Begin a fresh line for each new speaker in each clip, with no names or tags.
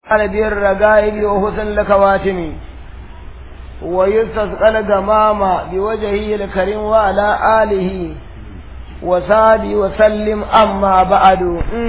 على بير الرقائب وحسن الكواتم ويستسقى الغمام بوجهه الكريم وعلى آله وصحبه وسلم أما بعد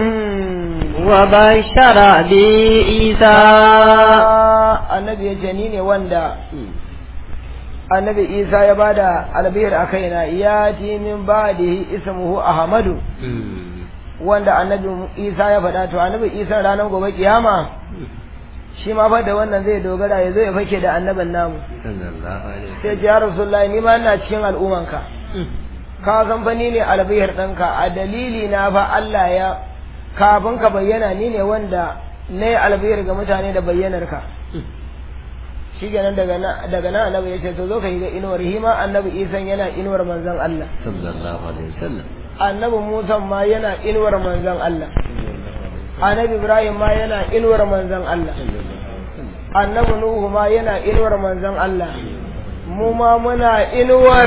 وبشر بعيسى
annabi ya jani ne wanda annabi isa ya bada albihir a kaina ya ti min ba'dihi ismuhu ahmadu wanda annabi isa ya faɗa to annabi isa ranar gobe kiyama shi ma fa da wannan zai dogara ya zo ya fake da annabin namu sai ji ya rasulullahi ni ma ina cikin al'ummanka ka san fa ni ne albihir ɗinka a dalili na fa Allah ya kafin ka bayyana ni ne wanda na yi albihir ga mutane da bayyanar ka shi kenan daga nan annabi ya ce to zo ka yi ga inuwar hima annabi isan yana inuwar manzon Allah
sallallahu alaihi wasallam
annabi Musa ma yana inuwar manzon Allah annabi Ibrahim ma yana inuwar manzon Allah annabi Nuhu ma yana inuwar manzon Allah mu ma muna inuwar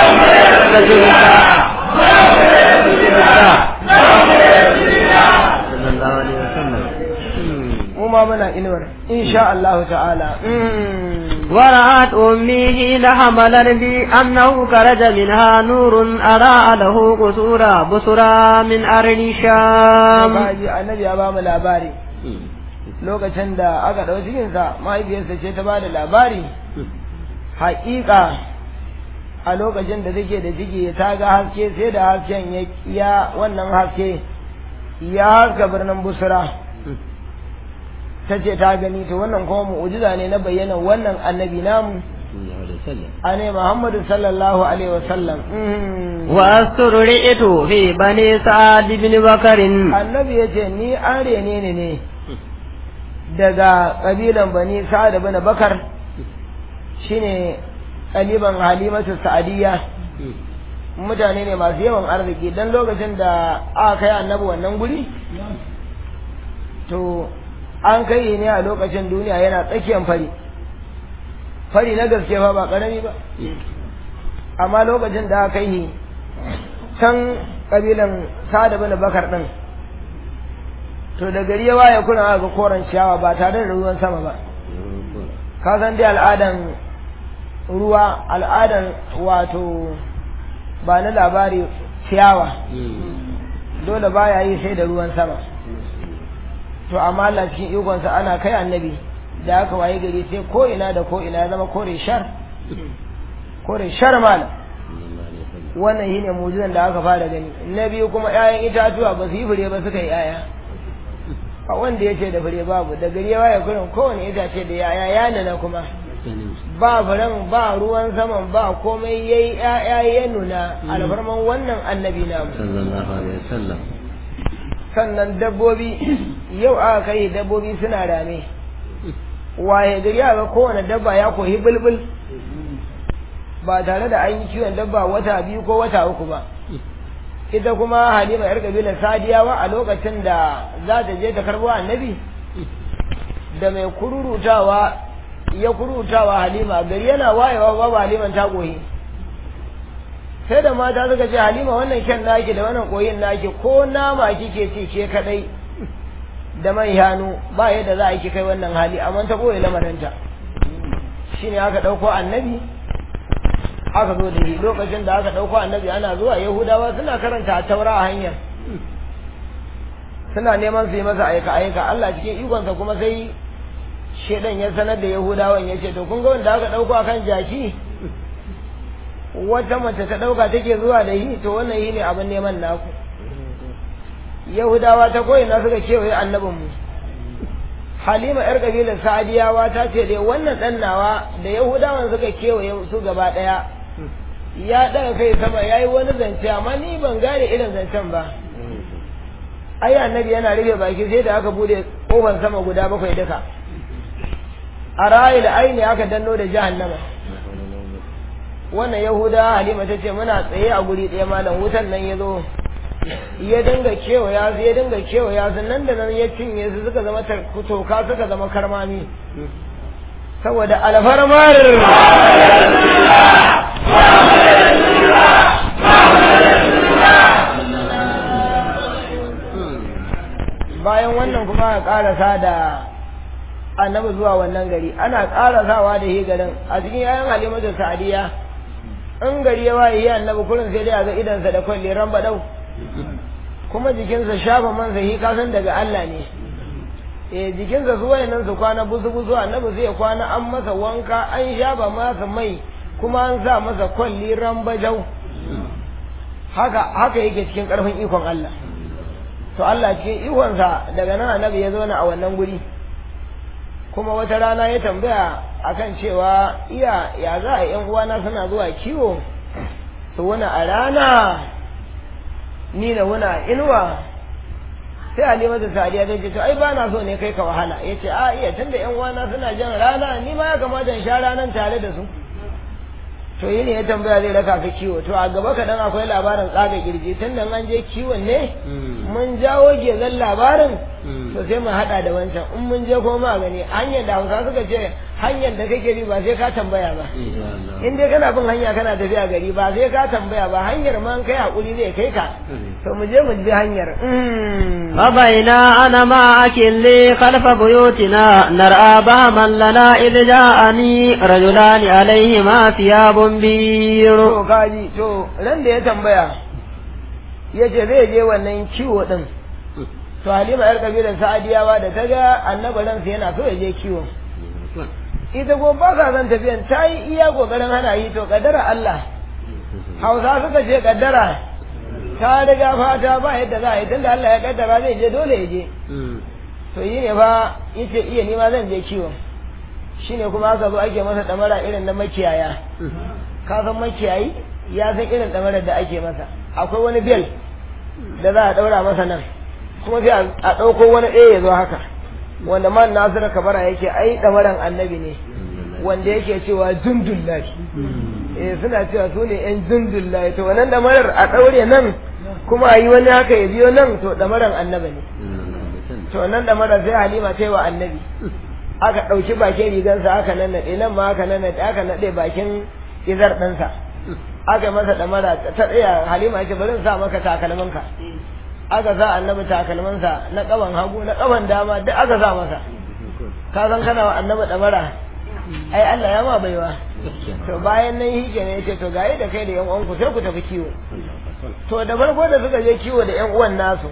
sallallahu alaihi wasallam
mu ma muna inuwar insha Allah ta'ala
ورأت أمي حين حملت بي أنه خرج منها نور أراء له قصور بصرى من أرض الشام
kaji annabi ya ba mu labari lokacin da aka ɗau cikinsa mahaifiyarsa ce ta ba da labari haƙiƙa a lokacin da take da ciki ta ga haske sai da hasken ya ya wannan haske ya haska birnin busra ta ce ta gani to wannan kuma mu'ujiza ne na bayyana wannan annabi namu ane muhammadu sallallahu alaihi wasallam
واسترعت في بني سعد بن بكر
annabi ya ce ni an rene ni ne daga ƙabilan bani sa'ad bin bakar shine ƙaliban halimatu sa'adiyya mutane ne masu yawan arziki dan lokacin da aka kai annabi wannan guri to an kai ne a lokacin duniya yana tsakiyar fari fari na gaske fa ba ƙarami ba amma lokacin da aka yi can ƙabilan sa'ad bin bakar din to da gari ya waye kuna aka ga koren ciyawa ba tare da ruwan sama ba ka san dai al'adan ruwa al'adan wato ba na labari ciyawa dole baya yi sai da ruwan sama to amma Allah cikin ikonsa ana kai annabi da aka waye gari sai ko ina da ko ina ya zama kore shar kore shar malam wannan shine mujizan da aka fara gani na biyu kuma 'ya'yan itatuwa ba su yi fure ba suka yi 'ya'ya a wanda ya ce da fure babu da gari ya waye kurin kowane itace da yaya ya nuna kuma ba furen ba ruwan saman ba komai ya yi ya'ya ya nuna alfarman wannan annabi namu
sallallahu alaihi wasallam
sannan dabbobi yau aka kai dabbobi suna rame waye gari ga kowane dabba ya koyi bulbul ba tare da an yi kiwon dabba wata biyu ko wata uku ba ita kuma halima yar kabilar sadiyawa a lokacin da za ta je ta karbo annabi da mai kururutawa ya kururutawa halima gari yana wayewa babu haliman ta koyi sai da mata suka ce halima wannan kyan naki da wannan koyin naki ko nama kike ci ke kadai da man yanu ba yadda za a yi kai wannan hali amma ta koyi lamarinta shine aka dauko annabi aka zo da shi lokacin da aka ɗauko annabi ana zuwa yahudawa suna karanta a taura a hanyar suna neman su yi masa aika aika Allah cikin ikonsa kuma sai shedan ya sanar da yahudawan ya ce to kun ga wanda aka ɗauko akan jaki wata mace ta ɗauka take zuwa da yi to wannan yi ne abin neman naku yahudawa ta koyi na suka kewaye annabinmu halima yar kabilar sa'adiyawa ta ce dai wannan ɗan nawa da yahudawan suka kewaye su gaba ɗaya ya ɗaga kai sama ya yi wani zance amma ni ban gane irin zancen ba ai annabi yana rufe baki sai da aka bude kofar sama guda bakwai duka a rayu da aini aka danno da jahannama wannan yahuda halima ta ce muna tsaye a guri ɗaya malam wutan nan ya zo ya dinga kewaya su ya dinga kewaya su nan da nan ya cinye su suka zama toka suka zama karmami saboda alfarmar bayan wannan kuma a karasa da annabi zuwa wannan gari ana ƙarasawa da shi garin a cikin yayan halimatu sa'adiya in gari ya waye yi annabi kurin sai dai a ga idansa da kwalli ran badau kuma jikinsa shafa mansa shi kasan daga Allah ne eh jikinsa su wayannan su kwana busu busu annabi sai ya kwana an masa wanka an shafa masa mai kuma an sa masa kwalli ran bajau haka haka yake cikin karfin ikon Allah to Allah cikin ikonsa daga nan annabi ya zauna a wannan guri kuma wata rana ya tambaya akan cewa iya ya za a yan uwana suna zuwa kiwo su wani a rana ni na wuna inuwa sai halima da sadiya ta ce to ai ba na so ne kai ka wahala ya ce a iya tunda yan uwana suna jan rana ni ma ya kamata in sha ranan tare da su to yi ne ya tambaya zai raka ka kiwo to a gaba kaɗan akwai labarin tsaga kirji tun da an je kiwon ne mun jawo gezan labarin to sai mu haɗa da wancan in mun je kuma ma gani hanyar da hausa suka ce hanyar da kake bi ba sai ka tambaya ba in dai kana bin hanya kana tafiya gari ba sai ka tambaya ba hanyar ma kai hakuri zai kai ka to mu je mu bi hanyar
فبينا أنا مع أكلي خلف بيوتنا نرأى بهما لنا إذ جاءني رجلان عليهما ثياب بير
to kaji to ran da ya tambaya ya ce zai je wannan kiwo din to halima yar kabilar sa'adiyawa da ta ga annabi ransa yana so ya je kiwo ita ko ba sa son tafiyan ta yi iya kokarin hana yi to kaddara Allah hausa suka ce kaddara ta riga fata ba yadda za a yi tunda Allah ya kaddara zai je dole ya je to yi ne ba yace iya nima zan je kiwo shine kuma aka zo ake masa damara irin na makiyaya ka san makiyayi ya san irin damarar da ake masa akwai wani bel da za a daura masa nan kuma sai a ɗauko wani ɗaya ya zo haka wanda man nasiru kabara yake ai damaran annabi ne wanda yake cewa jundullahi eh suna cewa su ne yan jundullahi to wannan damarar a ɗaure nan kuma a yi wani haka ya biyo nan to damaran annabi ne to nan damarar sai halima ta yi wa annabi aka ɗauki bakin rigansa aka nannaɗe nan ma aka nannaɗe aka naɗe bakin izar ɗansa aka masa ɗamara ta tsaya halima ce bari in sa maka takalminka aka sa annabi takalminsa na ƙaban hagu na ƙaban dama duk aka sa masa ka san kana wa annabi ɗamara ai Allah ya ma baiwa to bayan nan shi ne yace to gaye da kai da yan uwanku sai ku tafi kiwo to da farko da suka je kiwo da yan uwan nasu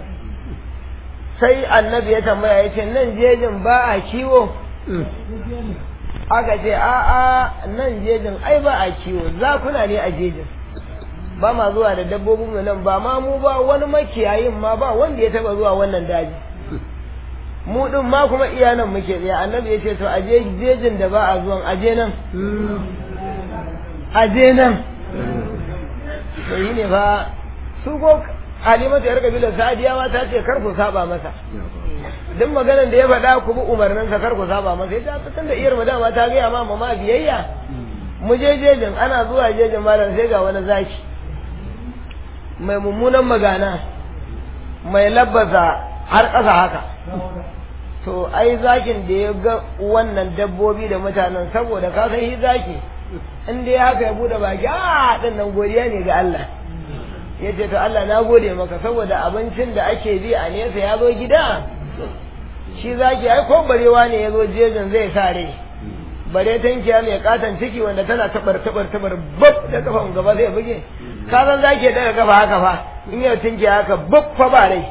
sai annabi ya tambaya yace nan jejin ba a kiwo aka ce a'a nan jejin ai ba a kiwo zakuna ne a jejin ba ma zuwa da dabbobin mu nan ba ma mu ba wani makiyayin ma ba wanda ya taba zuwa wannan daji mu din ma kuma iya nan muke tsaye annabi ya ce to aje jejin da ba a zuwan aje nan aje nan to yi ne fa su ko halimatu yar kabilar sa'adiyawa ta ce kar ku saba masa duk maganan da ya faɗa ku bi umarnin sa kar ku saba masa ita ta tunda iyar dama ta gaya ma mama biyayya mu je jejin ana zuwa jejin malam sai ga wani zaki mai mummunan magana mai labbasa har ƙasa haka to ai zakin da ya ga wannan dabbobi da mutanen saboda ka san shi zaki in dai haka ya bude baki a din nan godiya ne ga Allah ya ce to Allah na gode maka saboda abincin da ake bi a nesa ya zo gida shi zaki ai ko barewa ne ya zo jejin zai sa rai bare tankiya mai katon ciki wanda tana tabar tabar tabar bab da kafan gaba zai buge ka san zaki daga kafa haka fa in yau tankiya haka bab fa ba rai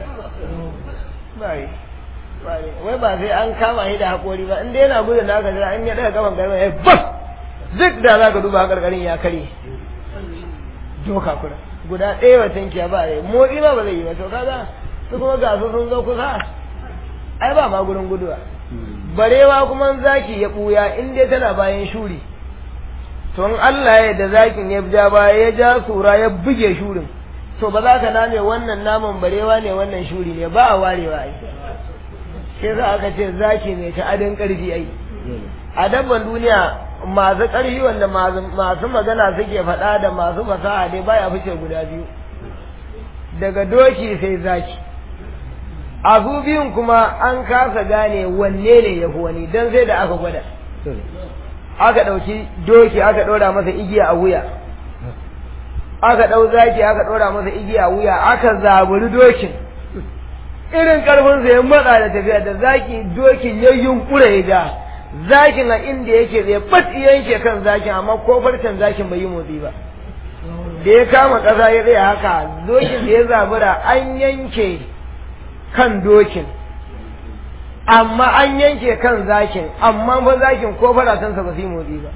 bai wai ba sai an kama shi da haƙori ba in dai yana gudun na ka jira in ya daga kafan gaba ya bab duk da za ka duba karkarin ya kare doka kura guda ɗaya wa tankiya ba rai motsi ma ba zai yi ba to kaga su kuma ga su sun zo kusa ai ba ma gurin guduwa barewa kuma zaki ya buya in dai tana bayan shuri to in Allah ya da zakin ya ja baya ya ja sura ya buge shurin to ba za ka name wannan naman barewa ne wannan shuri ne ba a warewa ai sai za aka ce zaki mai ta adin karfi ai a dabban duniya masu ƙarfi wanda masu magana suke faɗa da masu fasaha dai baya fice guda biyu daga doki sai zaki a su biyun kuma an kasa gane wanne ne ya fi wani don sai da aka gwada aka ɗauki doki aka ɗora masa igiya a wuya aka ɗau zaki aka ɗora masa igiya a wuya aka zaburi dokin irin karfinsa ya matsa da tafiya da zaki dokin ya yunkura ya ga zakin a inda yake zai bat yanke kan zakin amma ko farcen zakin bai yi motsi ba da ya kama ƙasa ya tsaya haka dokin da ya zabura an yanke kan dokin amma an yanke kan zakin amma fa zakin ko farasansa ba su yi motsi ba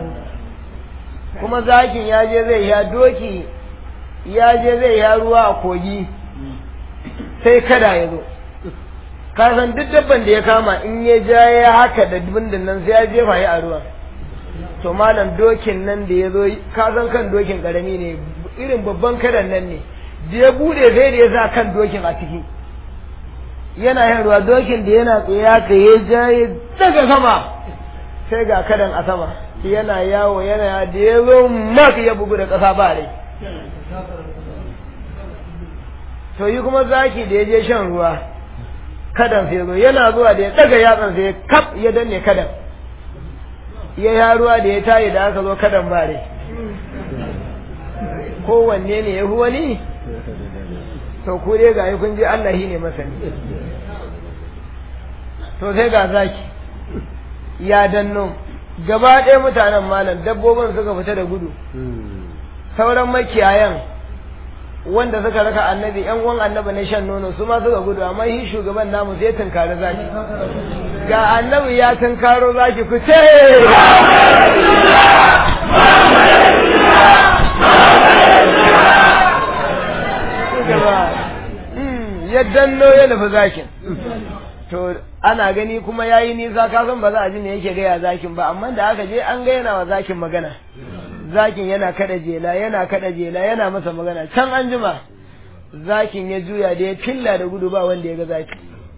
kuma zakin ya je zai ya doki ya je zai ya ruwa a kogi sai kada ya zo ka san duk dabban da ya kama in ya ja ya haka da bindin nan sai ya jefa ya a ruwa to malam dokin nan da ya zo ka san kan dokin karami ne irin babban kadan nan ne da ya bude sai da ya sa kan dokin a ciki yana yin ruwa dokin da yana tsaye haka ya ja ya daga sama sai ga kadan a sama yana yawo yana da ya zo mak ya bugu da ƙasa ba rai to yi kuma zaki da ya je shan ruwa kadan sai zo yana zuwa da ya daga yatsan sai kaf ya danne kadan ya ya ruwa da ya tayi da aka zo kadan ba rai kowanne ne ya fi wani to ku dai ga kun je Allah shi ne masani to sai ga zaki ya danno gaba ɗaya mutanen malam dabbobin suka fita da gudu sauran makiyayan wanda suka raka annabi yan uwan annabi na shan nono su ma suka gudu amma shi shugaban namu sai tunkari zaki ga annabi ya tunkaro zaki ku ce ya danno ya nufi zakin to ana gani kuma ya yi nisa kasan ba za a ji ne yake gaya zakin ba amma da aka je an ga yana wa zakin magana zakin yana kada jela yana kada jela yana masa magana can an jima zakin ya juya da ya filla da gudu ba wanda ya ga zaki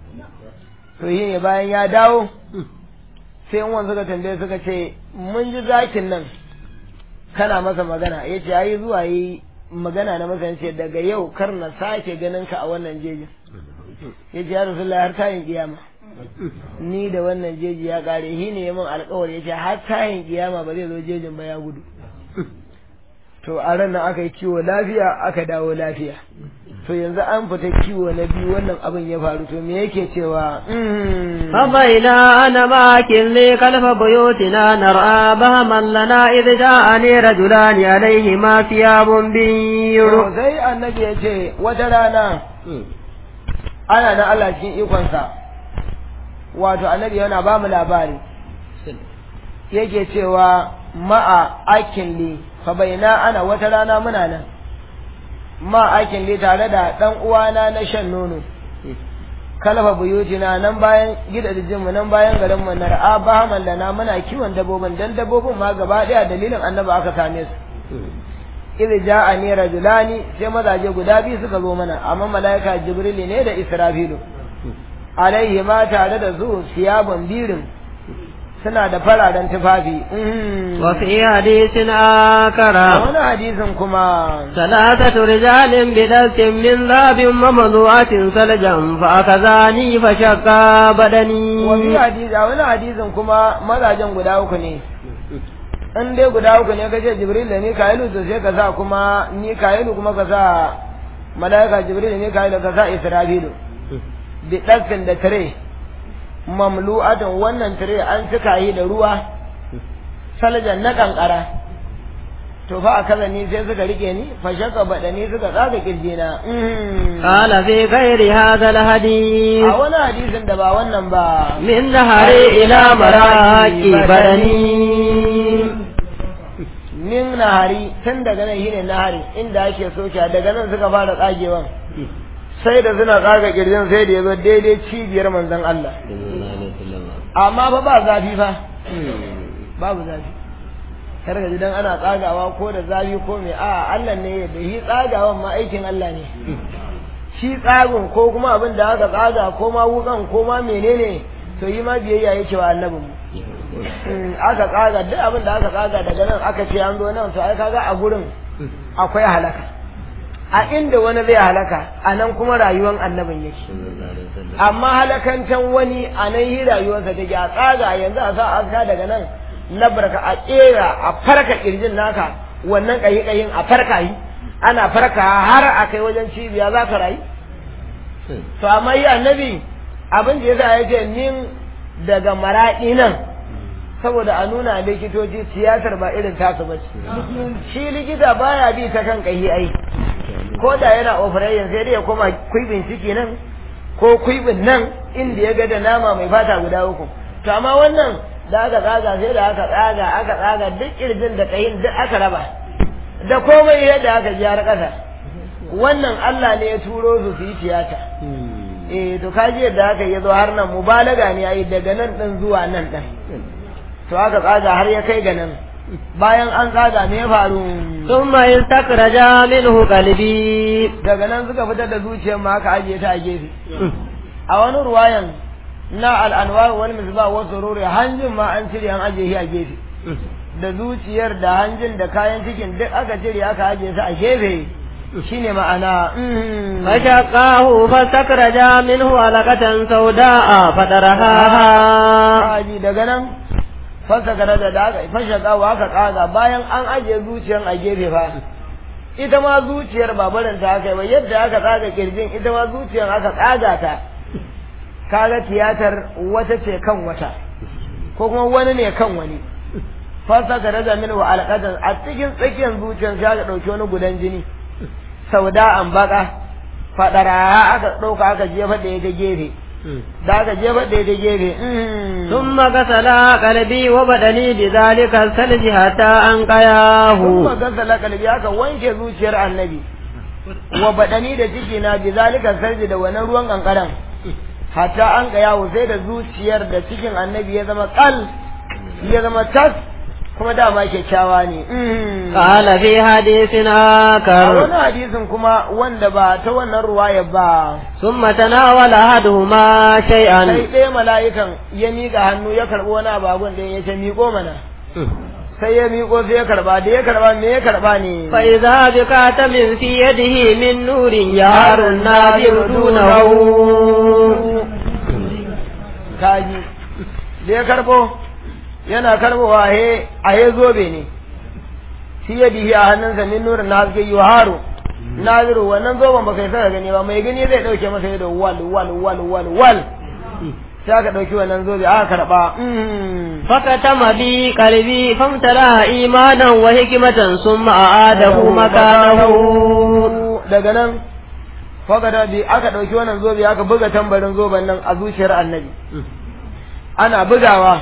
to yi ne bayan ya dawo sai in suka tambaye suka ce mun ji zakin nan kana masa magana ya ce ayi zuwa yi magana na masa ce daga yau kar na sake ganin ka a wannan jejin ya ce ya rasulullah har tayin kiyama ni da wannan jeji ya kare shi ne ya min alkawari ya ce har tayin kiyama ba zai zo jejin ba ya gudu to a ran nan aka yi kiwo lafiya aka dawo lafiya to yanzu an fita kiwo na biyu wannan abin ya faru to me yake cewa
فبينا أنا ماكن لي خلف بيوتنا نرى بهما لنا إذ جاءني رجلان عليهما ثياب بيض
to sai annabi ya ce wata rana ana na Allah cikin ikonsa wato annabi yana ba mu labari yake cewa ma'a akin li fa baina ana wata rana muna nan ma akin li tare da dan uwana na shan nono kalfa buyutina nan bayan gidajen mu nan bayan garin mu na ra'a bahaman lana muna kiwon dabbobin dan dabbobin ma gaba daya dalilin annabi aka same su idh ja'ani rajulani sai mazaje guda biyu suka zo mana amma malaika jibril ne da israfilu alaihi ma tare da su siyaban birin suna da fararen tufafi
وفي حديث آخر
wani hadisin kuma
ثلاثة رجال بدلت من ذهب ممضوعة سلجا فأخذاني فشقا بدني
wani hadisi a wani hadisin kuma mazajen guda uku ne in dai guda uku ne kace jibril da mika'ilu to sai ka sa kuma mika'ilu kuma ka sa malaika jibril da mika'ilu ka sa isra'ilu bi ɗaskin da tire mamlu'atan wannan tire an cika yi da ruwa saljan na kankara to fa a kaza ni sai suka rike ni fa shaka badani suka tsaga kirjina
قال في غير هذا الحديث
a wani hadisin da ba wannan ba
من نهري إلى مراكي بدني
min nahari tun daga nan shine nahari inda ake soke daga nan suka fara tsagewan sai da suna tsaga kirjin sai da yazo daidai cibiyar manzon Allah amma fa ba zafi fa babu zafi kar ka ji dan ana tsagawa ko da zafi ko me a Allah ne da shi tsagawan ma aikin Allah ne shi tsagun ko kuma abin da aka tsaga ko ma wukan ko ma menene to yi ma biyayya yake wa annabin mu aka tsaga duk abin da aka tsaga daga nan aka ce an zo nan to ai kaga a gurin akwai halaka a inda wani zai halaka a nan kuma rayuwar annabin yake amma halakancan wani a nan yi rayuwarsa take a tsaga yanzu a sa aka daga nan labarka a kera a farka kirjin naka wannan kayi kayin a farka yi ana farka har a kai wajen cibiya za ka rayu to amma yi annabi abin da yasa ya ce min daga maraɗi nan saboda a nuna likitoci siyasar ba irin tasu ba shi likita baya bi ta kan kahi ai ko da yana operation sai dai ya koma kuibin ciki nan ko kuibin nan inda ya ga da nama mai fata guda uku to amma wannan da aka tsaga sai da aka tsaga aka tsaga duk kirjin da kayin duk aka raba da komai yadda aka ji har ƙasa wannan Allah ne ya turo su su yi tiyata eh to kaji yadda aka yi zo har nan mubalaga ne ayi daga nan din zuwa nan din to aka tsaga har ya kai ga nan bayan an tsaga me ya faru
ثم استخرج منه قلبي
daga nan suka fitar da zuciyar ma aka ajiye ta a gefe a wani ruwayan na al'anwar wani misba wasu ruri hanjin ma an cire an ajiye shi a gefe da zuciyar da hanjin da kayan cikin duk aka cire aka ajiye su a gefe shine ma'ana mm.
فشقاه فاستخرج منه علقة سوداء فطرحها
Kaji daga nan fasa gara da da aka fashe kawo aka tsaga bayan an ajiye zuciyar a gefe fa ita ma zuciyar ba barin ta aka yi ba yadda aka tsaga kirjin ita ma zuciyar aka tsaga ta kaga tiyatar wata ce kan wata ko kuma wani ne kan wani fasa gara da min wa alƙadan a cikin tsakiyar zuciyar sai aka ɗauki wani gudan jini sauda an baka fadara aka ɗauka aka jefa da ita gefe da aka jefa da ita gefe mm.
ثم غسل قلبي وبدني بذلك الثلج حتى أنقياه
kuma gasala kalbi aka wanke zuciyar annabi wa badani da ciki na bi zalika sarji da wannan ruwan kankaran hatta an ga yawo sai da zuciyar da cikin annabi ya zama kal ya zama tas kuma dama kyakkyawa ne Mm.
قال في حديث
a
آخر
wani hadisin kuma wanda ba ta wannan ruwaya ba
ثم تناول أحدهما
sai
شيئا
ɗaya mala'ikan ya miƙa hannu ya karɓi wani abagun da ya ce miƙo mana sai ya miƙo sai ya karɓa da ya karɓa me ya karɓa ne
فإذا بكاتم في يده من نور يهار الناظر دونه
kaji da ya karbo yana karbowa he a he zobe ne shi ya dihi a hannunsa min nurin na haske yi haru naziru wannan zoben ba kai saka gani ba mai gani zai dauke masa yadda wal wal wal wal wal sai aka dauki wannan zobe aka karba Mm.
فكتم بي قلبي فامتلأ إيمانا وحكمة ثم أعاده مكانه
daga nan fagada bi aka dauki wannan zobe aka buga tambarin zoben nan a zuciyar annabi ana bugawa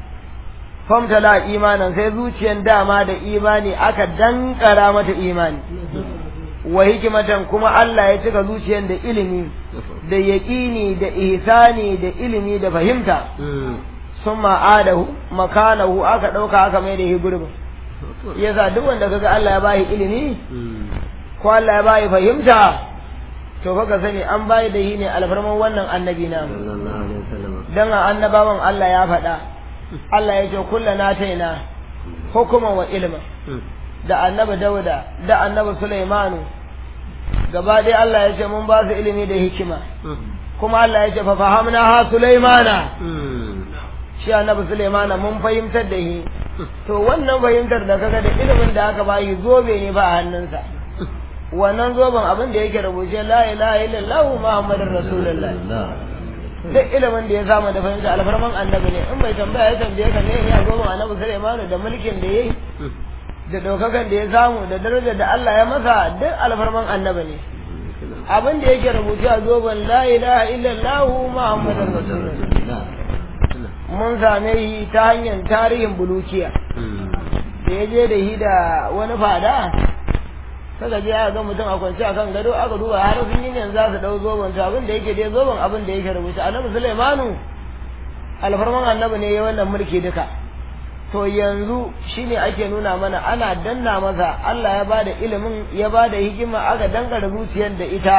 famtala imanan sai zuciyar dama da imani aka dankara mata imani wa hikimatan kuma Allah ya cika zuciyar da ilimi da yaƙini da ihsani da ilimi da fahimta sun ma'adahu makanahu aka ɗauka aka mai da shi gurbin yasa duk wanda kaga Allah ya bashi ilimi ko Allah ya bashi fahimta to fa ka sani an bayi da shi ne alfarman wannan annabi na dan a annabawan Allah ya faɗa Allah ya ce kullana taina hukuman wa ilma da annabi Dauda da annabi Sulaimanu gaba ɗaya Allah ya ce mun ba su ilimi da hikima kuma Allah ya ce fa fahamna ha Sulaimana shi annabi Sulaimana mun fahimtar da shi to wannan fahimtar da kaga da ilimin da aka bayi zobe ne ba a hannunsa wannan zoben abin da yake rubuce la ilaha illallah muhammadur rasulullah duk ilimin da ya samu da fahimta alfarman annabi ne in bai tambaya ya tambaye ka ne ya zoben annabi Sulaimanu da mulkin da yayi da daukakan da ya samu da darajar da Allah ya masa duk alfarman annabi ne abin da yake rubuce a zoben la ilaha illallah muhammadur rasulullah mun same shi ta hanyar tarihin bulukiya da ya je da shi da wani fada saka je aka ga mutum a kwance akan gado aka duba har sun yi ne za su dau zoben to abin da yake dai zoben abin da yake rubuta annabi Sulaimanu alfarman annabi ne ya wannan mulki duka to yanzu shine ake nuna mana ana danna masa Allah ya bada ilimin ya bada hikima aka dangara zuciyar da ita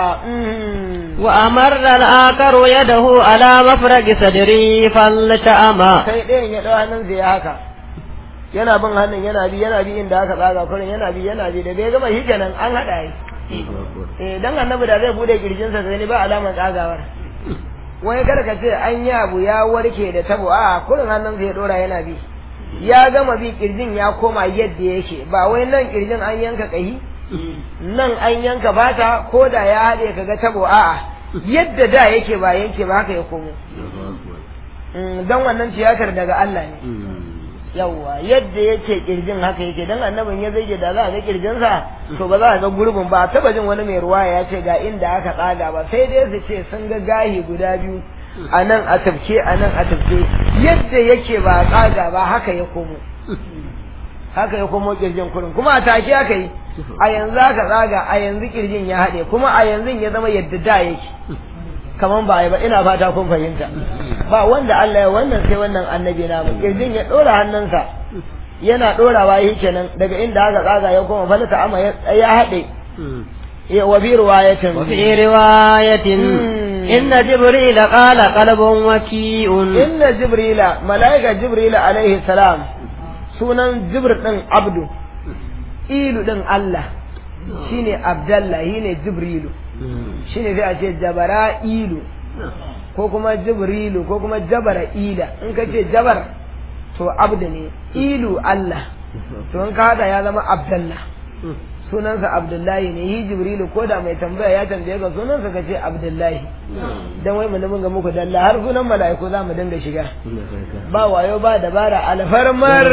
وأمر الآخر يده على مفرق صدري فالتأمى
sai ɗayan ya ɗau hannun ya haka yana bin hannun yana bi yana bi inda aka tsaga kurin yana bi yana bi da bai gama shi kenan an haɗa yi eh dan annabi da zai bude kirjinsa sai ni ba alaman tsagawar wai kada ka ce an yi abu ya warke da tabo a kurin hannun ya dora yana bi ya gama bi kirjin ya koma yadda yake ba wai nan kirjin an yanka kahi nan an yanka bata ko da ya haɗe ka ga tabo a'a yadda da yake ba yanke ba haka ya komo don wannan tiyatar daga Allah ne yawwa yadda yake kirjin haka yake dan annabin ya zai da za a ga kirjinsa to ba za a ga gurbin ba taba jin wani mai ruwa ya ce ga inda aka tsaga ba sai dai su ce sun ga gahi guda biyu a nan a tafke a nan a tafke yadda yake ba tsaga ba haka ya komo haka ya komo kirjin kurin kuma a take aka yi a yanzu aka tsaga a yanzu kirjin ya haɗe kuma a yanzu ya zama yadda da yake kaman ba ba ina fata kun fahimta ba wanda Allah ya wannan sai wannan annabi na mu kirjin ya dora hannunsa yana dorawa yi kenan daga inda aka tsaga ya koma falata amma ya haɗe ya wa bi riwayatin
wa fi riwayatin inna jibril qala qalbun waki'un
inna jibrila malaika jibrila alaihi salam sunan jibr din abdu ilu din Allah shine abdallah shine jibrilu shine sai a ce jabara'ilu ko kuma jibrilu ko kuma jabara'ila in ka ce jabar to abdu ne ilu Allah to in ka hada ya zama abdallah sunansa abdullahi ne yi jibrilu ko da mai tambaya ya tambaye ka sunansa ka ce abdullahi dan wai mu ga muku dalla har sunan mala'iku za mu dinga shiga ba wayo ba dabara alfarmar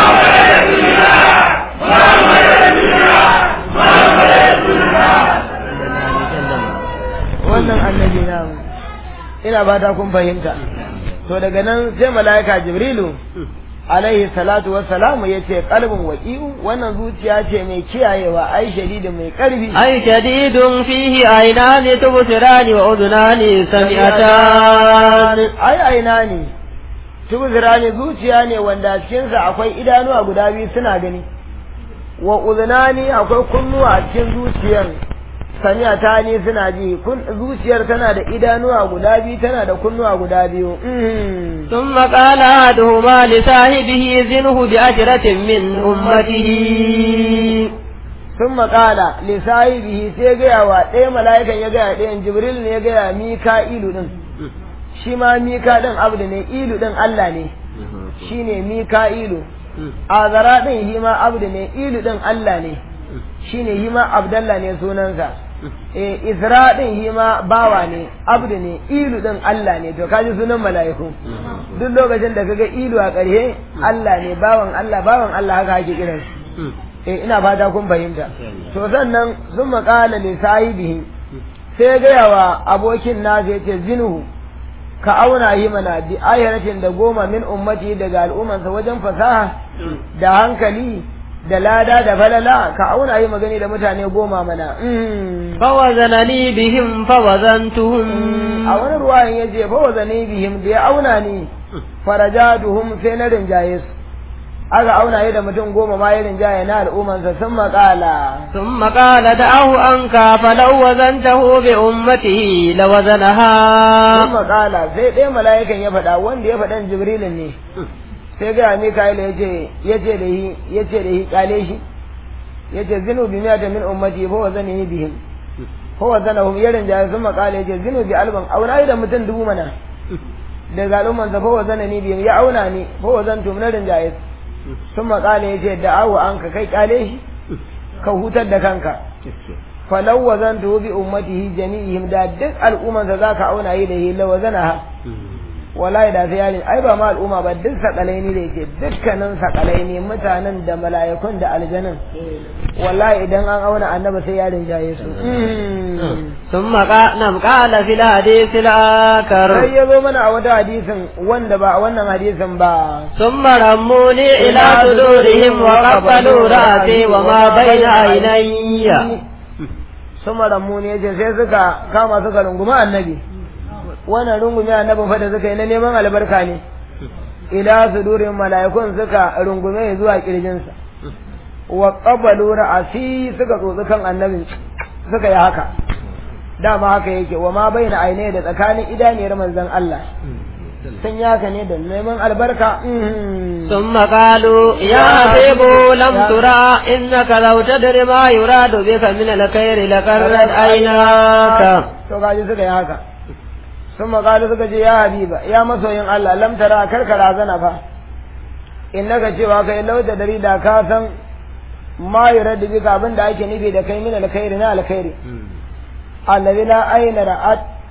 wannan annabi na ina ba ta kun fahimta to daga nan sai mala'ika jibrilu alaihi salatu wassalamu ya ce kalbin waƙi'u wannan zuciya ce mai kiyayewa ai shadidin mai ƙarfi
ai shadidun fihi ainani tubsirani wa udunani sami'atan
ai aina ne tubsirani zuciya ne wanda cikinsa akwai idanuwa guda biyu suna gani wa udunani akwai kunnuwa a cikin zuciyar sami'a ta ne suna ji zuciyar tana da idanuwa guda biyu tana da kunnuwa guda biyu
ثم قال أحدهما لصاحبه زنه بعشرة من أمته
ثم قال لصاحبه sai gaya wa ɗaya mala'ikan ya gaya ɗayan jibril ne ya gaya mika'ilu din shi ma mika din abdu ne ilu din Allah ne shine mika'ilu azara din shi ma abdu ne ilu din Allah ne shine shi ma abdallah ne sunansa eh isra din shi ma bawa ne abdu ne ilu din Allah ne to kaji sunan mala'iku duk lokacin da kaga ilu a ƙarshe Allah ne bawan Allah bawan Allah haka ake kiran shi eh ina fata kun fahimta to sannan sun maƙala li sahibihi sai gaya wa abokin nasa yace zinuhu ka auna yi mana bi ayaratin da goma min ummati daga al'ummansa wajen fasaha da hankali da lada da falala ka auna yi magani da mutane goma mana
fawazanani bihim fawazantuhum
a wani ruwayan ya ce fawazani bihim da ya auna ni farajaduhum sai na rinjaye su aka auna yi da mutum goma ma ya rinjaye na al'ummansa sun maƙala
ثم قال دعه عنك فلو وزنته بأمته لوزنها
sun maƙala sai ɗaya mala'ikan ya faɗa wanda ya faɗan jibrilin ne sai ga Mikael ya ce ya ce da shi ya ce da shi kale shi ya ce zinu bi miyata min ummati fa wa zani bihim fa wa zanahum yarin da sun makala ya ce zinu bi alban auna da mutum dubu mana daga al'umman sa fa wa zanani bihim ya auna ni fa wa zantu min rinjaye sun makala ya ce da awu an ka kai kale shi ka hutar da kanka falau wa zantu bi ummatihi jami'ihim da duk al'umman sa zaka auna yi da hi lawa zanaha wallahi da sai yarin ai ba ma al'umma ba duk sakalai ne da yake dukkanin sakalai ne mutanen da mala'ikun da aljanun wallahi idan an auna annabi sai yarin jaye su
ثم قال نعم قال في الحديث الآخر
sai ya zo mana a wata hadisin wanda ba a wannan hadisin ba
ثم رموني إلى صدورهم وقبلوا رأسي وما بين عيني
sun ramu ne yace sai suka kama suka rungumi annabi wannan rungumi annabin fa da suka yi na neman albarka ne ila sudurin mala'ikun suka rungume zuwa kirjinsa wa qabalu ra'asi suka tsotsi kan annabin suka yi haka dama haka yake wa ma baina aine da tsakanin idaniyar manzon Allah sun yi haka ne da neman albarka
ثم قالوا يا حبيب لم ترى إنك لو تدري ما يراد بك من الخير لقرت عيناك
to gaji suka yi haka sun makalu suka ce ya habiba ya masoyin Allah lam tara karkara zana fa innaka cewa kai lauta dari da ka san ma yurad bika abin da ake nufi da kai min alkhairi na alkhairi allazi la ayna ra'at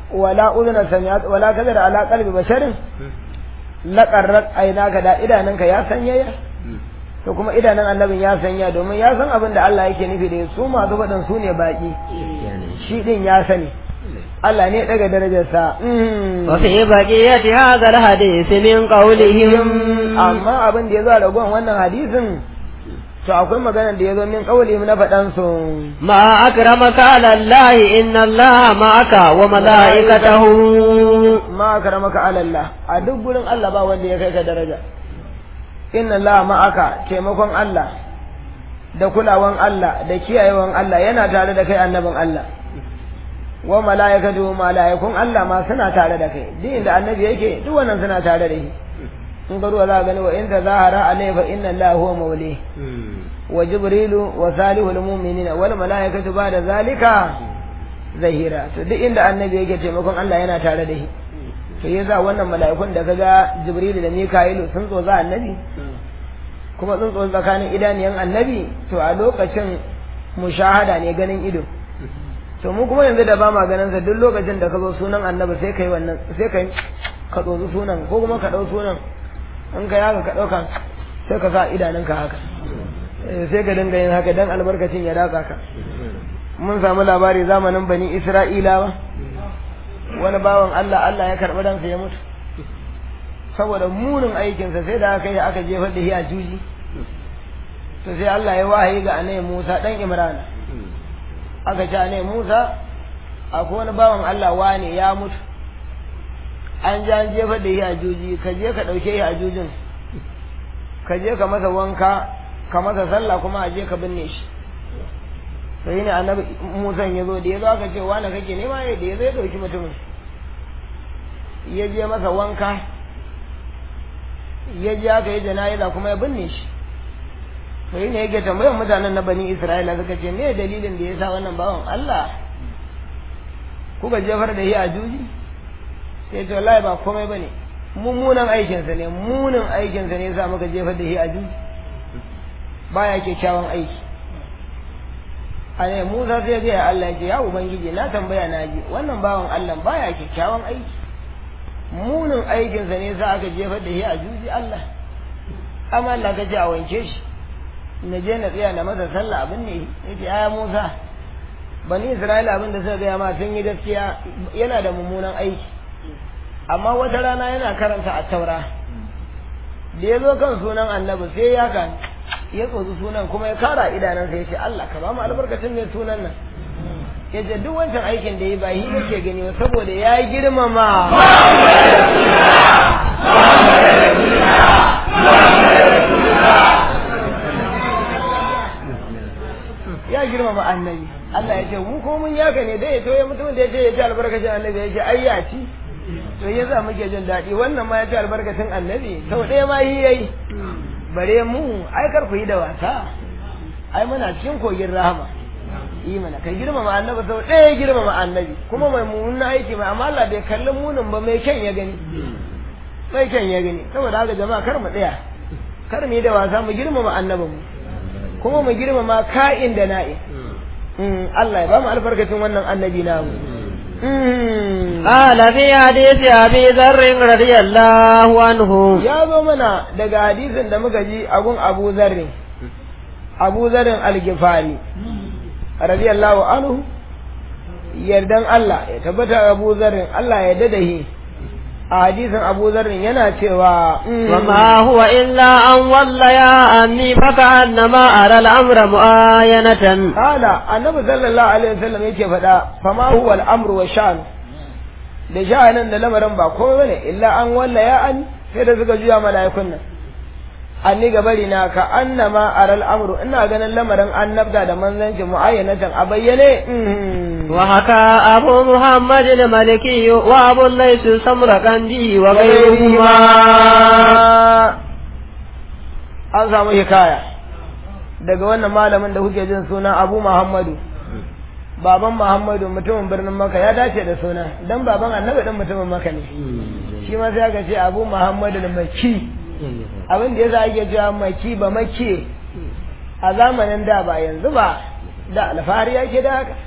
wala udhuna sami'at wala kadara ala qalbi basharin laqarrat aynaka da idananka ya sanyaya to kuma idanun annabin ya sanya domin ya san abin da Allah yake nufi da su masu faɗin su ne baki shi din ya sani Allah ne daga darajarsa
وفي بقية هذا الحديث من قولهم
amma abin da ya zo a ragon wannan hadisin to akwai maganar da ya zo min kauli na faɗan su
ما أكرمك على الله إن الله معك وملائكته
ma karamaka ala Allah a duk gurin Allah ba wanda ya kai ka daraja inna Allah ma'aka taimakon Allah da kulawan Allah da kiyayewan Allah yana tare da kai annabin Allah wa mala'ikatu mala'ikun Allah ma suna tare da kai duk inda annabi yake duk wannan suna tare da shi in ga ruwa za ka gani wa in tazahara alayhi fa inna Allah huwa mawli wa jibrilu wa salihul mu'minina wal mala'ikatu ba'da zalika zahira to duk inda annabi yake taimakon Allah yana tare da shi to yasa wannan mala'ikun da kaga jibrilu da mika'ilu sun tsoza annabi kuma sun tsoza tsakanin idaniyan annabi to a lokacin mushahada ne ganin ido to mu kuma yanzu da ba ma ganin sa duk lokacin da ka zo sunan annabi sai kai wannan sai kai ka tsozi sunan ko kuma ka dau sunan in ka yaga ka dauka sai ka sa idanunka haka Eh, sai ka dinga yin haka dan albarkacin ya datsa ka mun samu labari zamanin bani isra'ilawa wani bawan Allah Allah ya karɓi ransa ya mutu saboda munin aikinsa sai da aka yi aka jefar da shi a juji to sai Allah ya wahayi ga anai Musa dan Imran aka ce anai Musa akwai wani bawan Allah wane ya mutu an ji an jefar da shi a juji ka je ka ɗauke shi a jujin ka je ka masa wanka ka masa sallah kuma a je ka binne shi sai ne annabi Musa ya zo da ya zo aka ce wani kake nema ya da ya zo ya ɗauki mutumin ya je masa wanka ya je aka yi jana'iza kuma ya binne shi sai ne yake tambayar mutanen na bani Isra'ila suka ce me dalilin da ya sa wannan bawan Allah kuka jefar da shi a juji sai ce wallahi ba komai bane mummunan aikinsa ne munin aikinsa ne sa muka jefar da shi a juji baya kyakkyawan aiki a ne Musa sai ga ya Allah ya ce ya ubangiji na tambaya na ji wannan bawan Allah baya kyakkyawan aiki munin aikinsa ne sa aka jefar da shi a juji Allah amma Allah ka ce a wanke shi na je na tsaya na masa sallah abin ne yace ya Musa bani Isra'ila abin da suka gaya ma sun yi gaskiya yana da mummunan aiki amma wata rana yana karanta a taura da ya zo kan sunan annabi sai ya kan ya tsotsi sunan kuma ya kara idanansa ya ce Allah ka ba mu albarkacin mai sunan nan ya ce duk wancan aikin da ya ba yi nake gani ba saboda ya girmama ya girmama annabi Allah ya ce mu ko mun yaka ne dai to ya mutum da ya ce ya ci albarkacin annabi ya ce ai ya ci to ya za muke jin daɗi wannan ma ya ci albarkacin annabi sau ɗaya ma yi yayi bare mu ai kar ku yi da wasa ai muna cikin kogin rahama yi mana kai girmama annabi sau ɗaya girmama annabi kuma mai mummunan aiki mai amma Allah bai kalli munin ba mai kyan ya gani mai kyan ya gani saboda haka jama'a kar mu tsaya kar mu yi da wasa mu girmama annabin mu kuma mu girmama ka'in da na'in Allah ya ba mu albarkacin wannan annabi namu
قال في حديث أبي ذر رضي الله عنه
ya zo mana daga hadisin da muka ji agun Abu Zarri Abu Zarrin Al-Ghifari radiyallahu anhu yardan Allah ya tabbata Abu Zarrin Allah ya dada shi a hadisin Abu Zarrin yana cewa
وما هو إلا أن وليا أني فكأنما أرى الأمر مؤاينة
Kala annabi sallallahu alaihi wasallam yake faɗa fama huwa al-amru wa sha'n da sha'anin da lamarin ba komai bane illa an walla ya an sai da suka juya mala'ikun nan anni gabari na ka annama aral amru ina ganin lamarin annabta da manzanci muayyanatan a bayyane
وحكى أبو محمد الملكي وأبو الليث السمرقندي وغيرهما
an samu hikaya daga wannan malamin da kuke jin suna Abu Muhammadu baban Muhammadu mutumin birnin Makka ya dace da suna dan baban Annabi dan mutumin Makka ne shi ma sai aka ce Abu Muhammadu al-Makki abin da yasa ake cewa Makki ba Makki a zamanin da ba yanzu ba da alfahari yake da haka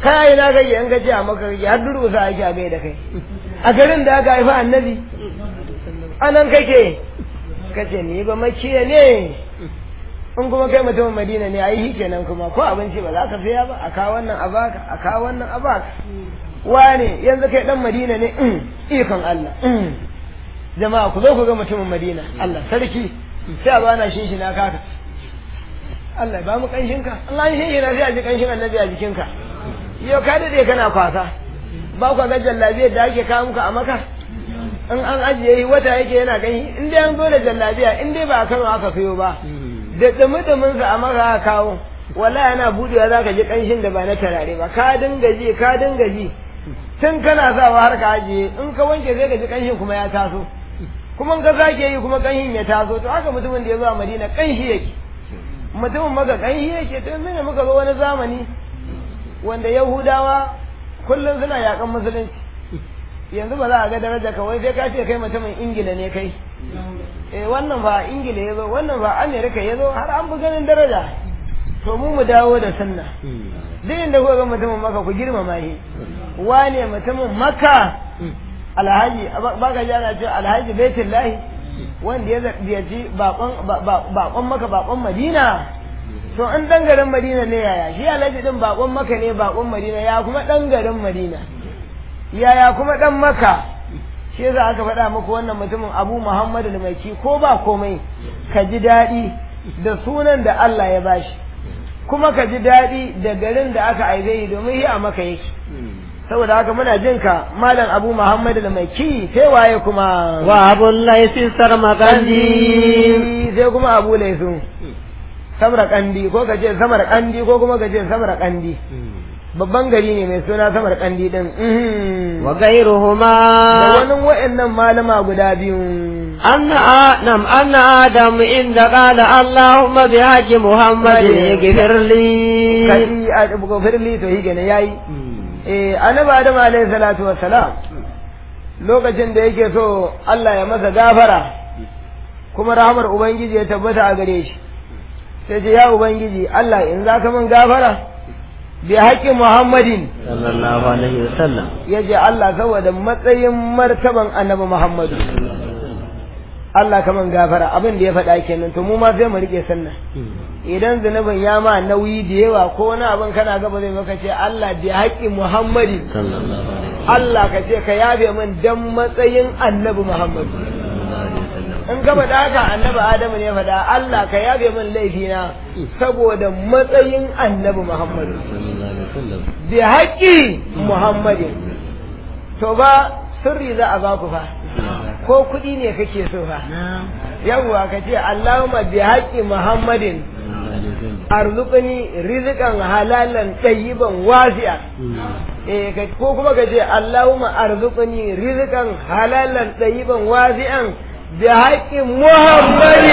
kai na gaje an gaje a maka gaje har durƙusa ake a gai da kai a garin da aka haifa annabi anan kake kace ni ba makiya ne in kuma kai mutumin madina ne ai kenan kuma ko abinci ba za ka saya ba a kawo wannan a baka a kawo wannan a baka wane yanzu kai dan madina ne ikon Allah jama'a ku zo ku ga mutumin madina Allah sarki sai a bana shin shi na kaka Allah ba mu kanshin ka Allah an shin shi na sai a ji kanshin annabi a jikin ka yau ka dade kana kwasa ba ku ga jallabiyar da ake kawo muka a maka in an ajiye yi wata yake yana gani in dai an zo da jallabiya in dai ba a Kano aka sayo ba da dumi-dumin sa a maka aka kawo wallahi yana budewa zaka ji kanshin da ba na tarare ba ka dinga ji ka dinga ji tun kana sawa har ka ajiye in ka wanke sai ka ji kanshin kuma ya taso kuma in ka sake yi kuma kanshin ya taso to haka mutumin da ya zo a Madina kanshi yake mutumin maka kanshi yake to yanzu ne muka zo wani zamani wanda Yahudawa kullum suna yakan musulunci yanzu ba za a ga daraja kawai sai ka ce kai mutumin Ingila ne kai eh wannan ba Ingila ya zo wannan ba Amerika ya zo har an fi ganin daraja to mu mu dawo da sunna duk inda kuka ga mutumin maka ku girmama shi wane mutumin maka alhaji ba ka ji ana ce alhaji baitullahi wanda ya ziyarci bakon maka bakon madina to an dan garin madina ne yaya shi alhaji din bakon maka ne bakon madina ya kuma dan garin madina yaya kuma dan maka shi yasa aka faɗa muku wannan mutumin abu muhammadu al-maiki ko ba komai ka ji daɗi da sunan da Allah ya bashi kuma ka ji daɗi da garin da aka aibe yi domin yi a maka yake saboda haka muna jin ka malam abu muhammad da mai ki sai waye kuma
wa abu laisi sarmakandi
sai kuma abu laisu samar kandi ko ka ce samar kandi ko kuma ka ce samar kandi babban gari ne mai suna samar kandi din
wa gairuhuma
da wani wa'annan malama guda biyu
أن آدم أن آدم إن قال اللهم بحج محمد اغفر لي
kai a gofir li to hige ne yayi eh annabi adam alayhi salatu wassalam lokacin da yake so Allah ya masa gafara kuma rahamar ubangiji ya tabbata a gare shi sai ce ya ubangiji Allah in za ka min gafara bi haƙƙi muhammadin
sallallahu alaihi wasallam
ya ce Allah saboda matsayin martaban annabi muhammadu Allah ka min gafara abin da ya faɗa kenan to mu ma sai mu rike sunna idan zunubin ya ma nauyi da yawa ko wani abin kana gaba zai maka ce Allah bi haƙƙi muhammadin Allah ka ce ka yafe min dan matsayin annabi muhammadu in gaba da haka annabi adamu ne faɗa Allah ka yabe min laifina saboda matsayin annabi muhammadu bi haƙƙi muhammadin to ba sirri za a baku fa ko kuɗi ne kake so fa yawwa ka ce Allahumma bi haƙƙi muhammadin arzuqni rizqan halalan tayyiban wasi'a eh ko kuma ka ce Allahumma arzuqni rizqan halalan tayyiban wasi'an بحق محمد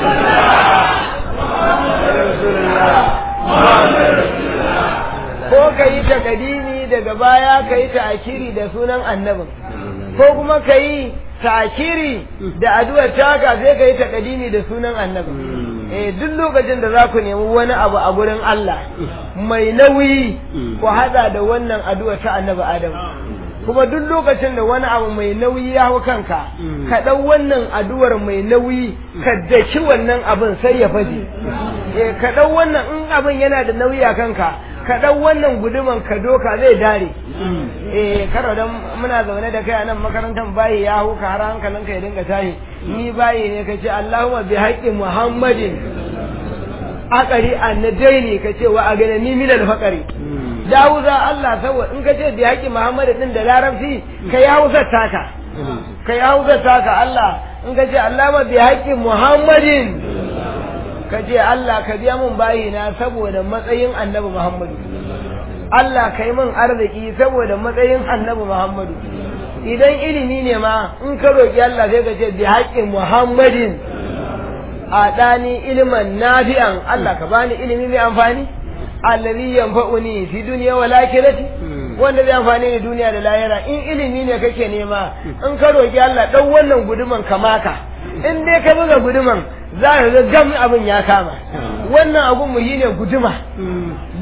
ko ka yi takadimi daga baya ka yi ta'akiri da sunan annabin ko kuma ka yi ta'akiri da addu'ar taka sai ka yi takadimi da sunan annabin eh duk lokacin da za ku nemi wani abu a gurin Allah mai nauyi ku hada da wannan addu'ar ta annabi Adam kuma duk lokacin da wani abu mai nauyi ya hau kanka ka ɗau wannan addu'ar mai nauyi ka daki wannan abin sai ya faje eh ka ɗau wannan in abin yana da nauyi a kanka ka ɗau wannan guduman ka doka zai dare eh karo dan muna zaune da kai a nan makarantar bayi ya hau ka har hankalinka ya dinga tashi ni bayi ne ka ce Allahumma bi haqqi Muhammadin akari annadaini ka ce wa aganani min al-faqari da hausa Allah saboda in ka ce bi haƙi Muhammadu din da larabci ka yi hausa taka ka yi hausa taka Allah in ka ce Allah ma bi haƙi Muhammadin ka ce Allah ka biya mun bayina saboda matsayin annabi Muhammadu Allah ka yi min arziki saboda matsayin annabi Muhammadu idan ilimi ne ma in ka roƙi Allah sai ka ce bi haƙi Muhammadin a ɗani iliman nafi'an Allah ka bani ilimi mai amfani allazi yanfa'uni fi dunya wal akhirati wanda zai amfani ni duniya da lahira in ilimi ne kake nema in ka roki Allah dan wannan guduman kamaka in dai ka buga guduman za ka ga gam abin ya kama wannan abun mu ne guduma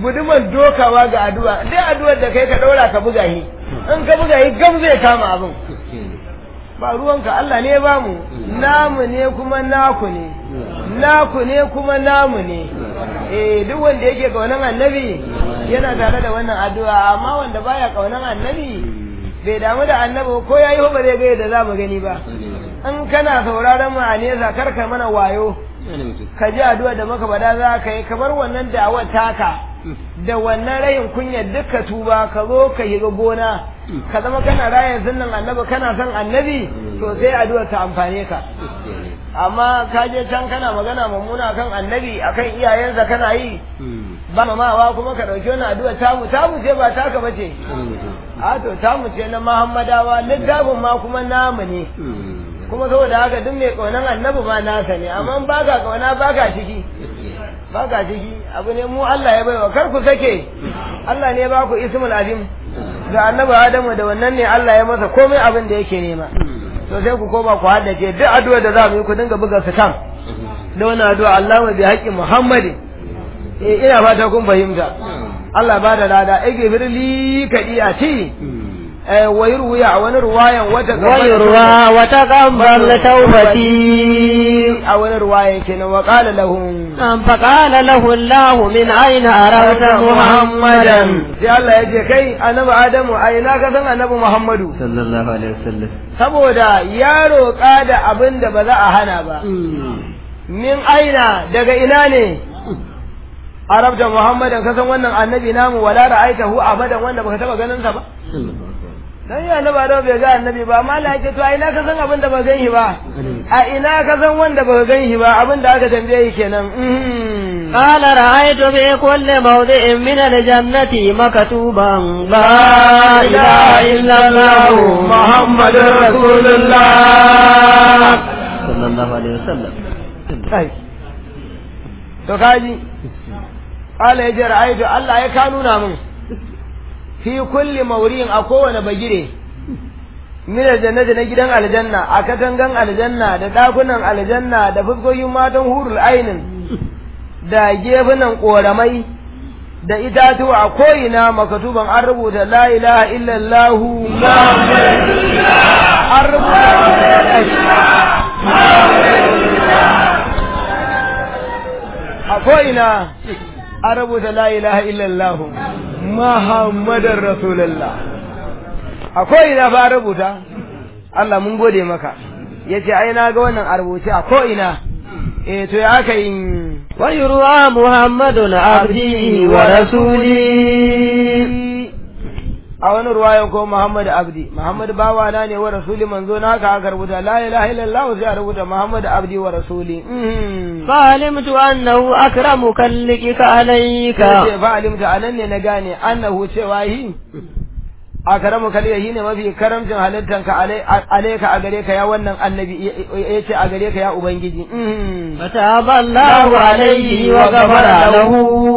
guduman dokawa ga addu'a dai addu'ar da kai ka daura ka buga shi in ka buga shi gam zai kama abin ba ruwanka Allah ne ba mu namu ne kuma naku ne naku ne kuma namu ne eh duk wanda yake kaunan annabi yana tare da wannan addu'a amma wanda baya kaunan annabi bai damu da annabi ko yayi ba zai ga yadda za mu gani ba in kana sauraron mu a nesa kar ka mana wayo ka ji addu'a da maka bada za ka yi kamar wannan da'awar taka da wannan rayin kunya duka tuba ka zo ka yi gona ka zama kana rayan sunnan annabi kana son annabi to sai addu'a ta amfane ka amma ka je can kana magana mummuna kan annabi akan iyayensa kana yi ba mamawa kuma ka dauki wannan addu'a tamu tamu ce ba taka bace a to tamu ce na muhammadawa littafin ma kuma namu ne kuma saboda haka duk mai kaunan annabi ma nasa ne amma ba ka kauna ba ka ciki ba ka ciki abu ne mu Allah ya baiwa kar ku sake Allah ne ba ku ismul azim ga annabi Adamu da wannan ne Allah ya masa komai abin da yake nema to sai ku koma ku haddace duk addu'a da za mu yi ku dinga buga su kan da wannan addu'a Allahumma bi haqqi Muhammadin eh ina fata kun fahimta Allah ba da lada igfirli kadiati ويروي عن رواية
ويروى وتقبل توبتي
أو رواية كنا وقال لهم
فقال له الله من أين عرفت محمدا
sai Allah ya ce kai annabi Adamu a ina ka san annabi Muhammadu
sallallahu alaihi wasallam
saboda ya roƙa da abin da ba za a hana ba min aina daga ina ne arabta Muhammadan ka san wannan annabi namu wala ra'aitahu abadan wanda baka taba ganin sa ba dan ya annabi da bai ga annabi ba amma Allah yake to a ina ka san abin da ba gan shi ba a ina ka san wanda ba gan shi ba abin da aka tambaye shi kenan
قال رأيت في كل موضع من الجنة مكتوبا لا إله إلا الله محمد رسول الله صلى الله عليه وسلم
kai to kaji Allah ya ce ra'aytu Allah ya kanuna min fi kulli mawri'in a kowane bagire min aljannati na gidan aljanna a katangan aljanna da dakunan aljanna da fuskokin matan hurul ainin da gefunan koramai da itatuwa a ko'ina makatuban an rubuta la ilaha illallah an rubuta a ko'ina an rubuta la ilaha illallah Muhammadar Rasulullah a ko'ina ba rubuta Allah mun gode maka ya ce ai na ga wannan a rubuce a ko'ina eh to ya aka yi
ويروى محمد عبده ورسوله
a wani ruwayan ko Muhammad Abdi Muhammad bawa na ne wa rasuli manzo na haka aka rubuta la ilaha illallah sai a rubuta Muhammad Abdi wa rasuli
فعلمت أنه أكرم كلك عليك
sai fa alimta anan ne na gane annahu cewa hi akramu kaliya shine mafi karamcin halittanka alaika a gare ka ya wannan annabi yace a gare ka ya ubangiji
فتاب الله عليه وغفر له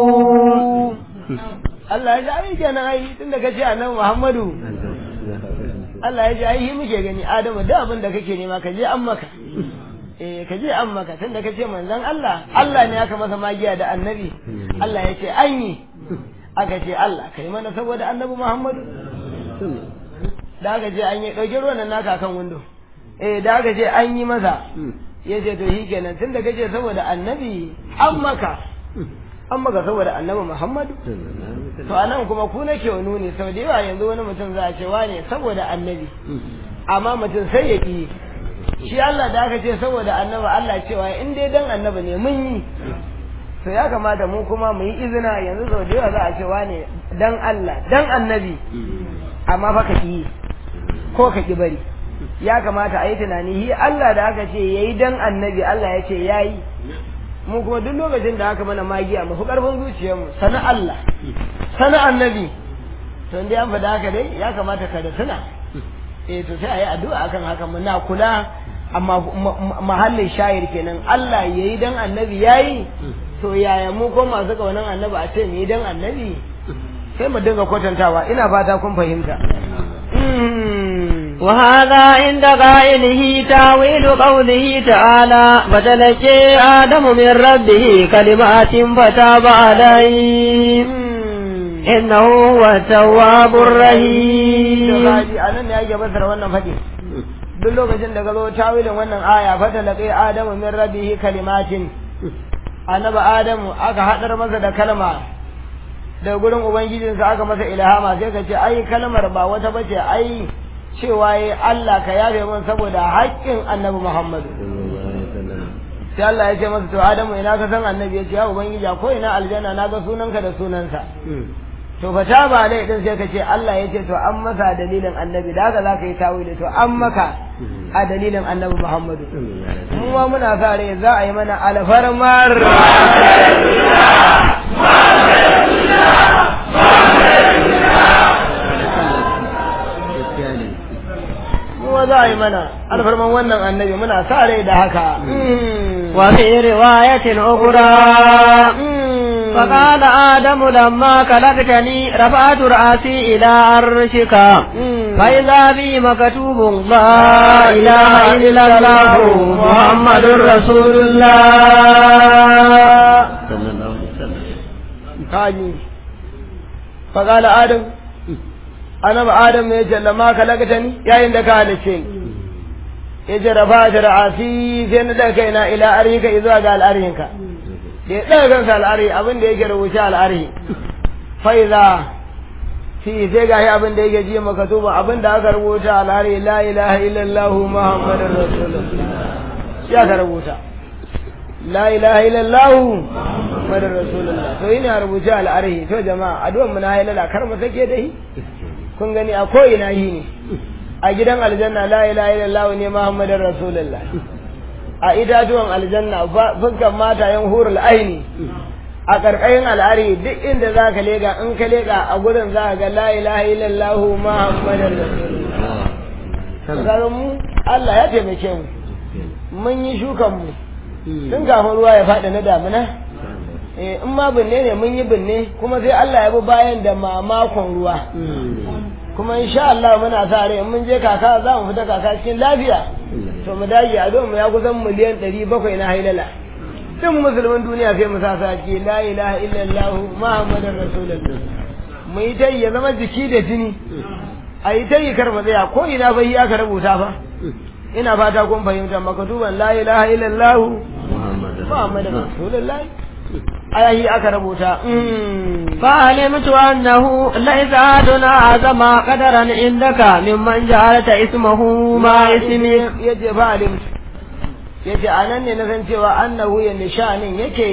Allah ya ji ai kenan ai tunda kace annabi Muhammadu Allah ya ji ai muke gani Adamu da abin da kake nema ka je an maka eh ka je an maka tunda kace manzon Allah Allah ne aka masa magiya da annabi Allah ya ce an yi aka ce Allah kai mana saboda annabi Muhammadu da aka ce an yi dauke ruwan nan naka kan windo eh da aka ce an yi masa ya ce to shi kenan tunda kace saboda annabi an maka an maka saboda annabi Muhammadu to anan kuma ku nake wa nuni sau da yawa yanzu wani mutum za a ce wane saboda annabi amma mutum sai ya ki shi Allah da aka ce saboda annabi Allah cewa in dai dan annabi ne mun yi to ya kamata mu kuma mu yi izina yanzu sau da yawa za a ce wane dan Allah dan annabi amma fa ka ki ko ka ki bari ya kamata a yi tunani hi Allah da aka ce yayi dan annabi Allah ya ce yayi mu kuma duk lokacin da aka mana magiya mu fi karfin zuciyarmu sana Allah sana annabi to dai an faɗa haka dai ya kamata ka da tuna eh to sai a yi addu'a akan haka muna kula amma mahallin shayir kenan Allah yayi dan annabi yayi to yaya mu ko masu kaunan annabi a ce mu yi dan annabi sai mu dinga kwatantawa ina fata kun fahimta
وهذا عند قائله تاويل قوله تعالى فتلقي آدم من ربه كلمات فتاب عليه إنه هو التواب الرحيم
kaji a nan ne ake basara wannan faɗi duk lokacin da ka zo tawilin wannan aya fata laƙi adamu min rabbihi kalimatin annabi adamu aka haɗar masa da kalma da gurin ubangijinsa aka masa ilhama sai ka ce ai kalmar ba wata bace ai cewa yi Allah ka yafe min saboda haƙƙin annabi Muhammadu sai Allah ya ce masa to Adamu ina ka san annabi ya ce ya ubangiji ko ina aljanna na ga sunanka da sunansa to fa ta ba dai din sai ka ce Allah ya ce to an masa dalilin annabi da haka zaka yi tawili to an maka a dalilin annabi Muhammadu mu ma muna sa rai za a yi mana alfarmar mu ma za a yi mana alfarman wannan annabi muna sa rai da haka
وفي رواية أخرى فقال آدم لما خلقتني رفعت رأسي إلى عرشك فإذا بي مكتوب لا إله إلا الله محمد رسول الله
kaji faƙala adam annabi adam ya ce lamma kalakta ni yayin da ka halice ni ya ce rafa ta ra'asi sai na daga kaina ila arhika zuwa ga al'arhinka da ya daga kansa al'arhi abin da yake rubuce al'arhi faiza fi sai ga shi abin da yake ji makatuba abin da aka rubuta al'arhi la ilaha illallah muhammadun rasulullah ya ka rubuta la ilaha illallah muhammadun rasulullah to ina rubuce al'arhi to jama'a addu'an mu na halala kar mu sake dai kun gani a ko ina yi ne a gidan aljanna la ilaha illallah ne muhammadin rasulullah a itatuwan aljanna fuskan matayen hurul aini a karkashin al'ari duk inda za ka lega in ka lega a gurin za ka ga la ilaha illallah muhammadin rasulullah kaga mu Allah ya taimake mu mun yi shukan mu tun kafin ruwa ya faɗi na damina in ma binne ne mun yi binne kuma sai Allah ya bi bayan da mamakon ruwa kuma insha Allah muna sa rai mun je kaka za mu fita kaka cikin lafiya to mu dage a mu ya kusan miliyan ɗari bakwai na hailala duk musulmin duniya sai mu sa sa ce la ilaha illallah muhammadar rasulullah mu yi tayi ya zama jiki da jini a yi tayi kar mu tsaya ko ina bai aka rubuta fa ina fata kun fahimta makatuban la ilaha illallah muhammadar rasulullah ayahi aka rubuta
فعلمت أنه ليس أحد أعظم قدرا عندك ممن جعلت اسمه ما اسمك
yace fa'alim yace anan ne na san cewa annahu ya nishanin yake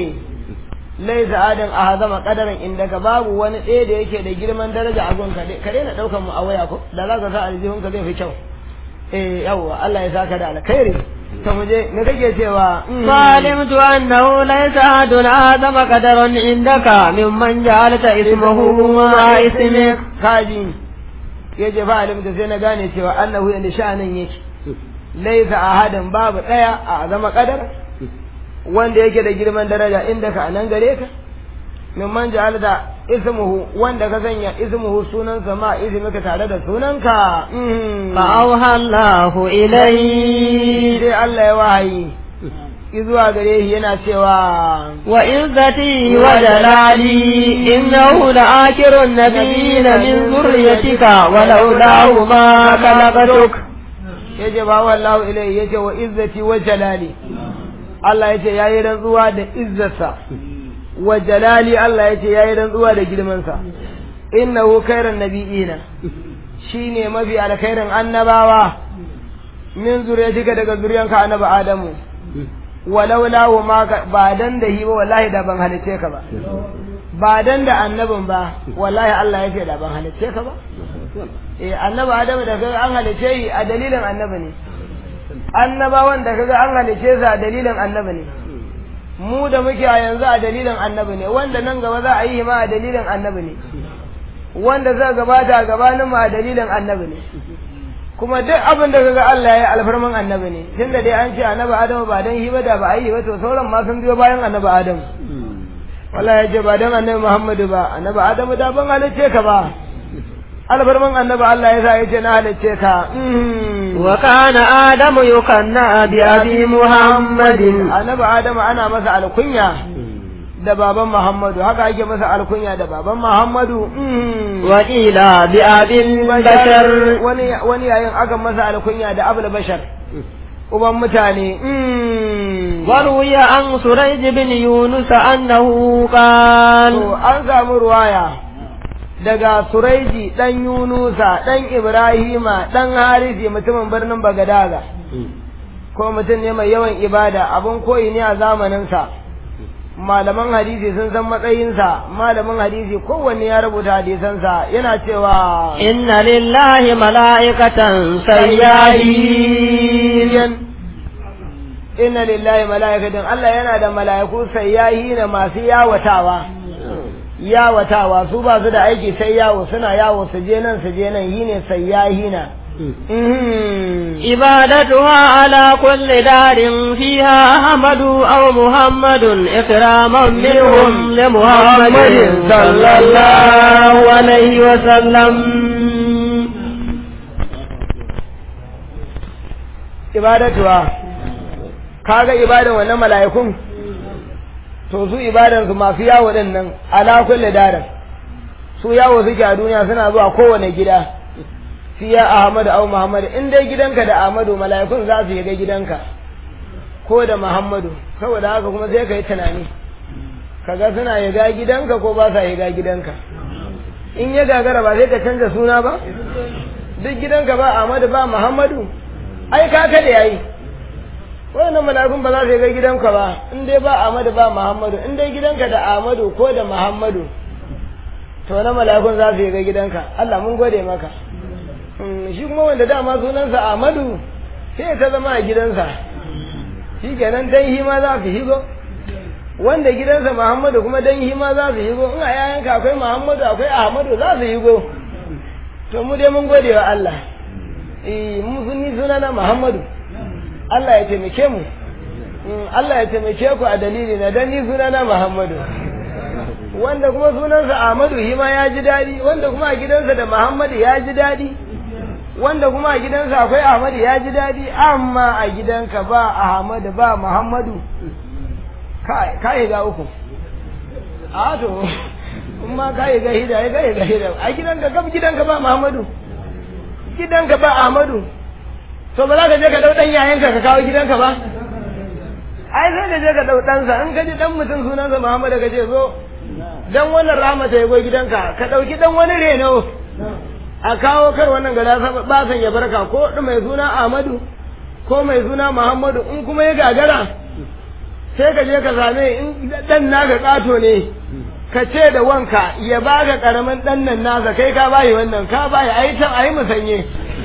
laisa adan ahazama qadaran indaka babu wani ɗaya da yake da girman daraja a gonka ka daina daukan mu a waya ko da za ka sa aljihun ka zai fi kyau eh yawwa Allah ya saka da alkhairi to mu je me kake cewa
فعلمت أنه ليس أحد أعظم قدرا عندك ممن جعلت اسمه ما اسمك
kaji yace fa'alim da sai na gane cewa annahu ya nishanin yake laisa ahadin babu daya a zama kadar wanda yake da girman daraja inda ka anan gare ka min man ja'alta ismuhu wanda ka sanya ismuhu sunansa ma ismika tare da sunanka
فأوحى الله إليه
sai Allah ya wahayi izuwa gare shi yana cewa
وعزتي وجلالي إنه لآكر النبيين من ذريتك ولولاه ما خلقتك
yace ba wallahu ilai yace wa izzati wa jalali Allah yace yayi rantsuwa da izzarsa wa jalali Allah yace yayi rantsuwa da girman sa innahu khairan nabiyina shine mafi alkhairin annabawa min zuriyatika daga zuriyanka annabi Adamu walau lahu ma ba dan da hi ba wallahi da ban halice ka ba ba dan da annabin ba wallahi Allah ya ce da ban halice ka ba eh annabi Adamu da kaga an halice yi a dalilin annabi ne annabawan da kaga an halice su a dalilin annabi ne mu da muke a yanzu a dalilin annabi ne wanda nan gaba za a yi ma a dalilin annabi ne wanda za gabata a gabanin mu a dalilin annabi ne kuma duk abin da kaga Allah ya yi alfarman annabi ne tunda dai an ce annabi Adamu ba dan hiba da ba a yi ba to sauran ma sun biyo bayan annabi Adamu wallahi ya ce ba dan annabi Muhammadu ba annabi Adamu da ban halicce ka ba alfarman annabi Allah ya sa ya ce na halicce ka
وكان آدم يكنى بأبي محمد
annabi Adamu ana masa alkunya da baban Muhammadu haka ake masa alkunya da baban Muhammadu mm.
وقيل بأبي البشر
wani wani yayin aka masa alkunya da abul bashar uban mutane mm.
وروي عن سريج بن يونس أنه قال
to an samu ruwaya daga Suraiji dan Yunusa dan Ibrahima dan Harisi mutumin birnin Bagadaga ko mutum ne mai yawan ibada abun koyi ne a zamaninsa malaman hadisi sun san matsayinsa malamin hadisi kowanne ya rubuta hadisansa yana cewa
إن لله ملائكة سياهين
inna lillahi mala'ikatin Allah yana da mala'iku sayyahi na masu yawatawa yawatawa su ba su da aiki sai yawo suna yawo su je nan su je nan yi ne sayyahi na
عبادتها على كل دار فيها أحمد أو محمد إكراما منهم لمحمد صلى الله عليه وسلم
ibadatuwa kaga ibadan wannan mala'ikun to su ibadan su masu yawo din nan ala kulli darin su yawo suke a duniya suna zuwa kowane gida fiya Ahmad au Muhammad in dai gidanka da Ahmadu mala'ikun za su ga gidanka ko da Muhammadu saboda haka kuma sai ka yi tunani kaga suna yaga gidanka ko ba sa yaga gidanka in ya gagara ba sai ka canza suna ba duk gidanka ba Ahmadu ba Muhammadu ai ka kada yayi wannan mala'ikun ba za su ga gidanka ba in dai ba Ahmadu ba Muhammadu in dai gidanka da Ahmadu ko da Muhammadu to na mala'ikun za su ga gidanka Allah mun gode maka shi kuma wanda dama sunansa Ahmadu sai ta zama a gidansa shi kenan dan hima za su higo wanda gidansa Muhammadu kuma dan hima za su higo in a yayanka akwai Muhammadu akwai Ahmadu za su higo to mu dai mun gode wa Allah eh mu sunni sunana Muhammadu Allah ya taimake mu Allah ya taimake ku a dalili na dan ni sunana Muhammadu wanda kuma sunansa Ahmadu hima ya ji daɗi wanda kuma a gidansa da Muhammadu ya ji daɗi wanda kuma a gidansa akwai Ahmadu ya ji daɗi amma a gidanka ba Ahmadu ba Muhammadu ka yi ga uku a to in ma ka yi ga hida ya ga yi ga hida a gidanka gab gidanka ba Muhammadu gidanka ba Ahmadu to ba za ka je ka dau dan yayanka ka kawo gidanka ba ai sai ka je ka dau ɗansa in ka ji dan mutum sunansa Muhammadu ka ce zo dan wannan rahmata ya go gidanka ka dauki dan wani reno a kawo kar wannan gada ba san ya barka ko mai suna Ahmadu ko mai suna Muhammadu in kuma ya gagara sai ka je ka same in dan naka kato ne ka ce da wanka ya baka karamin dan nan nasa kai ka bayi wannan ka bayi ayi can ayi musanye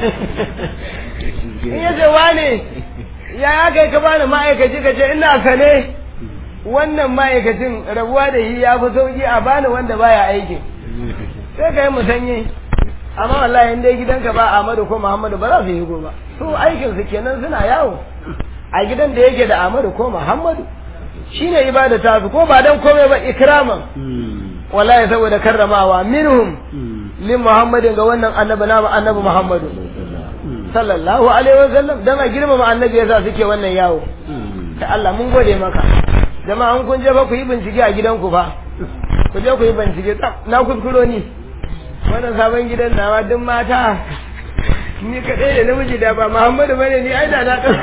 in ya ce wane ya kai ka bani ma'aikaci ka ce ina sane wannan ma'aikacin rabuwa da shi ya fi sauki a bani wanda baya aiki sai ka yi musanye amma wallahi in dai gidanka ba Ahmadu ko Muhammadu ba za su yi ba su aikin su kenan suna yawo a gidan da yake da Ahmadu ko Muhammadu shine ibada ta su ko ba dan komai ba ikraman wallahi saboda karramawa minhum min Muhammadin ga wannan annabi na annabi Muhammadu sallallahu alaihi wasallam dan a girmama annabi yasa suke wannan yawo ta Allah mun gode maka jama'an kun je ba ku yi bincike a gidanku fa ku je ku yi bincike na kuskuro ni wannan sabon gidan nawa duk mata ni kaɗai da namiji da ba Muhammadu bane ni ai da na ɗan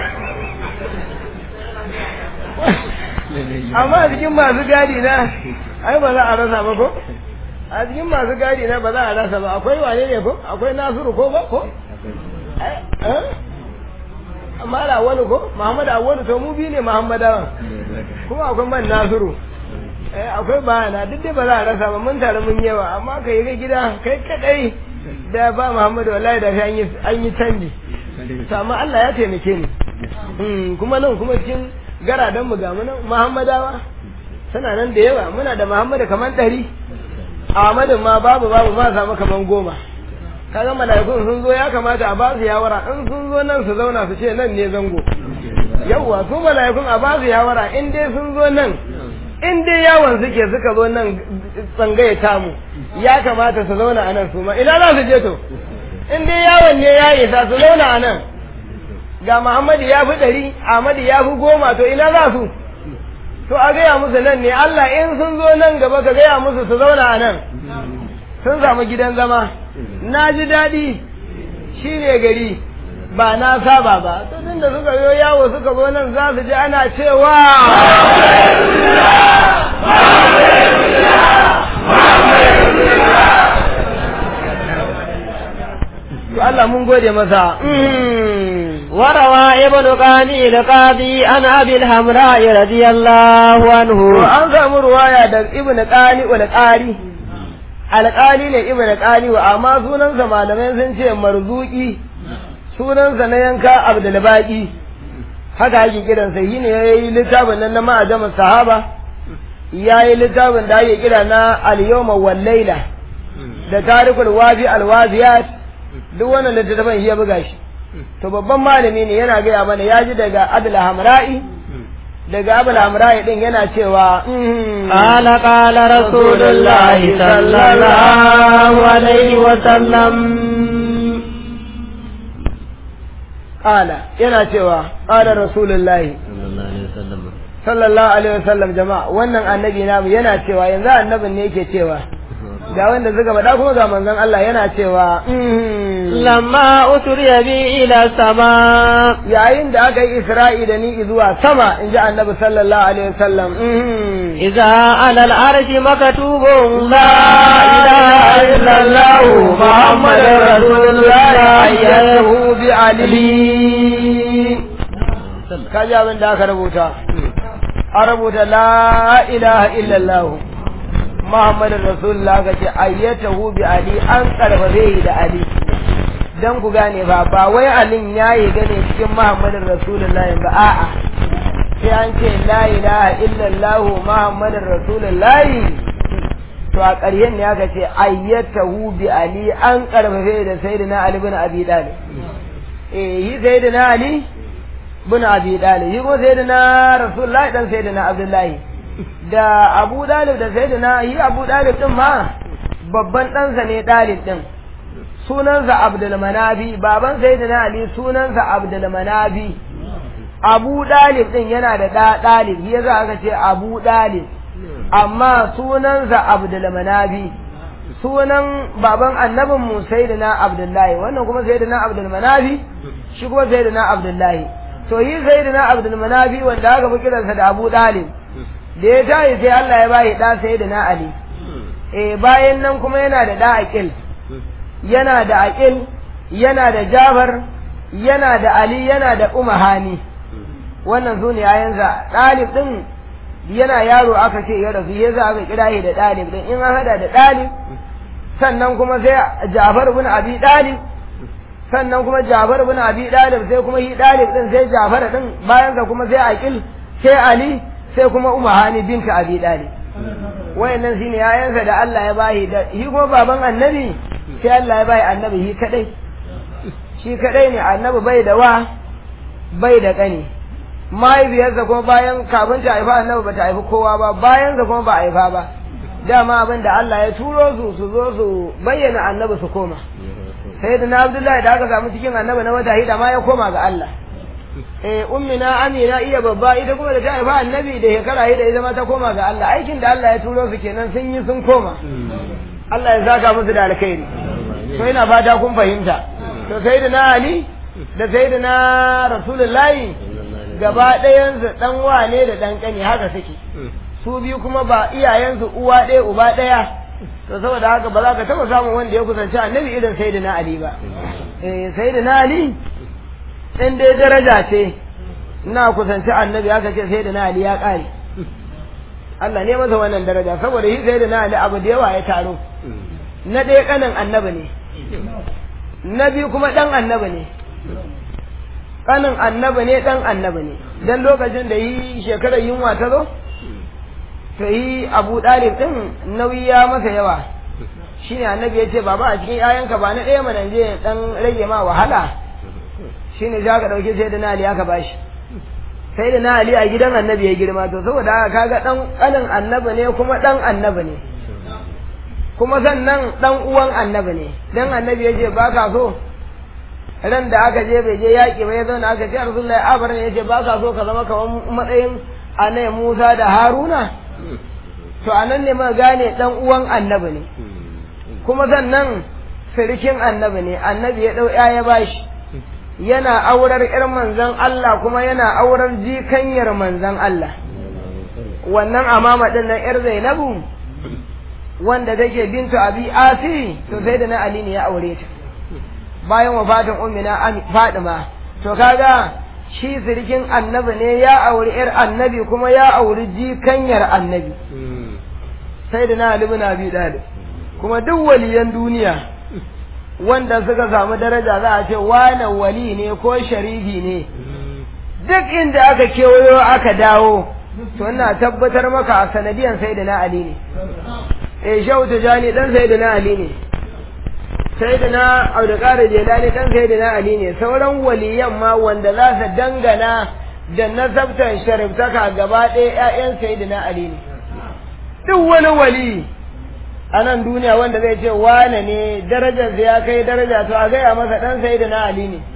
amma a cikin masu gadi na ai ba za a rasa ba ko a cikin masu gadi na ba za a rasa ba akwai wane ne ko akwai Nasiru ko ba ko amma da wani ko Muhammadu awwalu to mu bi ne Muhammadawan kuma akwai man Nasiru eh akwai bayana duk dai ba za a rasa ba mun tare mun yawa amma ka yi gida kai kadai da ba Muhammadu wallahi da an yi an yi canji to amma Allah ya taimake ni mm kuma nan kuma cikin garadan mu ga mu nan Muhammadawa suna nan da yawa muna da Muhammadu kaman ɗari Ahmadu ma babu babu ma samu kaman goma kaga mala'ikun sun zo ya kamata a ba su yawara in sun zo nan su zauna su ce nan ne zango yawwa su mala'ikun a ba su yawara in dai sun zo nan in dai yawon suke suka zo nan tsangaye tamu ya kamata su zauna a nan su ma ina za su je to in dai yawon ne ya isa su zauna a nan ga Muhammadu ya fi ɗari Ahmadu ya fi goma to ina za su to a gaya musu nan ne Allah in sun zo nan gaba ka gaya musu su zauna a nan sun samu gidan zama na ji daɗi shi ne gari ba na saba ba to tun da suka yo yawo suka zo nan za su ji ana cewa to Allah mun gode masa
وروى ابن قاني القاضي عن ابي الحمراء رضي الله
to
عنه
an samu ruwaya da ibnu qani wal qari alqali ne ibnu qani wa amma sunansa malamai sun ce marzuki sunansa na yanka abdul baqi haka ake kiransa shi ne yayi littafin nan na ma'ajamin sahaba yayi littafin da ake kira na al-yawma wal layla da tarikul wafi al-waziyat duk wannan littafin shi ya buga shi to babban malami ne yana gaya mana ya ji daga abul hamra'i daga abul hamra'i din yana cewa mm,
قال قال رسول الله صلى الله عليه وسلم
qala yana cewa qala rasulullahi sallallahu alaihi wasallam jama'a wannan annabi namu yana cewa yanzu annabin ne yake cewa ga wanda suka faɗa kuma ga manzon Allah yana cewa mm,
لما أسري بي إلى السماء
yayin da aka yi isra'i da ni zuwa sama in ji annabi sallallahu alaihi wasallam mm,
إذا على العرش مكتوب لا إله إلا الله محمد رسول الله
ayyahu bi ali kaji abin da aka rubuta a rubuta la ilaha illallah muhammadin rasulullah ka ce ayyatahu bi ali an karfafe shi da ali dan ku gane ba ba wai alin yayi gane cikin muhammadin rasulullah ba a'a sai an ce la ilaha illallah muhammadin rasulullah to a ƙaryen ne aka ce ayyatahu bi ali an karfafe da sayyidina ali bin abi talib eh yi sayyidina ali bin abi talib yi ko sayyidina rasulullahi dan sayyidina abdullahi da abu dalib da sayyidina yi abu dalib din ma babban ɗansa ne dalib din sunansa abdul manabi baban sayyidina ali sunansa abdul manabi abu dalib din yana da da dalib shi yasa aka ce abu dalib amma sunansa abdul manabi sunan baban annabin mu sayyidina abdullahi wannan kuma sayyidina abdul manabi shi kuma sayyidina abdullahi to yi sayyidina abdul manabi wanda aka fi kiransa da abu dalib da ya tayi sai Allah ya bayi da sayyidina ali eh bayan nan kuma yana da da aqil yana da aqil yana da jabar yana da ali yana da umahani wannan su ne yayansa ɗalib ɗin yana yaro aka ce ya rasu ya za aka kira shi da ɗalib ɗin in an hada da ɗalib sannan kuma sai Jafar bin Abi Dalib sannan kuma Jafar bin Abi Dalib sai kuma shi Dalib din sai Jafar din bayan sa kuma sai Aqil sai Ali sai kuma Umahani binta Abi Dalib wayannan shine yayansa da Allah ya bahi da shi kuma baban Annabi sai Allah ya bahi Annabi shi kadai shi kadai ne Annabi bai da wa bai da kani mahaifiyarsa kuma bayan kafin ta haifa Annabi bata haifi kowa ba bayan sa kuma ba haifa ba dama abin da Allah ya turo su su zo su bayyana annabi su koma sai da na abdullahi da aka samu cikin annabi na wata hida ma ya koma ga Allah eh ummina amina iya babba ita kuma da ta haifa annabi da shekara hida ita ma ta koma ga Allah aikin da Allah ya turo su kenan sun yi sun koma Allah ya saka musu da alkhairi to ina fata kun fahimta to sai da na ali da sai da na rasulullahi gaba ɗayansu ɗan wane da ɗan ƙani haka suke su biyu kuma ba iyayensu uwa ɗaya uba ɗaya to saboda haka ba za ka taɓa samun wanda ya kusanci annabi irin sayyidina ali ba eh sayyidina ali in dai daraja ce na kusanci annabi aka ce sayyidina ali ya ƙare Allah ne masa wannan daraja saboda shi sayyidina ali abu da yawa ya taro na ɗaya ƙanin annabi ne na biyu kuma ɗan annabi ne ƙanin annabi ne ɗan annabi ne dan lokacin da yi shekarar yunwa ta zo to yi abu ɗalib ɗin nauyi ya masa yawa shi ne annabi ya ce baba a cikin ‘ya'yanka ba na ɗaya mana je ɗan rage ma wahala shi ne za ka ɗauki sai da na ali aka bashi sai da na ali a gidan annabi ya girma to saboda haka kaga ɗan ƙanin annabi ne kuma ɗan annabi ne kuma sannan ɗan uwan annabi ne dan annabi ya ce ba ka so ran da aka je bai je yaƙi ba ya zauna aka ce rasulullahi abar ne ya ce ba ka so ka zama kamar matsayin anai Musa da Haruna to anan ne muka gane dan uwan annabi ne kuma sannan sirikin annabi ne annabi ya dau ya bashi yana aurar ƴar manzon Allah kuma yana aurar jikanyar manzon Allah wannan amama din nan ƴar Zainabu wanda take bintu Abi Asi to sai da na Ali ne ya aure ta bayan wafatin ummina Fadima to kaga shi sirikin annabi ne ya auri ƴar annabi kuma ya auri jikanyar annabi sai da na Ali bin Abi Talib kuma duk waliyan duniya wanda suka samu daraja za a ce wane wali ne ko sharifi ne duk inda aka kewayo aka dawo to ina tabbatar maka a sanadiyan sai da na Ali ne eh shehu tijani dan sai da na Ali ne sai da na abdulkadir jelani dan sai da na Ali ne sauran waliyan ma wanda za su dangana da nasabtan shariftaka gaba ɗaya 'ya'yan sai da na Ali ne duk wani wali a nan duniya wanda zai ce wane ne darajarsa ya kai daraja to a gaya masa dan sai da na Ali ne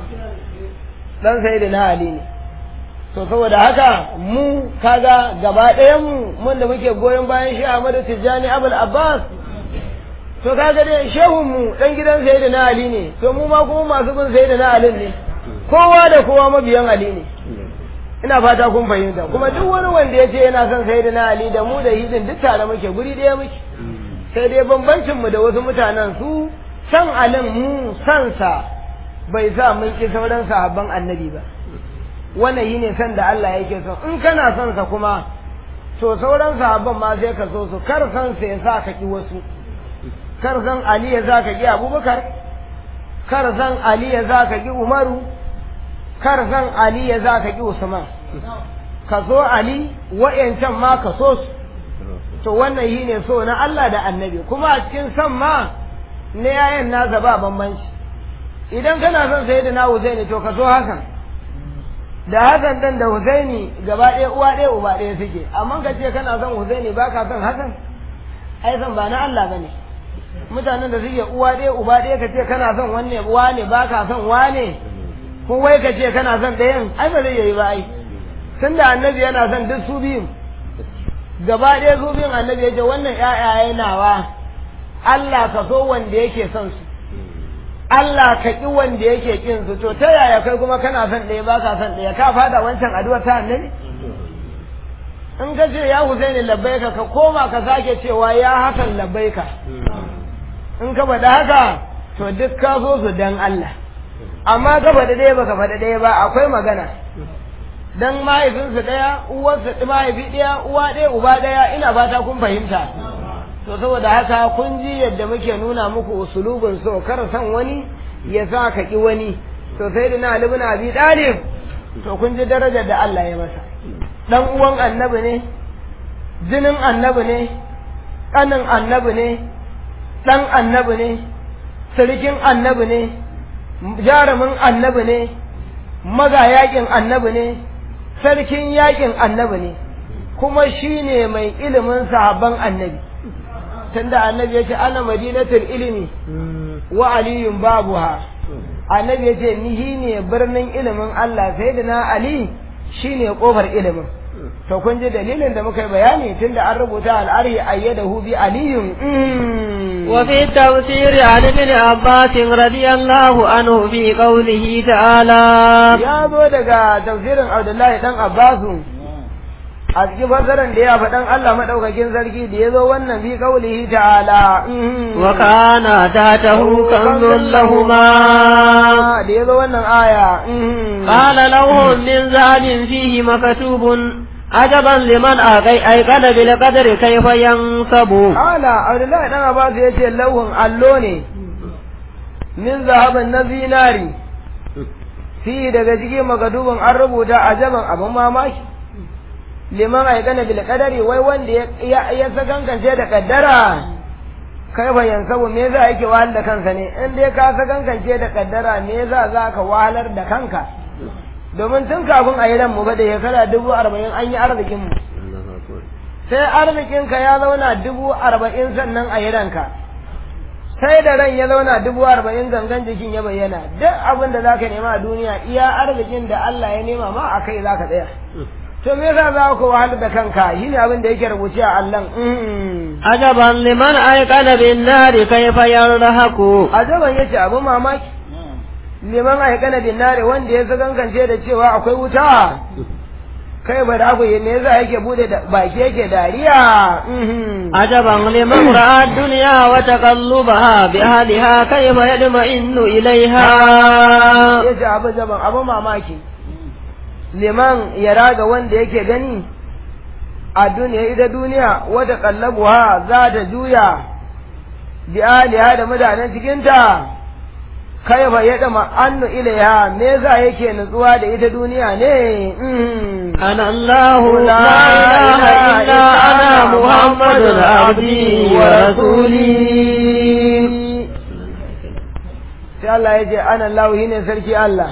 dan sai da na Ali ne to saboda haka mu kaga gaba ɗayan mu mun da muke goyon bayan shi Ahmadu Tijjani Abul Abbas to kaga dai shehun mu dan gidan sai da na Ali ne to mu ma kuma masu bin sai da na Ali ne kowa da kowa mabiyan Ali ne ina fata kun fahimta kuma duk wani wanda ya ce yana son sai da na Ali da mu da hidin duk tare muke guri ɗaya muke sai dai bambancin mu da wasu mutanen su san alin mu san sa bai sa mun ki sauran sahabban annabi ba wannan yi ne san da Allah yake so in kana son sa kuma to sauran sahabban ma sai ka so su kar san sa ya sa ka ki wasu kar san Ali ya sa ka ki Abubakar kar san Ali ya sa ka ki Umaru kar san Ali ya sa ka ki Usman ka so Ali wa'yancan ma ka so su to wannan yi ne so na Allah da annabi kuma a cikin san ma na yayan nasa ba bambanci idan kana son sai da na Husaini to ka so Hassan da Hassan dan da Husaini gaba ɗaya uwa ɗaya uba ɗaya suke amma ka ce kana son Husaini ba ka son Hassan ai san ba na Allah bane mutanen da suke uwa ɗaya uba ɗaya ka ce kana son wanne wane ba ka son wane ko wai ka ce kana son ɗayan ai ba zai yi ba ai tunda annabi yana son duk su biyun gaba ɗaya su biyun annabi ya ce wannan ƴaƴaye nawa Allah ka so wanda yake son su Allah ka ƙi wanda yake ƙin su to ta yaya kai kuma kana son ɗaya ba ka son ɗaya ka fada wancan addu'a ta annabi in ka ce ya Husaini labbaika ka koma ka sake cewa ya hakan labbaika in ka faɗa haka to duk ka so su dan Allah amma ka faɗa ɗaya baka faɗa ɗaya ba akwai magana dan mahaifinsu ɗaya uwarsu mahaifi ɗaya uwa ɗaya uba ɗaya ina fata kun fahimta to saboda haka kun ji yadda muke nuna muku usulubin so kar san wani ya sa ka ki wani to sai da na ibn abi dalib to kun ji darajar da Allah ya masa dan uwan annabi ne jinin annabi ne kanin annabi ne dan annabi ne sarkin annabi ne jarumin annabi ne maga yakin annabi ne sarkin yakin annabi ne kuma shine mai ilimin sahabban annabi tunda annabi ya ce ana madinatul ilimi wa aliyun babuha annabi ya ce ni ne birnin ilimin Allah sai da na ali shine kofar ilimin to kun ji dalilin da muka yi bayani tunda an rubuta al'ari ayyadahu bi aliyun
وفي التفسير عن ابن عباس رضي الله عنه في قوله تعالى
ya zo daga tafsirin Abdullahi dan Abbasu a cikin fasaran da ya faɗan Allah maɗaukakin sarki da ya zo wannan bi kaulihi ta'ala
wa kana tatahu kanzun lahuma
da ya zo wannan aya
qala lahum min zahabin fihi maktubun ajaban liman aikana bil qadri kayfa yansabu
qala Abdullahi dan Abbas ya ce lauhun allo ne min zahabin na zinari fi daga cikin magadubin an rubuta ajaban abin mamaki liman aikana bil qadari wai wanda ya ya sakankance da kaddara kai fa yansabu me za yake wahal da kansa ne in dai ka sakankance da kaddara me za za ka wahalar da kanka domin tun kafin a yi ran mu ba da shekara dubu arba'in an yi arzikin mu sai arzikin ka ya zauna dubu arba'in sannan a yi ranka sai da ran ya zauna dubu arba'in gangan jikin ya bayyana duk abin da zaka nema a duniya iya arzikin da Allah ya nema ma a kai zaka tsaya to me yasa za ku wahala da kanka shine abin da yake rubuce a Allah
عجبا لمن أيقن بالنار كيف يرهق
ajaban yace abu mamaki liman aikana bin nare wanda ya sagankance da cewa akwai wuta kai ba da ku me yasa yake bude da baki yake dariya
عجبا لمن رأى الدنيا وتقلبها بأهلها كيف يطمئن إليها
yace abu jaban abu mamaki liman ya raga wanda yake gani a duniya ita duniya wata kallabuwa za ta juya bi aliha da mutanen cikinta kai fa ya dama annu ilaiha me za yake nutsuwa da ita duniya ne
أنا الله لا إله إلا أنا محمد عبدي ورسولي
sai Allah ya ce ana Allah ne sarki Allah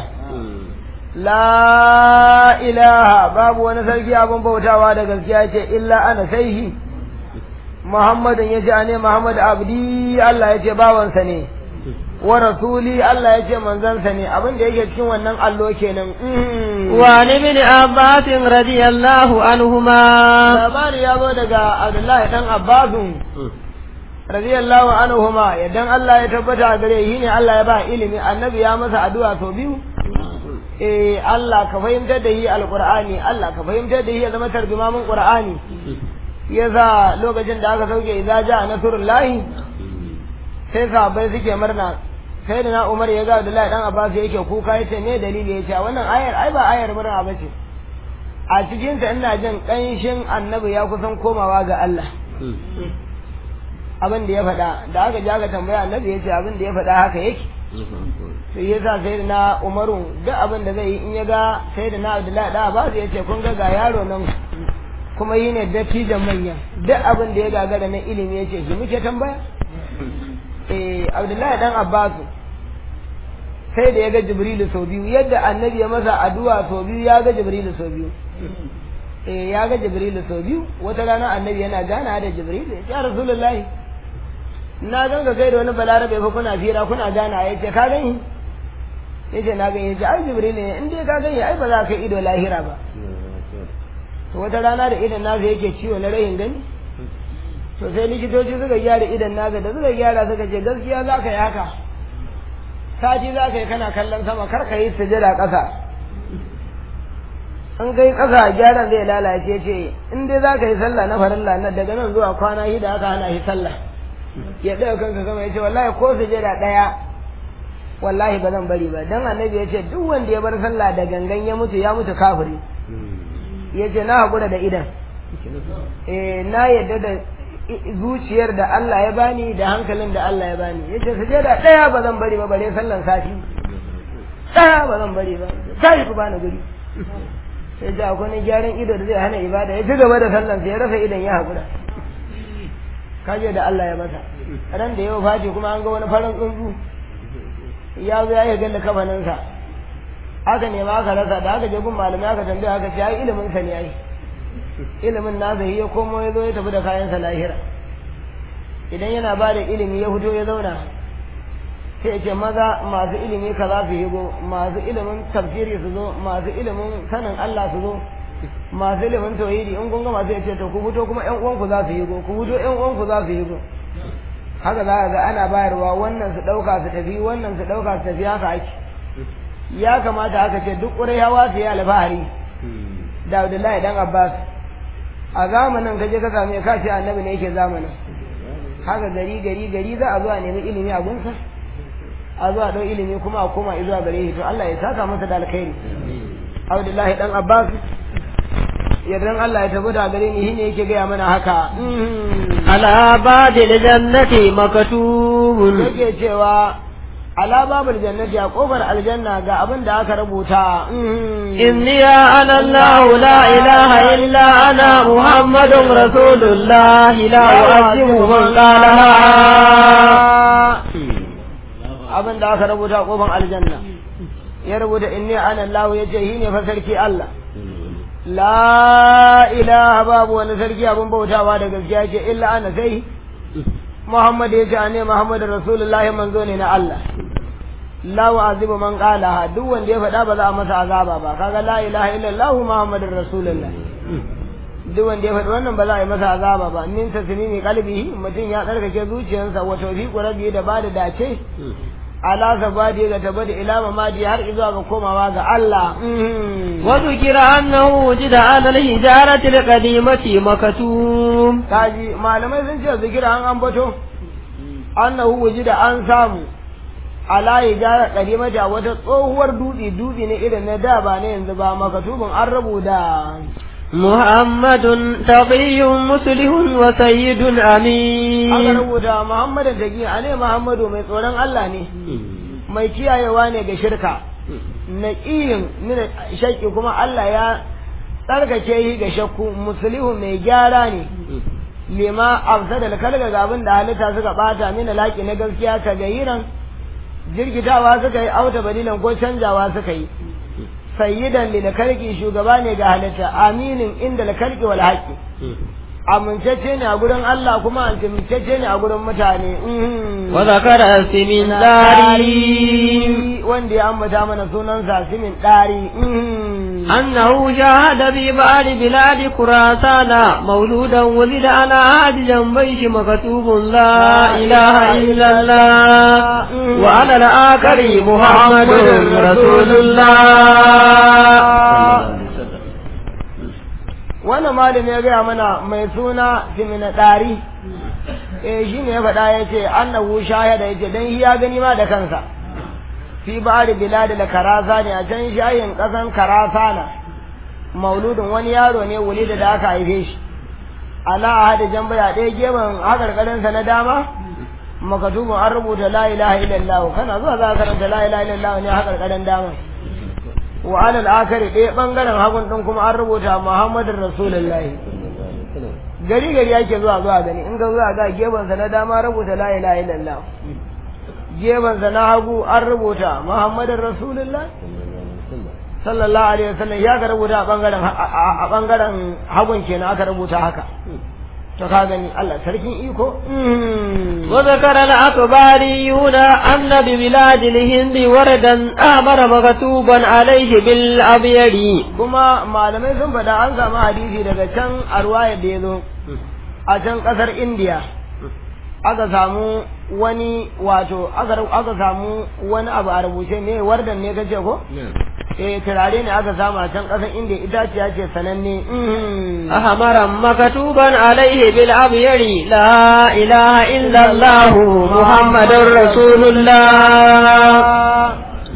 la ilaha babu wani sarki abin bautawa da gaskiya ce illa ana sai shi Muhammadun ya ce ne Muhammad abdi Allah ya ce bawansa ne wa rasuli Allah ya ce manzansa ne abin da yake cikin wannan allo kenan
وعن ابن عباس رضي الله عنهما
labari ya zo daga Abdullahi dan Abbasu radiyallahu anhuma idan Allah ya tabbata a gare shi ne Allah ya ba ilimi annabi ya masa addu'a sau biyu eh Allah ka fahimtar da shi alqur'ani Allah ka fahimtar da shi ya zama tarjumamin qur'ani yasa lokacin da aka sauke idza jaa nasrullahi sai sahabbai suke murna sai da na Umar ya ga Abdullahi dan Abbas yake kuka yace me dalili yace wannan ayar ai ba ayar murna bace a cikin ta ina jin kanshin annabi ya kusan komawa ga Allah abin da ya faɗa da aka ji aka tambaya annabi ya ce abin da ya faɗa haka yake sai ya sa sai da na umaru duk abin da zai yi in ya ga sai da na abdullahi da ba ya ce kun ga ga yaro nan kuma yi ne dattijan manya duk abin da ya gagara na ilimi ya ce shi muke tambaya eh abdullahi dan abbasu sai da ya ga jibrilu sau biyu yadda annabi ya masa addu'a sau biyu ya ga jibrilu sau biyu eh ya ga jibrilu sau biyu wata rana annabi yana gana da jibrilu ya rasulullahi na gan ga kai da wani balarabe fa kuna fira kuna gana ya ce ka gani ya ce na gani ya ce ai jibril ne in dai ka gani ai ba za ka ido lahira ba to wata rana da idan nasa yake ciwo na rahin gani to sai likitoci suka gyara idan nasa da suka gyara suka ce gaskiya za ka yi haka sati za ka yi kana kallon sama kar ka yi sujada ƙasa in kai ƙasa gyaran zai lalace ce in dai za ka yi sallah na farilla na daga nan zuwa kwana shida aka hana shi sallah ya ɗaya kansa sama ya ce wallahi ko sujada ɗaya wallahi ba zan bari ba dan annabi ya ce duk wanda ya bar sallah da gangan ya mutu ya mutu kafiri ya ce na haƙura da idan eh na yadda da zuciyar da Allah ya bani da hankalin da Allah ya bani ya ce sujada ɗaya ba zan bari ba bare sallan sati ɗaya ba zan bari ba sai ku bani guri sai da akwai wani gyaran ido da zai hana ibada ya ci gaba da sallan sai ya rasa idan ya haƙura kaje da Allah ya masa ran da yau fati kuma an ga wani farin tsuntsu ya zo ya yi galla kafaninsa aka nema aka rasa da aka je gun malamai aka tambaya aka ce ai ilimin sa ne ai ilimin nasa ya komo ya zo ya tafi da kayansa lahira idan yana ba da ilimi ya fito ya zauna sai ya ce maza masu ilimi ka za su higo masu ilimin tafsiri su zo masu ilimin sanin Allah su zo masu ilimin tauhidi in kun ga masu ya ce to ku fito kuma ƴan uwanku za su higo ku fito ƴan uwanku za su higo haka za ka ga ana bayarwa wannan su ɗauka su tafi wannan su ɗauka su tafi haka ake ya kamata aka ce duk ƙurayawa su yi alfahari da Abdullahi dan Abbas a zamanin ka je ka same ka ce annabi ne yake zamanin haka gari gari gari za a zo a nemi ilimi a gunsa a zo a ɗau ilimi kuma a koma zuwa gare shi to Allah ya saka masa da alkhairi Abdullahi dan Abbas yardan Allah ya tabbata gare ni shine yake gaya mana haka
ala badil jannati maktubun
yake cewa ala babul jannati a kofar aljanna ga abin da aka rubuta
inni ya ana Allah la ilaha illa ana muhammadun rasulullah la u'azzimu man qalaha
abin da aka rubuta a kofar aljanna ya rubuta inni ana Allah yace shi ne fa sarki Allah la ilaha babu wani sarki abin bautawa da gaskiya ce illa ana sai Muhammad ya ce ne Muhammad Rasulullahi manzo ne na Allah la wa'azibu man qala duk wanda ya faɗa ba za a masa azaba ba kaga la ilaha illallah muhammadur rasulullah duk wanda ya faɗi wannan ba za a yi masa azaba ba min tasmimi qalbihi mutum ya tsarkake zuciyarsa wa tawfiqu rabbi da bada dace ala sabadi ga tabada ila mamadi har zuwa ga komawa ga Allah
وذكر أنه وجد على الحجارة القديمة مكتوم
kaji malamai sun ce zikira an ambato annahu wujida an samu ala hijara qadimata wata tsohuwar dutse dutse ne irin na da ba ne yanzu ba makatubin an rubuta
محمد تقي مسلم وسيد
aka
أمين
rubuta muhammadu taqi ane muhammadu mai tsoron Allah ne mai kiyayewa ne ga shirka naqiyin min shakki kuma Allah ya tsarkake yi ga shakku muslihu mai gyara ne lima afsada kalga ga abin da halitta suka bata mina laki na gaskiya ka gayiran jirgitawa suka yi auta badilan ko canjawa suka yi sayyidan lil kalki shugaba ne ga halitta aminin inda lil kalki wal haqi amincacce ne a gurin Allah kuma amincacce ne a gurin mutane Mhm.
وذكر اسم داري
wanda ya ambata mana sunansa simin ɗari
أنه شاهد في بعض بلاد خراسان مولودا ولد على عهد جنبيش مكتوب لا إله إلا الله وعلى الآخر محمد رسول الله
wannan malami ya gaya mana mai suna simina ɗari eh shi ne ya faɗa ya ce annahu shahada ya ce don shi ya gani ma da kansa fi ba'ar bilad da karasa ne a can shayin ƙasan karasa na mauludin wani yaro ne wuli da da aka haife shi ala ahadi jambaya ɗaya gefen hakarkarinsa na dama makatubun an rubuta la ilaha illallah kana zuwa za ka karanta la ilaha illallah ne hakarkarin dama wa alal akari ɗaya ɓangaren hagun ɗin kuma an rubuta muhammadin rasulullahi gari gari yake zuwa zuwa gani in ga zuwa ga gefansa na dama rubuta la ilaha illallah gefansa na hagu an rubuta muhammadin rasulullah sallallahu alaihi wasallam ya ka rubuta a ɓangaren a ɓangaren hagun kenan aka rubuta haka to ka gani Allah sarkin iko
وذكر الأخباريون أن ببلاد الهند وردا أمر مكتوبا عليه بالأبيض
kuma malamai sun faɗa an samu hadisi daga can a ruwayar da ya zo a can ƙasar indiya aka samu wani wato aka aka samu wani abu a rubuce ne wardan ne kace ko eh turare ne aka samu a can ƙasar indiya itaciya ce sananne mhm.
أمر مكتوبا عليه بالأبيض لا إله إلا الله محمد رسول الله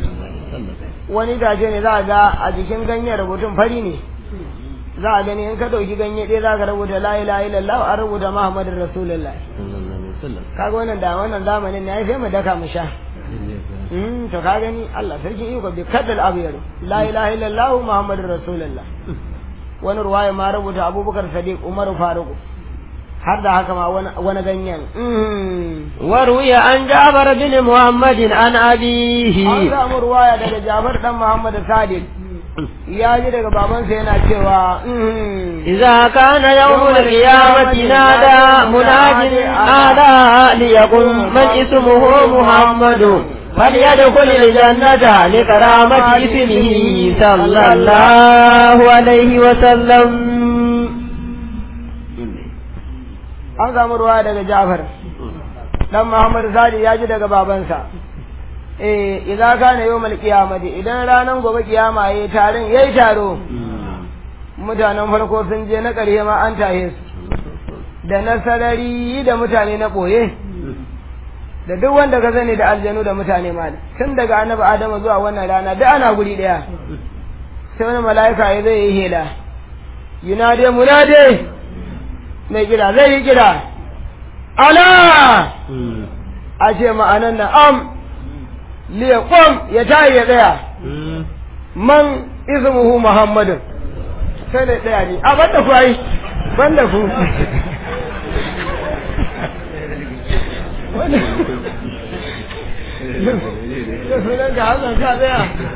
wani itace ne za a ga a jikin ganyen rubutun fari ne za a gani in ka ɗauki ganye ɗaya za ka rubuta la ilaha illallah an rubuta muhammadin rasulullah kaga wannan da wannan zamanin ne ai sai mu daka mu sha Mm, to ka gani Allah sarkin iko bi kadal abyar la ilaha illallah muhammadur rasulullah wani ruwaya ma rubuta abubakar sadiq umar faruk har da haka ma wani wani ganyen Mm.
وروي عن جابر بن محمد عن
an
أبيه
samu ruwaya daga Jafar dan Muhammad Sadiq ya ji daga babansa yana cewa mm,
إذا كان يوم القيامة نادى مناد نادى ليقل من اسمه محمد فليدخل الجنة لكرامة اسمه صلى الله عليه وسلم
an samu ruwaya daga Jafar dan Muhammad Sadiq ya ji daga babansa eh idza kana yawmal qiyamati idan ranan gobe kiyama yayi taron yayi taro mutanen farko sun je na ƙarshe ma an tahe su da na sarari da mutane na ɓoye da duk wanda ka sani da aljanu da mutane ma tun daga annabi adamu zuwa wannan rana duk ana guri ɗaya sai wani mala'ika ya zai yi hela yunade munade mai kira zai yi kira ala a ce ma'anan na am liya kwam ya tayi ya tsaya man ismuhu muhammadin sai da tsaya ne a banda ku ai banda ku da sunan ka hasan ka tsaya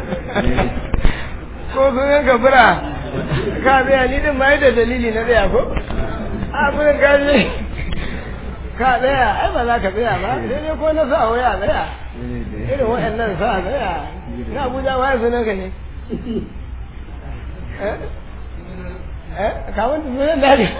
ko sunan ka fura ka tsaya ni din ma da dalili na tsaya ko a furin ka ne ka tsaya ai ba za ka tsaya ba sai dai ko na sa waya tsaya irin waɗannan sa tsaya na abuja ma ya sunan ka ne eh eh kawun da sunan da ne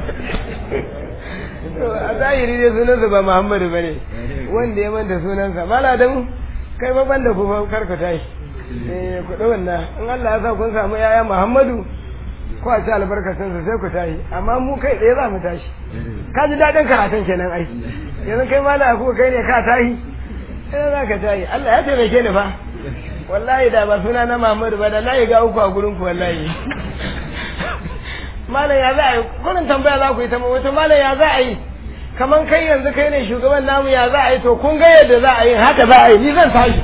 a zahiri dai sunansa ba muhammadu ba ne wanda ya manta sunansa mala da mu kai ba banda ku karka tashi eh ku ɗau wannan in Allah ya sa kun samu yaya muhammadu ko a ci albarkacinsa sai ku tashi amma mu kai tsaye za mu tashi ka ji daɗin karatun kenan ai yanzu kai ma da kuka kai ne ka tashi sai za ka tashi Allah ya taimake ni fa wallahi da ba suna na Muhammadu ba da na yi ga uku a gurin ku wallahi malam ya za a yi kurin tambaya za ku yi ta wato malam ya za a yi kaman kai yanzu kai ne shugaban namu ya za a yi to kun ga yadda za a yi haka za a yi ni zan tashi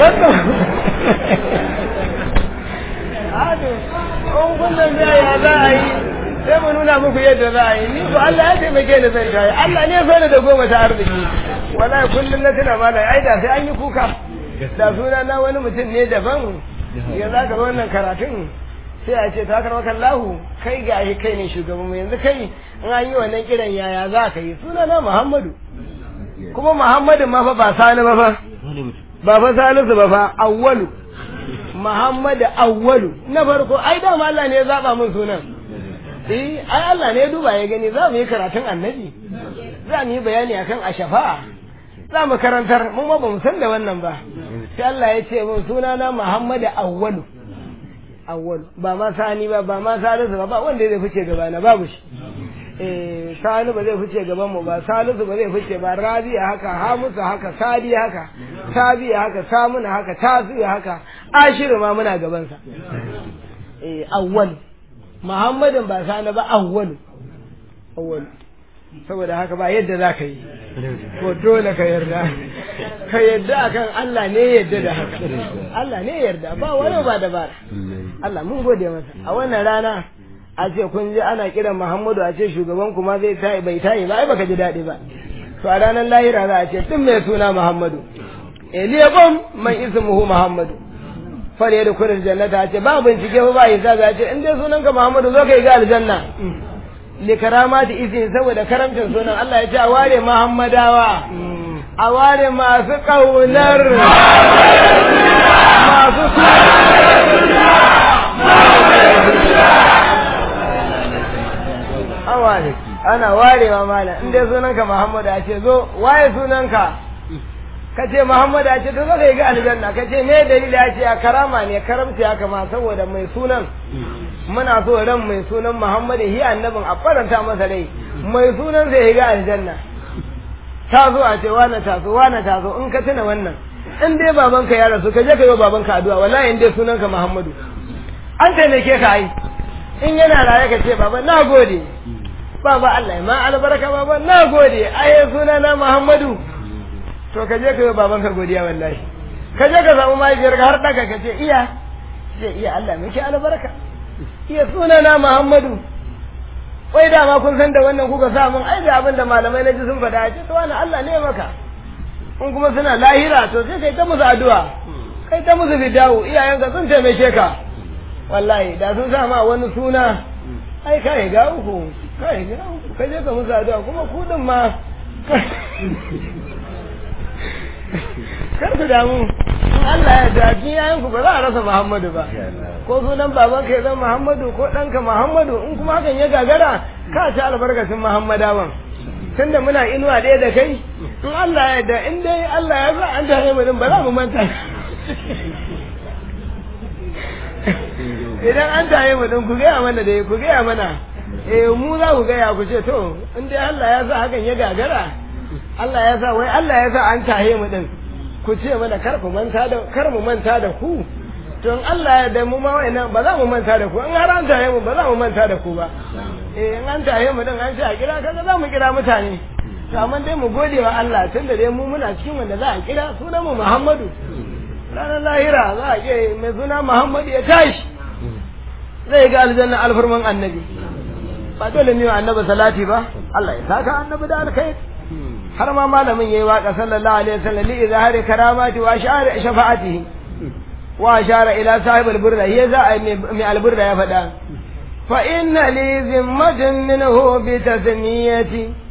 Ado, in kun tambaya ya za a yi sai mu nuna muku yadda za a yi ni ko Allah ya taimake ni zai kai Allah ne so da goma ta arziki wallahi kullum na tuna malam ai da sai an yi kuka da suna na wani mutum ne daban ya za ka wannan karatun sai a ce ta karɓar kallahu kai ga shi kai ne shugaban yanzu kai in an yi wannan kiran yaya za ka yi suna na Muhammadu kuma Muhammadu ma fa ba sani ba fa ba fa salisu ba fa awwalu Muhammadu awwalu na farko ai dama Allah ne ya zaba min sunan eh ai Allah ne ya duba ya gani za mu yi karatun annabi za mu yi bayani akan ashafa za mu karantar mun ma ba mu san da wannan ba sai Allah ya ce mun suna na Muhammadu awwalu awwalu ba ma sani ba ba ma salisu ba ba wanda zai fice gaba na babu shi eh sani ba zai fice gaban mu ba salisu ba zai fice ba rabi'a haka hamusu haka sadi haka sabiya haka samuna haka tasiya haka ashiru ma muna gaban sa eh awwal muhammadin ba sani ba awwal awwal saboda haka ba yadda za ka yi ko dole ka yarda ka yarda akan Allah ne yarda da haka Allah ne yarda ba wani ba dabara Allah mun gode masa a wannan rana a ce kun je ana kiran Muhammadu a ce shugaban kuma zai tayi bai tayi ba ai baka ji daɗi ba to a ranar lahira za a ce tun mai suna Muhammadu Eliyabam man ismuhu Muhammadu fare da kurin jannata a ce ba bincike ba ba hisabi a ce in dai sunanka Muhammadu zo kai ga aljanna li karamati izin saboda karamcin sunan Allah ya ce a ware Muhammadawa a ware masu kaunar masu an ware ana warewa mala in dai sunanka Muhammadu a ce zo waye sunanka ka ce Muhammadu a ce to zo kai ga aljanna ka ce me dalili a ce a karama ne karamci haka ma saboda mai sunan muna so ran mai sunan Muhammadu hi annabin a faranta masa rai mai sunan zai ga aljanna ta zo a ce wani ta zo wani ta zo in ka tuna wannan in dai babanka ya rasu ka je ka yi wa babanka addu'a wallahi in dai sunanka Muhammadu an taimake ka ai in yana raye ka ce baba na gode baba Allah ma albarka baba na gode ai suna na Muhammadu to ka je ka yi babanka godiya wallahi ka je ka samu mahaifiyarka har daga ka ce iya ce iya Allah miki albarka iya suna na Muhammadu wai dama kun san da wannan kuka sa mun ai da abin da malamai na ji sun faɗa ce to wani Allah ne maka in kuma suna lahira to sai kai ta musu addu'a kai ta musu fidawo iyayenka sun taimake ka wallahi da sun sa ma wani suna ai kai ga uku kai ga uku kai je ka musu addu'a kuma ku din ma kar ku damu in Allah ya da yayan ku ba za a rasa Muhammadu ba ko sunan baban ka ya zama Muhammadu ko ɗanka Muhammadu in kuma hakan ya gagara ka ci albarkacin Muhammadawan tunda muna inuwa ɗaya da kai in Allah ya da in dai Allah ya sa an tare mu din ba za mu manta idan an tare mu din ku gaya mana da ku gaya mana eh mu za ku gaya ku ce to in dai Allah ya sa hakan ya gagara Allah ya sa wai Allah ya sa an tahe mu din ku ce mana kar ku manta da kar mu manta da ku to in Allah ya da mu ma wayannan ba za mu manta da ku in har an tahe mu ba za mu manta da ku ba eh in an tahe mu din an ce a kira kaga za mu kira mutane to amma dai mu gode wa Allah tunda dai mu muna cikin wanda za a kira sunan mu Muhammadu ranar lahira za a ce mai suna Muhammadu ya tashi zai ga aljanna alfarman annabi ba dole ne annabi salati ba Allah ya saka annabi da alkhairi har ma malamin yayi waka sallallahu alaihi wasallam li izhari karamati wa ashara shafa'atihi wa ashara ila sahib alburda ya za a mai alburda ya faɗa fa inna li zimmatin minhu bi tasmiyati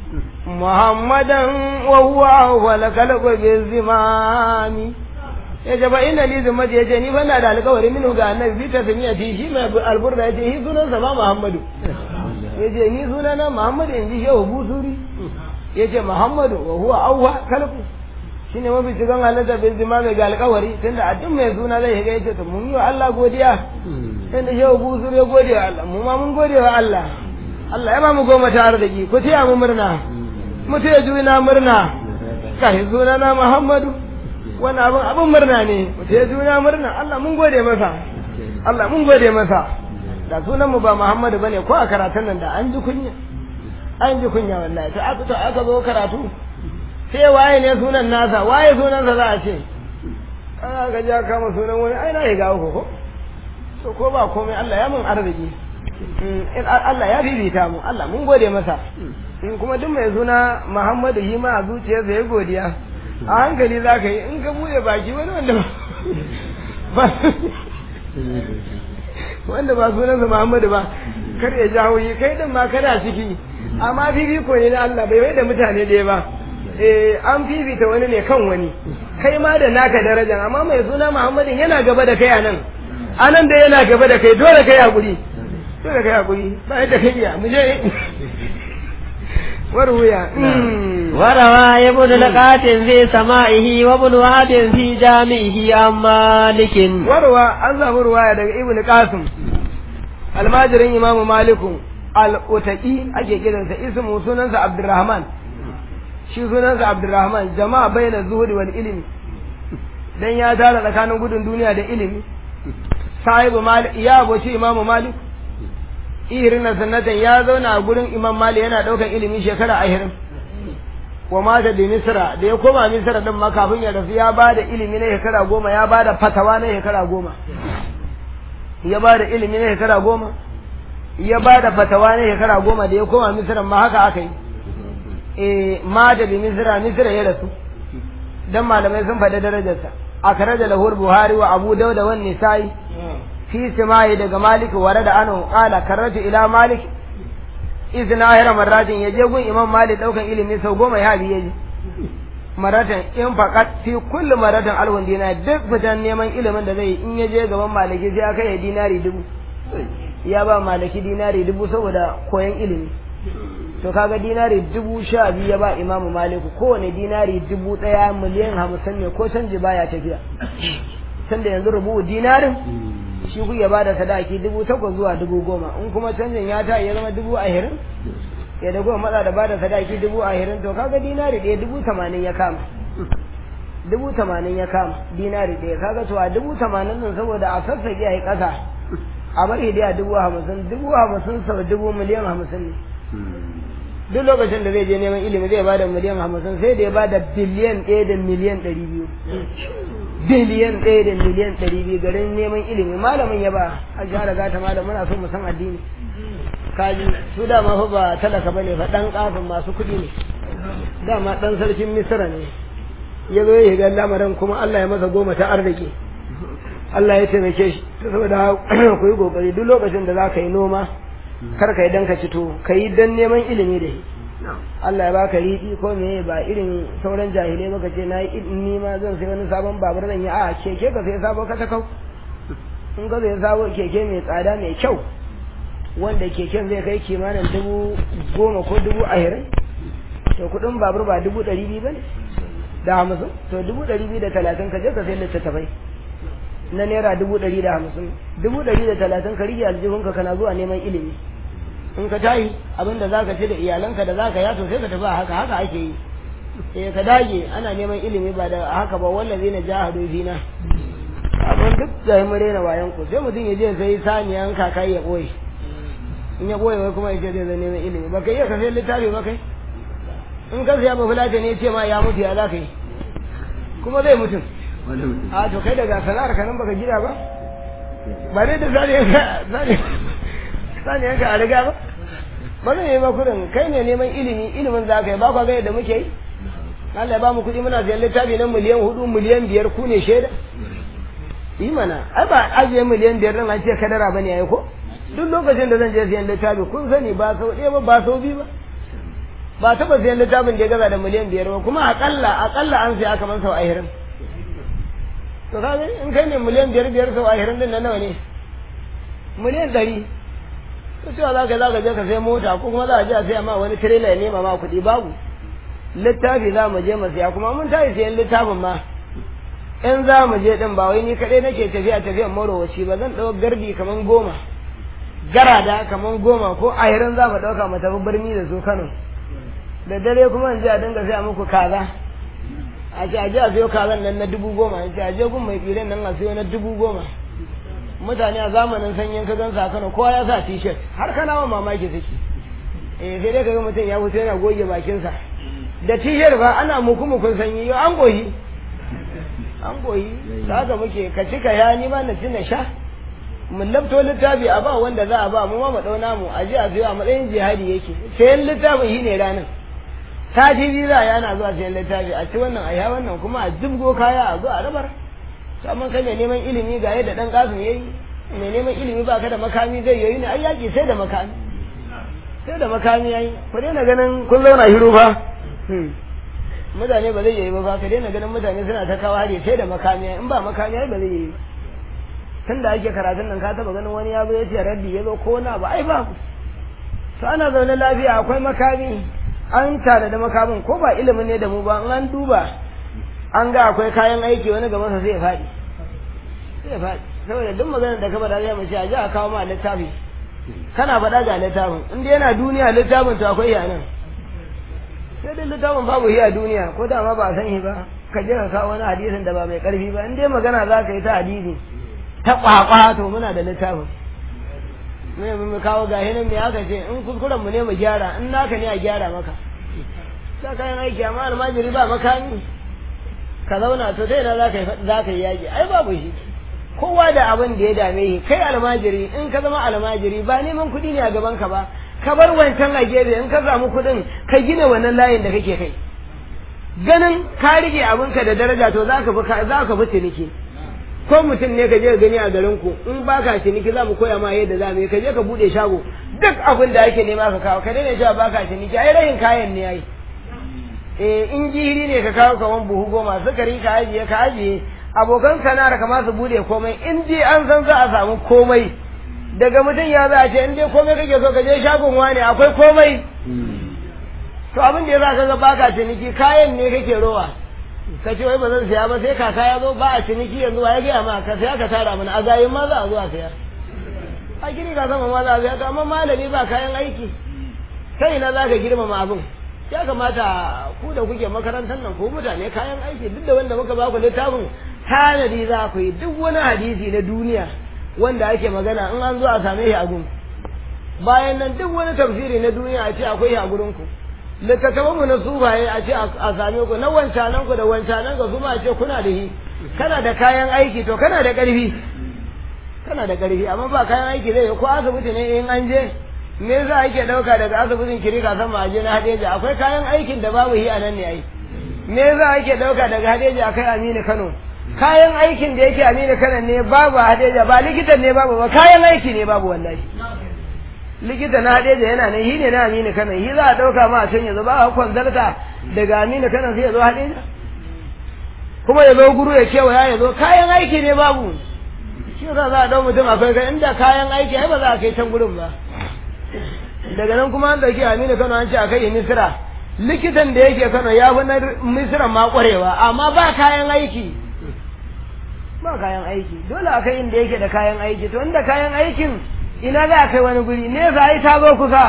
muhammadan wa huwa awwal khalqu bi zimami ya ce ba ina li zumma ya ce ni fa na da alƙawari minu ga annabi bi ta samiya ti shi mai alburda ya ce shi sunan sa ba muhammadu ya ce ni sunana muhammadu in ji shehu busuri ya ce muhammadu wa huwa awwa khalqu shine mafi cikin halatta bin zima mai ga alƙawari tunda a duk mai suna zai shiga ya ce to mun yi wa Allah godiya tunda shehu busuri ya gode wa Allah mu ma mun gode wa Allah Allah ya ba mu goma ta arziki ku taya mu murna mu taya juna murna kai sunana muhammadu wani abin abin murna ne mu taya juna murna Allah mun gode masa Allah mun gode masa da sunan mu ba Muhammadu bane ko a karatun nan da an ji kunya an ji kunya wallahi to aka to aka zo karatu sai waye ne sunan nasa waye sunan sa za a ce ana ga ja kama sunan wani ai na ga uku ko to ko ba komai Allah ya mun arziki Allah ya bibita mu Allah mun gode masa in kuma duk mai suna Muhammadu shi ma a zuciyarsa ya godiya a hankali za ka yi in ka bude baki wani wanda ba wanda ba sunansa Muhammadu ba kar ya jawo yi kai din ma kana ciki amma fifiko ne na Allah bai bai da mutane ɗaya ba eh an fifita wani ne kan wani kai ma da naka darajan amma mai suna Muhammadu yana gaba da kai a nan anan da yana gaba da kai dole kai hakuri dole kai hakuri ba yadda kai ya mu je وروي
وروى ابن القاسم في سمائه وابن وهب في جامعه عن مالك
وروى an samu ruwaya daga ibn qasim almajirin imamu maliku al-utaqi ake kiransa ismu sunansa abdurrahman shi sunansa abdurrahman jama'a baina zuhudi wal ilmi dan ya tara tsakanin gudun duniya da ilimi sahibu malik ya aboci imamu malik irin na sanatan ya zauna a gurin imam mali yana ɗaukan ilimi shekara ashirin wa mata da misra da ya koma misra din ma kafin ya rasu ya bada ilimi na shekara goma ya bada fatawa na shekara goma ya bada ilimi na shekara goma ya bada fatawa na shekara goma da ya koma misra ma haka aka yi eh mata da misra misra ya rasu dan malamai sun faɗi darajarsa akhraja lahu buhari wa abu dauda wan nisa'i في سماعه دغ مالك ورد عنه قال كررت الى مالك اذن اخر مرات يجي gun imam malik daukan ilimi sau goma ya bi yaji maratan in faqat fi kulli maratan alwan dina duk fitan neman ilimin da zai in yaje gaban maliki sai aka yi dinari dubu ya ba maliki dinari dubu saboda koyan ilimi to kaga dinari dubu sha biyu ya ba imamu maliku kowane dinari dubu ɗaya miliyan hamsin ne ko canji baya tafiya tunda yanzu rubu dinarin shi ku ya bada sadaki dubu takwas zuwa dubu goma in kuma canjin ya ta ya zama dubu ahirin ya da goma matsa da bada sadaki dubu ahirin to kaga dinari ɗaya dubu tamanin ya kama dubu tamanin ya kama dinari ɗaya kaga to a dubu tamanin nan saboda a sassaƙi a yi ƙasa a bari da dubu hamsin dubu hamsin sau dubu miliyan hamsin ne duk lokacin da zai je neman ilimi zai bada miliyan hamsin sai da ya bada biliyan ɗaya da miliyan ɗari biyu biliyan ɗaya da miliyan ɗari biyu garin neman ilimi malamin ya ba a jihar gata malam muna so mu san addini kaji su dama fa ba talaka bane fa dan kafin masu kuɗi ne dama dan sarkin misra ne ya zo ya ga lamarin kuma Allah ya masa goma ta arziki Allah ya taimake shi saboda ku yi kokari duk lokacin da za ka yi noma kar ka yi dan ka ci to ka yi dan neman ilimi da shi Allah ya baka riɗi ko me ba irin sauran jahilai baka ce na yi ni ma zan sai wani sabon babur zan yi a keke ka sai sabo ka ta kau in ka sai sabo keke mai tsada mai kyau wanda keken zai kai kimanin dubu goma ko dubu ashirin to kuɗin babur ba dubu ɗari biyu ba ne da hamsin to dubu ɗari biyu da talatin ka je ka sai littattafai na naira dubu ɗari da hamsin dubu ɗari da talatin ka rige aljihunka kana zuwa neman ilimi in ka tayi abin da zaka ci da iyalanka da zaka yato sai ka tafi haka haka ake yi eh ka dage ana neman ilimi ba da haka ba wallazi na jahadu fina abin duk da mu rena wayan ku sai mutum ya je sai saniyan kakai ya boye in ya boye wai kuma ya ce zai neman ilimi ba kai iya ka sai littafi ba kai in ka siya ba fulata ne ce ma ya mutu ya zaka yi kuma zai mutum a to kai daga sana'ar ka nan baka gida ba ba dai da saniyan saniyan ka a riga ba ba zai yi ba kudin kai ne neman ilimi ilimin za ka yi ba kwa ga yadda muke yi Allah ya ba mu kuɗi muna siyan littafi na miliyan hudu miliyan biyar ku ne shaida yi mana ai ba ajiye miliyan biyar nan an ce kadara bane yayi ko duk lokacin da zan je siyan littafi kun sani ba sau ɗaya ba ba sau biyu ba ba taɓa sayan littafin da ya gaza da miliyan biyar ba kuma aƙalla aƙalla an saya kamar sau ashirin to ka in kai ne miliyan biyar biyar sau ashirin din nan nawa ne miliyan ɗari to cewa za ka za ka je ka sai mota ko kuma za a je a saya ma wani tirela ya nema ma kuɗi babu littafi za mu je mu siya kuma mun tashi sayan littafin ma in za mu je din ba wai ni kaɗai nake tafiya tafiyan marowaci ba zan ɗau gardi kaman goma garada kaman goma ko ahirin za mu ɗauka mu tafi birni da su Kano da dare kuma in je a dinga saya muku kaza a ce a je a siyo kazan nan na dubu goma in ce a je gun mai tsiren nan a siyo na dubu goma mutane a zamanin sanyin ka gan sa Kano kowa ya sa t-shirt har kana wa mamaki suke eh sai dai kaga mutum ya fito yana goge bakinsa da t-shirt ba ana muku mukun sanyi yau an goyi an goyi da haka muke ka ci ka ya ni ma na ci na sha mun labto littafi a ba wanda za a ba mu ma mu dau namu a ji a biyo a matsayin jihadi yake sayan littafin shi ne ranar sati biyu za a yana zuwa sayan littafi a ci wannan a ya wannan kuma a jibgo kaya a zo a rabar to amma kai mai neman ilimi ga yadda dan kasu yayi mai neman ilimi ba ka da makami zai yayi ne ai yaki sai da makami sai da makami yayi ku daina ganin kun zauna hiru fa mutane ba zai yi ba ka daina ganin mutane suna ta kawo hari sai da makami in ba makami ai ba zai yi ba tun da ake karatun nan ka taba ganin wani ya zo ya ce raddi ya zo ko na ba ai ba to ana zaune lafiya akwai makami an tare da makamin ko ba ilimin ne da mu ba in an duba an ga akwai kayan aiki wani gaban sa zai faɗi zai faɗi saboda duk maganar da ka faɗa zai mace a ji a kawo ma littafi kana faɗa ga littafin in dai yana duniya littafin to akwai yanan sai dai littafin babu shi a duniya ko da ma ba san shi ba ka je ka kawo wani hadisin da ba mai karfi ba in dai magana za ka yi ta hadisi ta kwakwa to muna da littafin mai mu kawo ga hinan me aka ce in kuskuren mu ne mu gyara in naka ne a gyara maka sa kayan aiki amma almajiri ba makami ka zauna to sai na za ka yi za ka yi yaƙi ai babu shi kowa da abin da ya dame shi kai almajiri in ka zama almajiri ba neman kuɗi ne a gaban ka ba ka bar wancan a gefe in ka samu kuɗin ka gina wannan layin da kake kai ganin ka rike abinka da daraja to za ka fi za ka fi ciniki ko mutum ne ka je ka gani a garin ku in ba ka ciniki za mu koya ma yadda za mu yi ka je ka bude shago duk abin da ake nema ka kawo ka daina cewa ba ka ciniki ai rayin kayan ne yayi eh in jihiri ne ka kawo kaman buhu goma sukari ka ajiye ka ajiye abokan sana'ar ka ma su bude komai in dai an san za a samu komai daga mutum ya za a ce in dai komai kake so ka je shagon wani akwai komai to abin da ya za ka ga baka ciniki kayan ne kake rowa ka ce wai ba zan siya ba sai kaka ya zo ba a ciniki yanzu wa ya gaya ma ka saya ka tara mana a gayin ma za a zo a saya a gini ka sama ma za a saya to amma malami ba kayan aiki sai ina za ka girmama abin ya kamata ku da kuke makarantar nan ko mutane kayan aiki duk da wanda muka ba ku littafin tanadi za ku yi duk wani hadisi na duniya wanda ake magana in an zo a same shi a gun bayan nan duk wani tafsiri na duniya a ce akwai shi a gurin ku littattafanmu na sufaye a ce a same ku na wancanan ku da wancanan ka su ma a ce kuna da shi kana da kayan aiki to kana da ƙarfi kana da ƙarfi amma ba kayan aiki zai ko asibiti ne in an je me za ake ɗauka daga asibitin kirika sama a je na hadeja akwai kayan aikin da babu shi a nan ne ai me za ake ɗauka daga hadeja akai aminu kano kayan aikin da yake aminu kano ne babu hadeja ba likitan ne babu ba kayan aiki ne babu wallahi likita na hadeja yana nan shi ne na aminu kano shi za a ɗauka ma a can yanzu ba a kwanzarta daga aminu kano sai ya zo hadeja kuma ya zo guru ya kewaya ya zo kayan aiki ne babu shi za a ɗau mutum akwai kai inda kayan aiki ai ba za a kai can gurin ba daga nan kuma an ɗauki aminu kano an ce a kai misira likitan da yake kano ya fi na misira ma ƙwarewa amma ba kayan aiki ba kayan aiki dole a kai inda yake da kayan aiki to inda kayan aikin ina za a kai wani guri ne za a yi ta zo kusa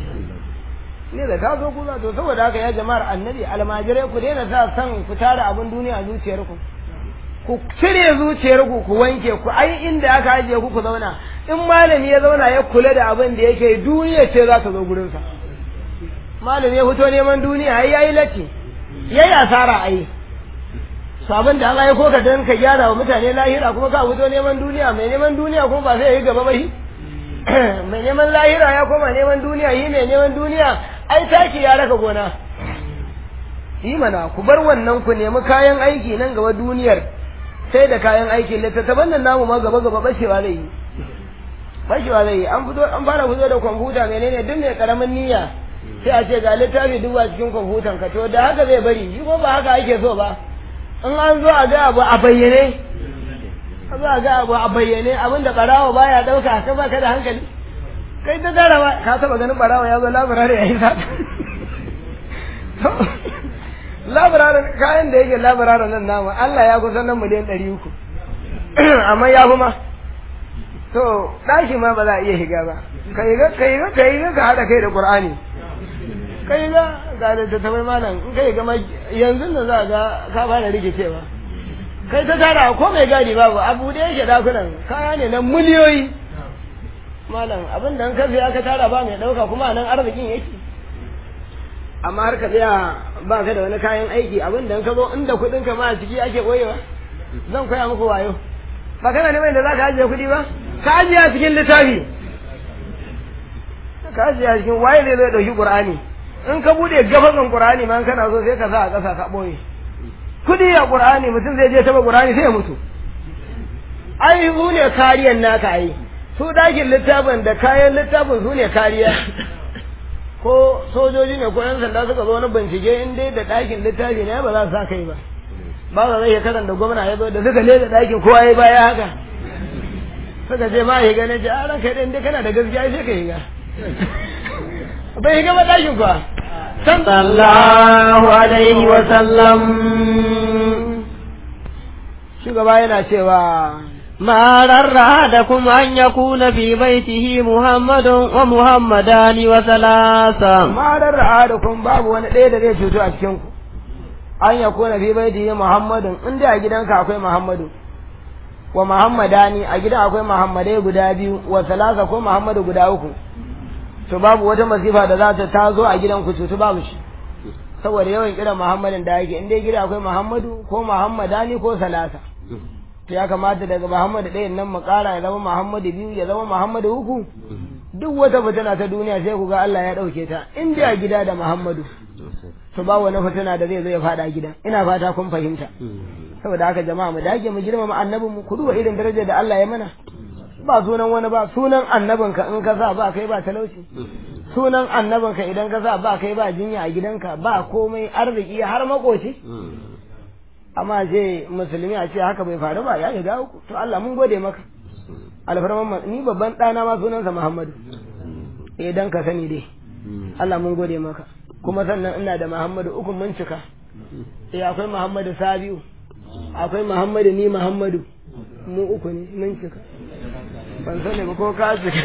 ne da ta zo kusa to saboda haka ya jama'ar annabi almajirai ku daina sa san ku tara abin duniya a zuciyarku ku cire zuciyarku ku wanke ku ai inda aka ajiye ku ku zauna in malami ya zauna ya kula da abin da yake duniya ce za ta zo gurinsa malami ya fito neman duniya ai yayi latti yayi asara ai to abin da Allah ya koka dan ka gyara wa mutane lahira kuma ka fito neman duniya mai neman duniya kuma ba sai ya yi gaba ba shi mai neman lahira ya koma neman duniya yi mai neman duniya ai taki ya raka gona yi mana ku bar wannan ku nemi kayan aiki nan gaba duniyar sai da kayan aiki littattafan nan namu ma gaba gaba bashewa zai yi bashewa zai yi an fito an fara fito da kwamfuta menene duk mai karamin niyya sai a ce ga littafi duba cikin kwamfutan ka to da haka zai bari shi ko ba haka ake so ba in an zo a ga abu a bayyane a zo a ga abu a bayyane abin da barawa baya dauka ka ba ka da hankali kai ta gara ba ka taba ganin barawa ya zo laburare ya yi sata laburaren kayan da yake laburaren nan namu Allah ya kusa nan miliyan ɗari uku amma ya fi ma to ɗaki ma ba za a iya shiga ba ka yi ga ka yi ga ka yi ga ka haɗa kai da ƙur'ani ka yi ga ga da ta tabai malam in ka yi ga yanzu da za ga ka fara rikicewa kai ta tara ko mai gadi babu abu da yake dakunan kaya ne na miliyoyi malam abin da ka siya ka tara ba mai ɗauka kuma nan arzikin yake amma har ka tsaya ba ka da wani kayan aiki abin da ka zo inda kuɗin ka ma a ciki ake ɓoyewa zan koya muku wayo ba kana neman da za ka ajiye kuɗi ba ka ajiye a cikin littafi ka ajiye a cikin waye zai zai ɗauki ƙur'ani in ka buɗe gafakan ƙur'ani ma kana so sai ka sa a ƙasa ka ɓoye kuɗi a ƙur'ani mutum zai je taɓa ƙur'ani sai ya mutu ai su ne kariyan naka ai su ɗakin littafin da kayan littafin su ne kariya ko sojoji ne ko yan sanda suka zo wani bincike in dai da ɗakin littafi ne ba za su sa kai ba ba za zai karanta gwamna ya zo da suka leda ɗakin kowa ya baya haka suka ce ma ya gane ce a ranka ɗin dai kana da gaskiya sai ka yi ga bai higa ba ɗakin kuwa
sallallahu alaihi wa sallam
shugaba yana cewa
ما رر أحدكم أن يكون في بيته محمد ومحمدان وثلاثة
ma dan ra'adakum babu wani ɗaya da zai cuto a cikin ku an ya kona fi baiti muhammadun in dai a gidanka akwai muhammadu wa muhammadani a gidan akwai muhammadai guda biyu wa salasa ko muhammadu guda uku to babu wata masifa da za ta tazo a gidan ku cutu babu shi saboda yawan kiran muhammadin da yake in dai gida akwai muhammadu ko muhammadani ko salasa to ya kamata daga muhammadu ɗayan nan mu ƙara ya zama muhammadu biyu ya zama muhammadu uku duk wata fitina ta duniya sai ku ga Allah ya ɗauke ta in dai a gida da muhammadu to ba wani fitina da zai zo ya faɗa gidan ina fata kun fahimta saboda haka jama'a mu dage mu girmama annabin mu ku duba irin darajar da Allah ya mana ba sunan wani ba sunan annabinka in ka sa ba kai ba talauci sunan annabinka idan ka sa ba kai ba jinya a gidanka ba komai arziki har makoci amma ce musulmi a ce haka bai faru ba ya shiga uku to Allah mun gode maka alfarman ni babban ɗana ma sunansa Muhammadu eh dan ka sani dai Allah mun gode maka kuma sannan ina da Muhammadu uku mun cika eh akwai Muhammadu Sabiu akwai Muhammadu ni Muhammadu mu uku ne mun cika ban sani ba ko ka cika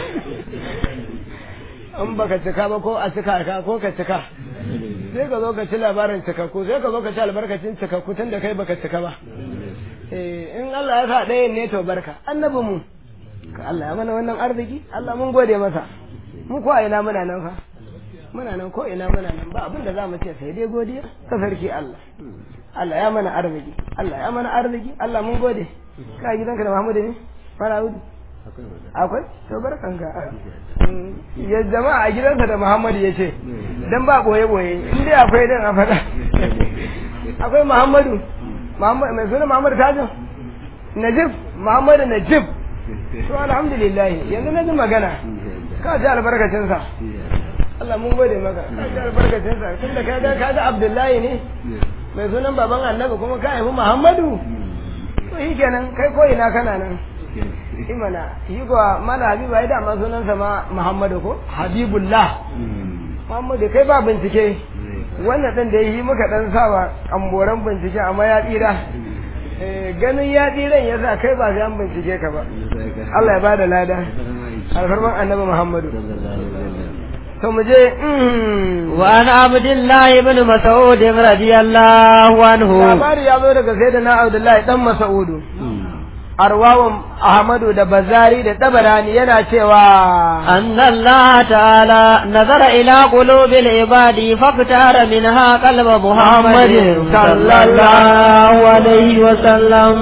in baka cika ba ko a cika ka ko ka cika sai ka zo ka ci labarin cikakku sai ka zo ka ci albarkacin cikakku tun da kai baka cika ba eh in Allah ya sa ɗayan ne to barka annabi mu ka Allah ya mana wannan arziki Allah mun gode masa mu ko a ina muna nan fa muna nan ko ina muna nan ba abin da za mu ce sai dai godiya ta sarki Allah Allah ya mana arziki Allah ya mana arziki Allah mun gode ka gidanka da Muhammadu ne fara hudu akwai to barkanka ya jama'a a gidansa da Muhammadu ya ce dan ba boye boye in dai akwai dan a faɗa akwai Muhammadu Muhammadu mai suna Muhammadu Tajin Najib Muhammadu Najib to alhamdulillah yanzu na ji magana ka ji albarkacinsa Allah mun gode maka ka ji albarkacinsa tun da ka ga ka ga Abdullahi ne mai sunan baban annabi kuma ka haifi Muhammadu to shi kenan kai ko ina kana nan imana yi kuwa mala habibu ai dama sunansa ma muhammadu ko habibullah muhammadu kai ba bincike wannan ɗin da yi muka ɗan sawa amboran bincike amma ya tsira ganin ya tsiran ya sa kai ba sai an bincike ka ba Allah ya ba da lada alfarman annabi muhammadu to mu je
وعن عبد الله بن مسعود رضي الله عنه
labari ya zo daga sayyidina abdullahi dan mas'udu arwawan Ahmadu da Bazari da Tabarani yana cewa
أن الله تعالى نظر إلى قلوب العباد فاختار منها قلب محمد صلى الله عليه وسلم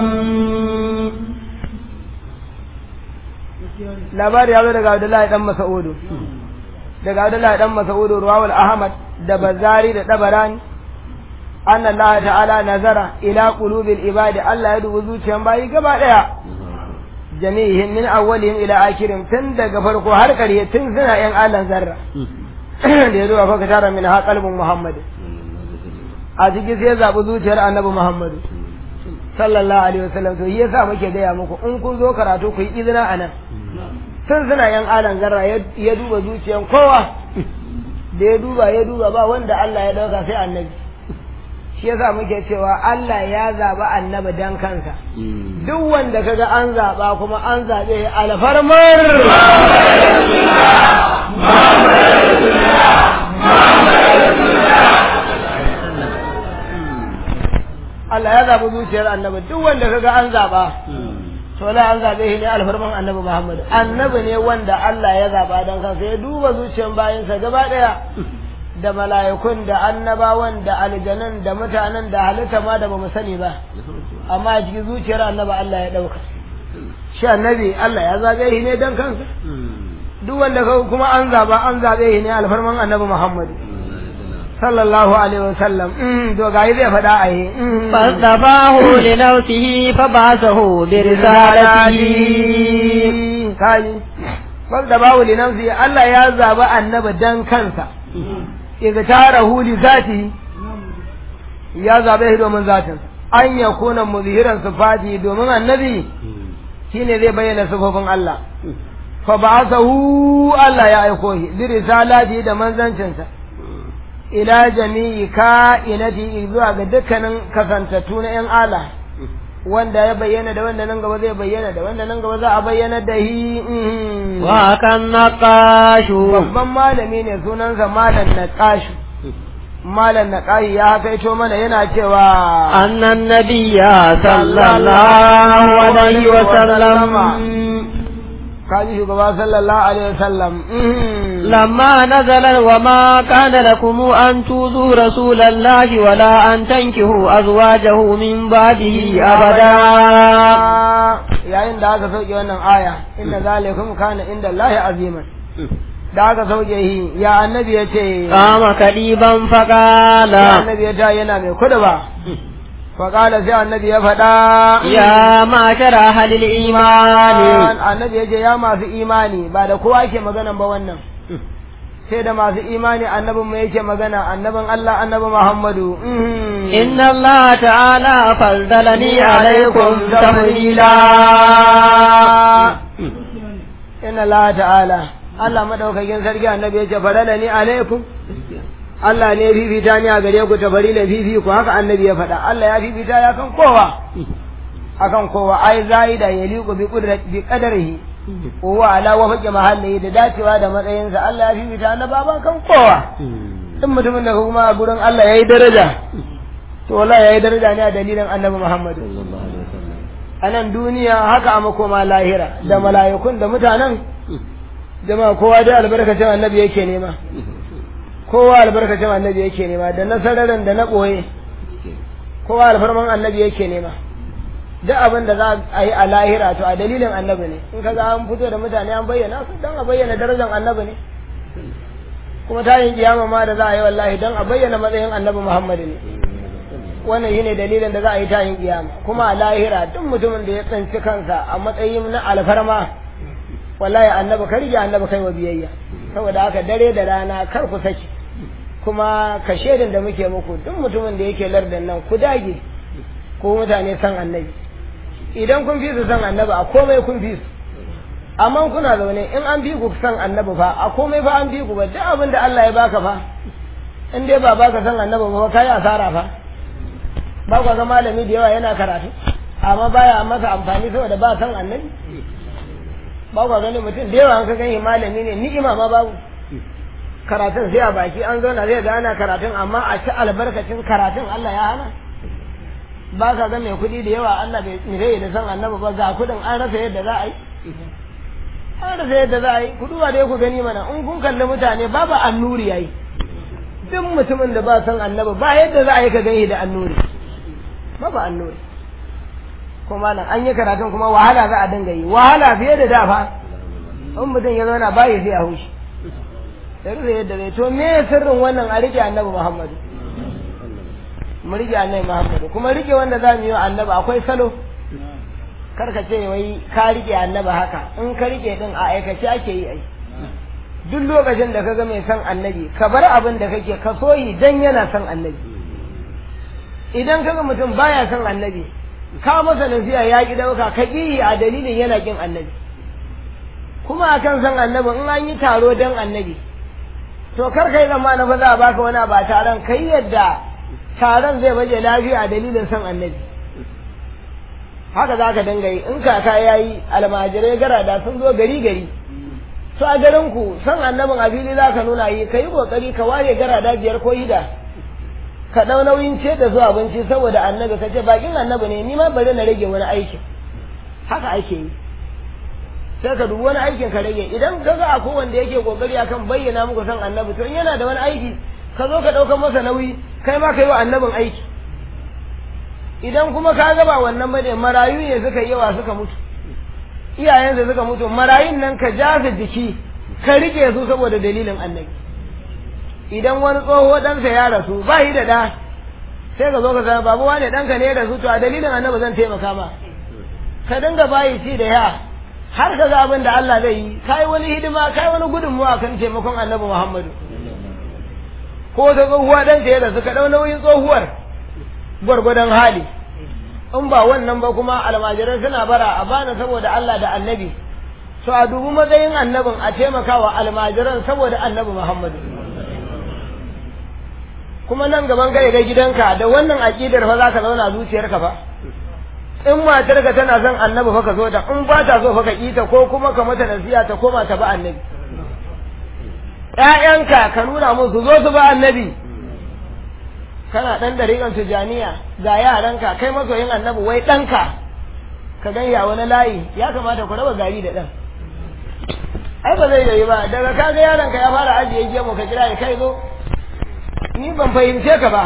labari ya zo daga Abdullahi dan Mas'udu daga Abdullahi dan Mas'udu Ruwawul Ahmad da Bazari da Tabarani أن الله تعالى نظر إلى قلوب العباد الله يدعو zuciyan bayi gaba daya jami'ihim min awwalihim ila akhirihim tun daga farko har ƙarshe tun suna yan Allah zarra da ya zuwa fa tara min ha qalbun muhammad a cikin sai ya zabi zuciyar annabi muhammad sallallahu alaihi wasallam to yasa muke gaya muku in kun zo karatu ku yi izina anan tun suna yan alan zarra ya duba zuciyan kowa da ya duba ya duba ba wanda Allah ya dauka sai annabi shi yasa muke cewa Allah ya zaba annabi dan kansa duk wanda kaga an zaba kuma an zabe alfarmar Allah ya zabi zuciyar annabi duk wanda kaga an zaba to la an zabe shi ne alfarman annabi Muhammad annabi ne wanda Allah ya zaba dan kansa ya duba zuciyar bayinsa gaba daya da mala'ikun da annabawan da aljanan da mutanen da halitta ma da bamu sani ba amma a cikin zuciyar annabi Allah ya dauka shi annabi Allah ya zabe shi ne dan kansa duk wanda kuma an zaba an zabe shi ne alfarman annabi Muhammad sallallahu alaihi wasallam to ga zai faɗa a yi
fastafahu li nafsihi fa ba'athahu bi risalati
kaji fastafahu li nafsihi Allah ya zaba annabi dan kansa igtarahu li zati ya zabe shi domin zatin an yakuna muzhiran sifati domin annabi shine zai bayyana sifofin Allah fa ba'athahu Allah ya aiko shi bi risalati da manzancinsa ila jami'i ka'inati zuwa ga dukkanin kasantattu na 'yan ala wanda ya bayyana da wanda nan gaba zai bayyana da wanda nan gaba za a bayyana da hi
wa kan naqashu
babban malami ne sunansa malam naqashu malam naqashi ya kaito mana yana cewa
annan nabiyya sallallahu alaihi wa sallam
kaji shugaba sallallahu alaihi wasallam
لما نزل وما كان لكم أن توذوا رسول الله ولا أن تنكحوا أزواجه من بعده أبدا
yayin da aka sauke wannan aya inna zalikum kana inda Allah aziman da aka sauke shi ya annabi ya ce
kama kadiban
ya
faqala
annabi ya ta yana mai kudu ba faƙala sai annabi ya faɗa
ya mashara halil imani
annabi ya ce ya masu imani ba da kowa ke maganan ba wannan sai da masu imani annabin mu yake magana annabin Allah annabi Muhammadu
إن الله تعالى فضلني عليكم تفضيلا
inna Allah ta'ala Allah madaukakin sarki annabi ya ce farala ni alaikum Allah ne fifita ni a gare ku tabari da fifi ku haka annabi ya faɗa Allah ya fifita ya kan kowa akan kowa ai zaida yaliqu bi qudrat bi qadarihi wa ala wa faqi mahalli da dacewa da matsayinsa Allah ya fifita na baba kan kowa in mutumin da kuma a gurin Allah yayi daraja to wallahi yayi daraja ne a dalilin annabi Muhammad a nan duniya haka a makoma lahira da mala'ikun da mutanen jama'a kowa dai albarkacin annabi yake nema kowa albarkacin annabi yake nema da na sararin da na ɓoye kowa alfarman annabi yake nema duk abin da za a yi a lahira to a dalilin annabi ne in kaga an fito da mutane an bayyana su don a bayyana darajar annabi ne kuma tayin kiyama ma da za a yi wallahi don a bayyana matsayin annabi muhammadu ne wannan shine dalilin da za a yi tayin kiyama kuma a lahira duk mutumin da ya tsinci kansa a matsayin na alfarma wallahi annabi kar ya annabi kai wa biyayya saboda haka dare da rana kar ku saki kuma ka shedin da muke muku duk mutumin da yake lardin nan ku dage ko mutane san annabi idan kun fi su san annabi a komai kun fi su amma kuna zaune in an fi ku san annabi fa a komai fa an fi ku ba duk abin da Allah ya baka fa in dai ba baka san annabi ba kai asara fa ba ku ga malami da yawa yana karatu amma baya masa amfani saboda ba san annabi ba ku gani mutum da yawa an ka gani malami ne ni'ima ma babu karatun sai a baki an zauna zai ga ana karatun amma a ci albarkacin karatun Allah ya hana ba ka ga mai kuɗi da yawa Allah bai nire da san annabi ba ga kuɗin an rasa yadda za a yi an rasa yadda za a yi ku duba dai ku gani mana in kun kalli mutane babu annuri yayi duk mutumin da ba san annabi ba yadda za a yi ka gani da annuri babu annuri kuma nan an yi karatun kuma wahala za a dinga yi wahala fiye da da fa in mutum ya zauna ba ya sai a hushi da rufe yadda zai to me sirrin wannan a rike annabi muhammadu mu rike annabi muhammadu kuma rike wanda za mu yi wa annabi akwai salo kar ka ce wai ka rike annabi haka in ka rike din a aikace ake yi ai duk lokacin da kaga mai son annabi ka bar abin da kake ka soyi dan yana son annabi idan kaga mutum baya son annabi ka masa nasiha ya ki dauka ka ki a dalilin yana kin annabi kuma akan son annabi in an yi taro dan annabi to kar kai zama na fa za a baka wani ba taron kai yadda taron zai baje lafiya a dalilin son annabi haka za ka dinga yi in kaka ya yi almajirai garada sun zo gari gari to a garin ku son annabin a fili za ka nuna yi ka yi kokari ka ware garada biyar ko hida ka ɗau nauyin ce da zuwa abinci saboda annabi ka ce bakin annabi ne ni ma bari na rage wani aikin haka ake yi sai ka dubi wani aikin ka rage idan ka ga akwai wanda yake kokari akan bayyana muku son annabi to in yana da wani aiki ka zo ka ɗaukar masa nauyi kai ma ka yi wa annabin aiki idan kuma ka gaba wannan bane marayu ne suka yawa suka mutu iyayensa suka mutu marayun nan ka jasa jiki ka rike su saboda dalilin annabi idan wani tsoho ɗansa ya rasu ba yi da ɗa sai ka zo ka zama babu wane ɗanka ne ya rasu to a dalilin annabi zan taimaka ma ka dinga bayi ci da ya har ka ga abin da Allah zai yi kai wani hidima kai wani gudunmuwa kan taimakon annabi Muhammadu ko ta tsohuwa ɗanta ya rasu ka ɗau nauyin tsohuwar gwargwadon hali in ba wannan ba kuma almajirai suna bara a bana saboda Allah da annabi to a dubi matsayin annabin a taimakawa almajiran saboda annabi Muhammadu kuma nan gaban kai ga gidanka da wannan aqidar fa zaka zauna zuciyarka fa in matarka tana son annabi fa ka zo da in ba ta so fa ka kita ko kuma ka mata nasiha ta koma ta ba annabi ƴaƴanka ka nuna musu zo su ba annabi kana ɗan dariƙan tijaniya ga yaranka kai masoyin annabi wai ɗanka ka gan ya wani layi ya kamata ku raba gari da ɗan ai ba zai yi ba daga ka ga yaronka ya fara ajiye gemu ka kira ya kai zo ni ban fahimce ka ba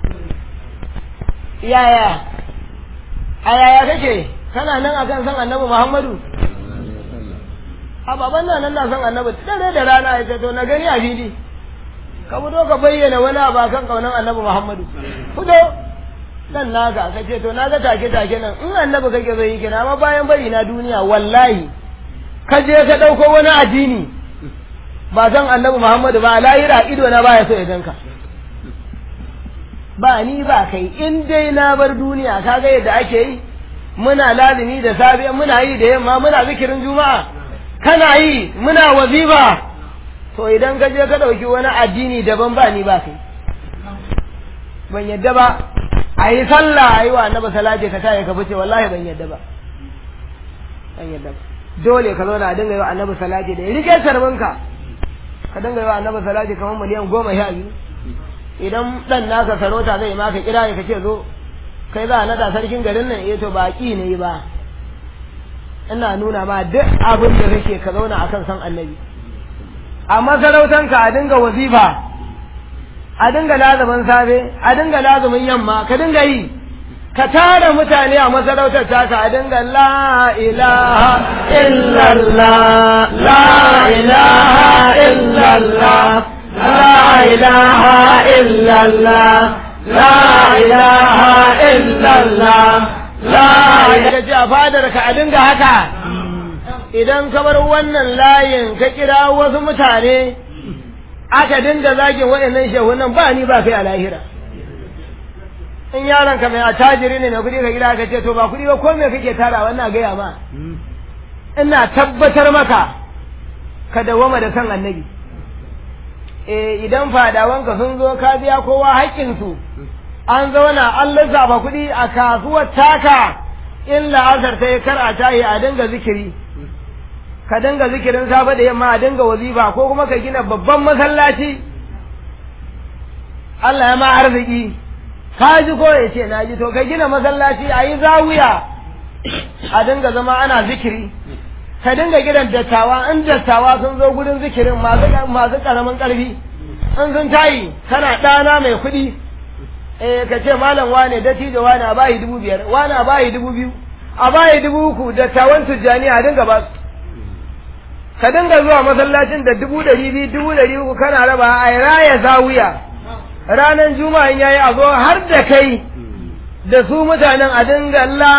yaya a yaya kake kana nan akan san annabi muhammadu a baban nan nan na san annabi dare da rana ya ce to na gani a fili ka fito ka bayyana wani abu kan kaunan annabi Muhammadu fito dan naka ka ce to naga take take nan in annabi kake zai yi kina amma bayan bari na duniya wallahi ka je ka dauko wani addini ba san annabi Muhammadu ba lahira ido na baya so ya ganka ba ni ba kai in dai na bar duniya kaga yadda ake yi muna lazimi da safe muna yi da yamma muna zikirin juma'a kana yi muna wazifa to idan ka je ka ɗauki wani addini daban ba ni ba kai ban yadda ba a yi sallah a yi wa annaba salati ka taye ka fice wallahi ban yadda ba ban yadda ba dole ka zauna a dinga yi wa annabi salati da ya rike sarbinka ka dinga yi wa annabi salati kamar miliyan goma sha biyu idan dan naka sarauta zai maka kira ka ce zo kai za a nada sarkin garin nan eh to ba ki ne ba ina nuna ma duk abin da kake ka zauna akan san annabi a masarautanka a dinga wazifa a dinga lazumin safe a dinga lazumin yamma ka dinga yi ka tara mutane a masarautar taka a dinga la ilaha illallah la ilaha illallah la ilaha illallah la ilaha illallah la ilaha a fadar ka a dinga haka idan ka bar wannan layin ka kira wasu mutane aka dinga zagin waɗannan shehunan ba ni ba kai a lahira in yaron ka mai attajiri ne mai kuɗi ka gida ka ce to ba kuɗi ba ko me kake tara wannan gaya ma ina tabbatar maka ka dawama da san annabi eh idan fadawanka sun zo ka biya kowa haƙƙinsu an zauna an lissafa kuɗi a kasuwar taka in la'azar ta yi kar a tayi a dinga zikiri ka dinga zikirin safe da yamma a dinga wazifa ko kuma ka gina babban masallaci Allah ya ma arziki ka ji ko ya ce na ji to ka gina masallaci a yi zawiya a dinga zama ana zikiri ka dinga gidan dattawa in dattawa sun zo gudun zikirin masu karamin karfi in sun tayi kana ɗana mai kuɗi eh ka ce malam wane dattijo wane a bayi dubu biyar wane a bayi dubu biyu a bayi dubu uku dattawan tujjani a dinga ba su ka dinga zuwa masallacin da dubu ɗari biyu dubu ɗari uku kana raba a raya zawiya ranar juma'a yayi a zo har da kai da su mutanen a dinga la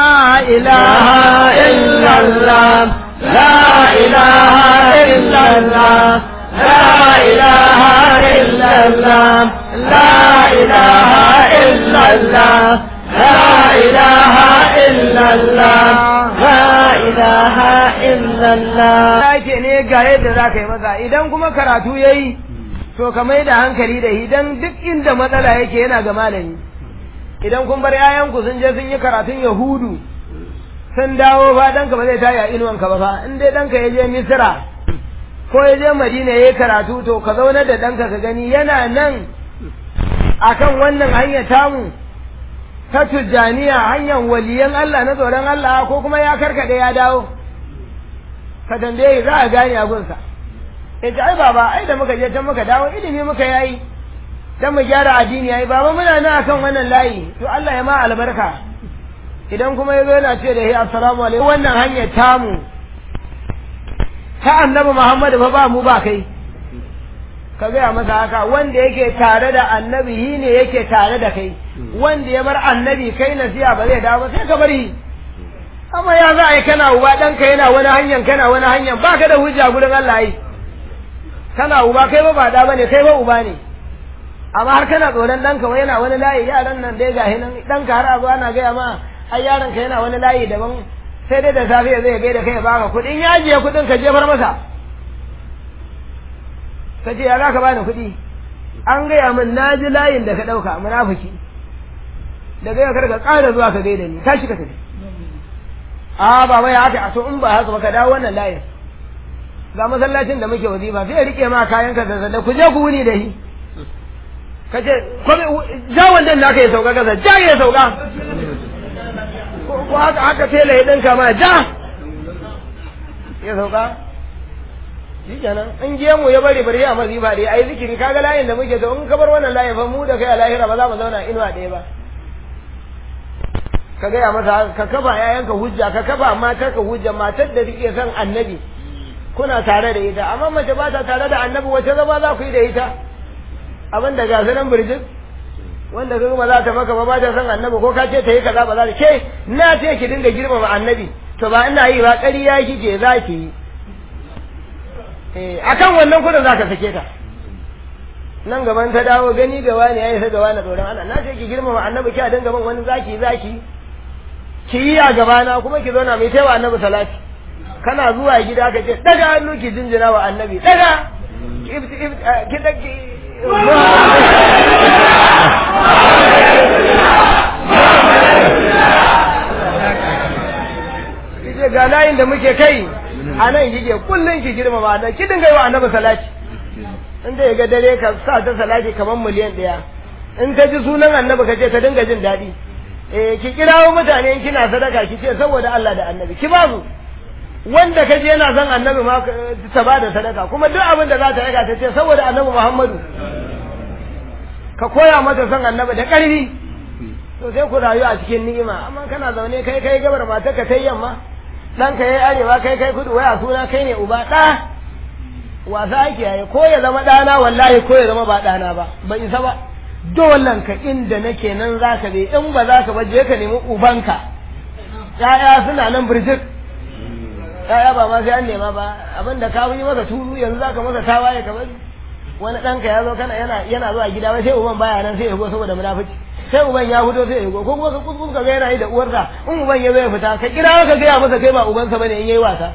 ilaha illallah la ilaha illallah
لا إله إلا الله لا إله إلا الله لا إله إلا الله لا إله إلا الله
yake ne ga yadda za ka yi masa idan kuma karatu ya yi to ka mai da hankali da idan duk inda matsala yake yana ga malami idan kun bar yayanku sun je sun yi karatun yahudu sun dawo fa ɗanka ba zai tayi a inuwanka ba fa in dai ɗanka ya je misira ko ya je madina ya yi karatu to ka zaunar da ɗanka ka gani yana nan akan wannan hanyar tamu ta tujjaniya hanyar waliyan Allah na tsoron Allah ko kuma ya karkaɗe ya dawo ka tambaye za a gane abunsa ya ce ai baba ai da muka je can muka dawo ilimi muka yayi dan mu gyara addini yayi baba muna nan akan wannan layi to Allah ya ma albarka idan kuma yazo yana ce da hi assalamu alaikum wannan hanyar tamu ta annabi Muhammad fa ba mu ba kai ka gaya masa haka wanda yake tare da annabi shi ne yake tare da kai wanda ya bar annabi kai nasiya ba zai dawo ba sai ka bari amma ya za a yi kana uba ɗanka yana wani hanyar kana wani hanyar ba ka da hujja gurin Allah yi kana uba kai ba ba da bane kai ba uba ne amma har kana tsoron ɗanka wai yana wani layi yaran nan dai gahi nan ɗanka har abu ana gaya ma ai yaron ka yana wani layi daban sai dai da safiya zai gai da kai ya baka kuɗin ya ajiye kuɗin ka jefar masa ka ce ya za ka bani kuɗi an gaya min na ji layin da ka ɗauka munafiki daga yau kar ka ƙara zuwa ka gaida ni tashi ka tafi a baba ya haka a to in ba haka ba ka dawo wannan layin ga masallacin da muke wazifa sai ya rike ma kayan ka da ku je ku wuni da shi ka ce ja wandan naka ya sauka kasa ja ya sauka ko haka haka tela ya dinka ma ja ya sauka shi kenan in je mu ya bari bari a mazifa dai ai zikiri kaga layin da muke to in ka bar wannan layin fa mu da kai a lahira ba za mu zauna inuwa ɗaya ba ka gaya masa ka kafa yayanka hujja ka kafa matar ka hujja matar da take son annabi kuna tare da ita amma mace ba ta tare da annabi wace zama za ku yi da ita abin da gasa nan birjin wanda ka ba za ta maka ba ba ta son annabi ko ka ce ta yi kaza ba za ta ke na ce ki dinga girmama annabi to ba ina yi ba ƙarya kike za ki yi eh akan wannan kudin za ka sake ta nan gaban ta dawo gani ga wani yayi sai ga wani tsoron Allah na ce ki girmama annabi ki a dinga ban wani zaki zaki ki yi a gabana kuma ki zauna mai taiwa annabi salati kana zuwa gida ka ce daga hannu ki jinjina wa annabi daga ki daki Kije ga layin da muke kai a nan kike kullum ki girmama annabi ki dinga yi wa annabi salati in da ya ga dare ka sa ta salati kamar miliyan ɗaya in ka ji sunan annabi ka ce ka dinga jin daɗi eh ki kirawo mutane in kina sadaka ki ce saboda Allah da annabi ki ba su wanda kaje yana son annabi ma ta ba da sadaka kuma duk abin da za ta raka ta ce saboda annabi Muhammadu ka koya mata son annabi da ƙarfi to sai ku rayu a cikin ni'ima amma kana zaune kai kai gabar mata ka tai yamma dan ka yayi arewa kai kai kudu waya suna kai ne uba ɗa wasa ake yayi ko ya zama ɗana wallahi ko ya zama ba ɗana ba ba isa ba dolan ka inda nake nan za ka bi in ba za ka ba je ka nemi ubanka ya'ya suna nan birjik ya'ya ba ma sai an nema ba abin da ka yi masa tulu yanzu za ka masa tawaye ka bari wani ɗanka ya zo kana yana yana zuwa gida wai sai uban baya nan sai ya go saboda munafici sai uban ya fito sai ya go ko kuma ka kuskus ka ga yana yi da uwarsa in uban ya zo ya fita ka kira ka gaya masa kai ba ubansa bane in yayi wasa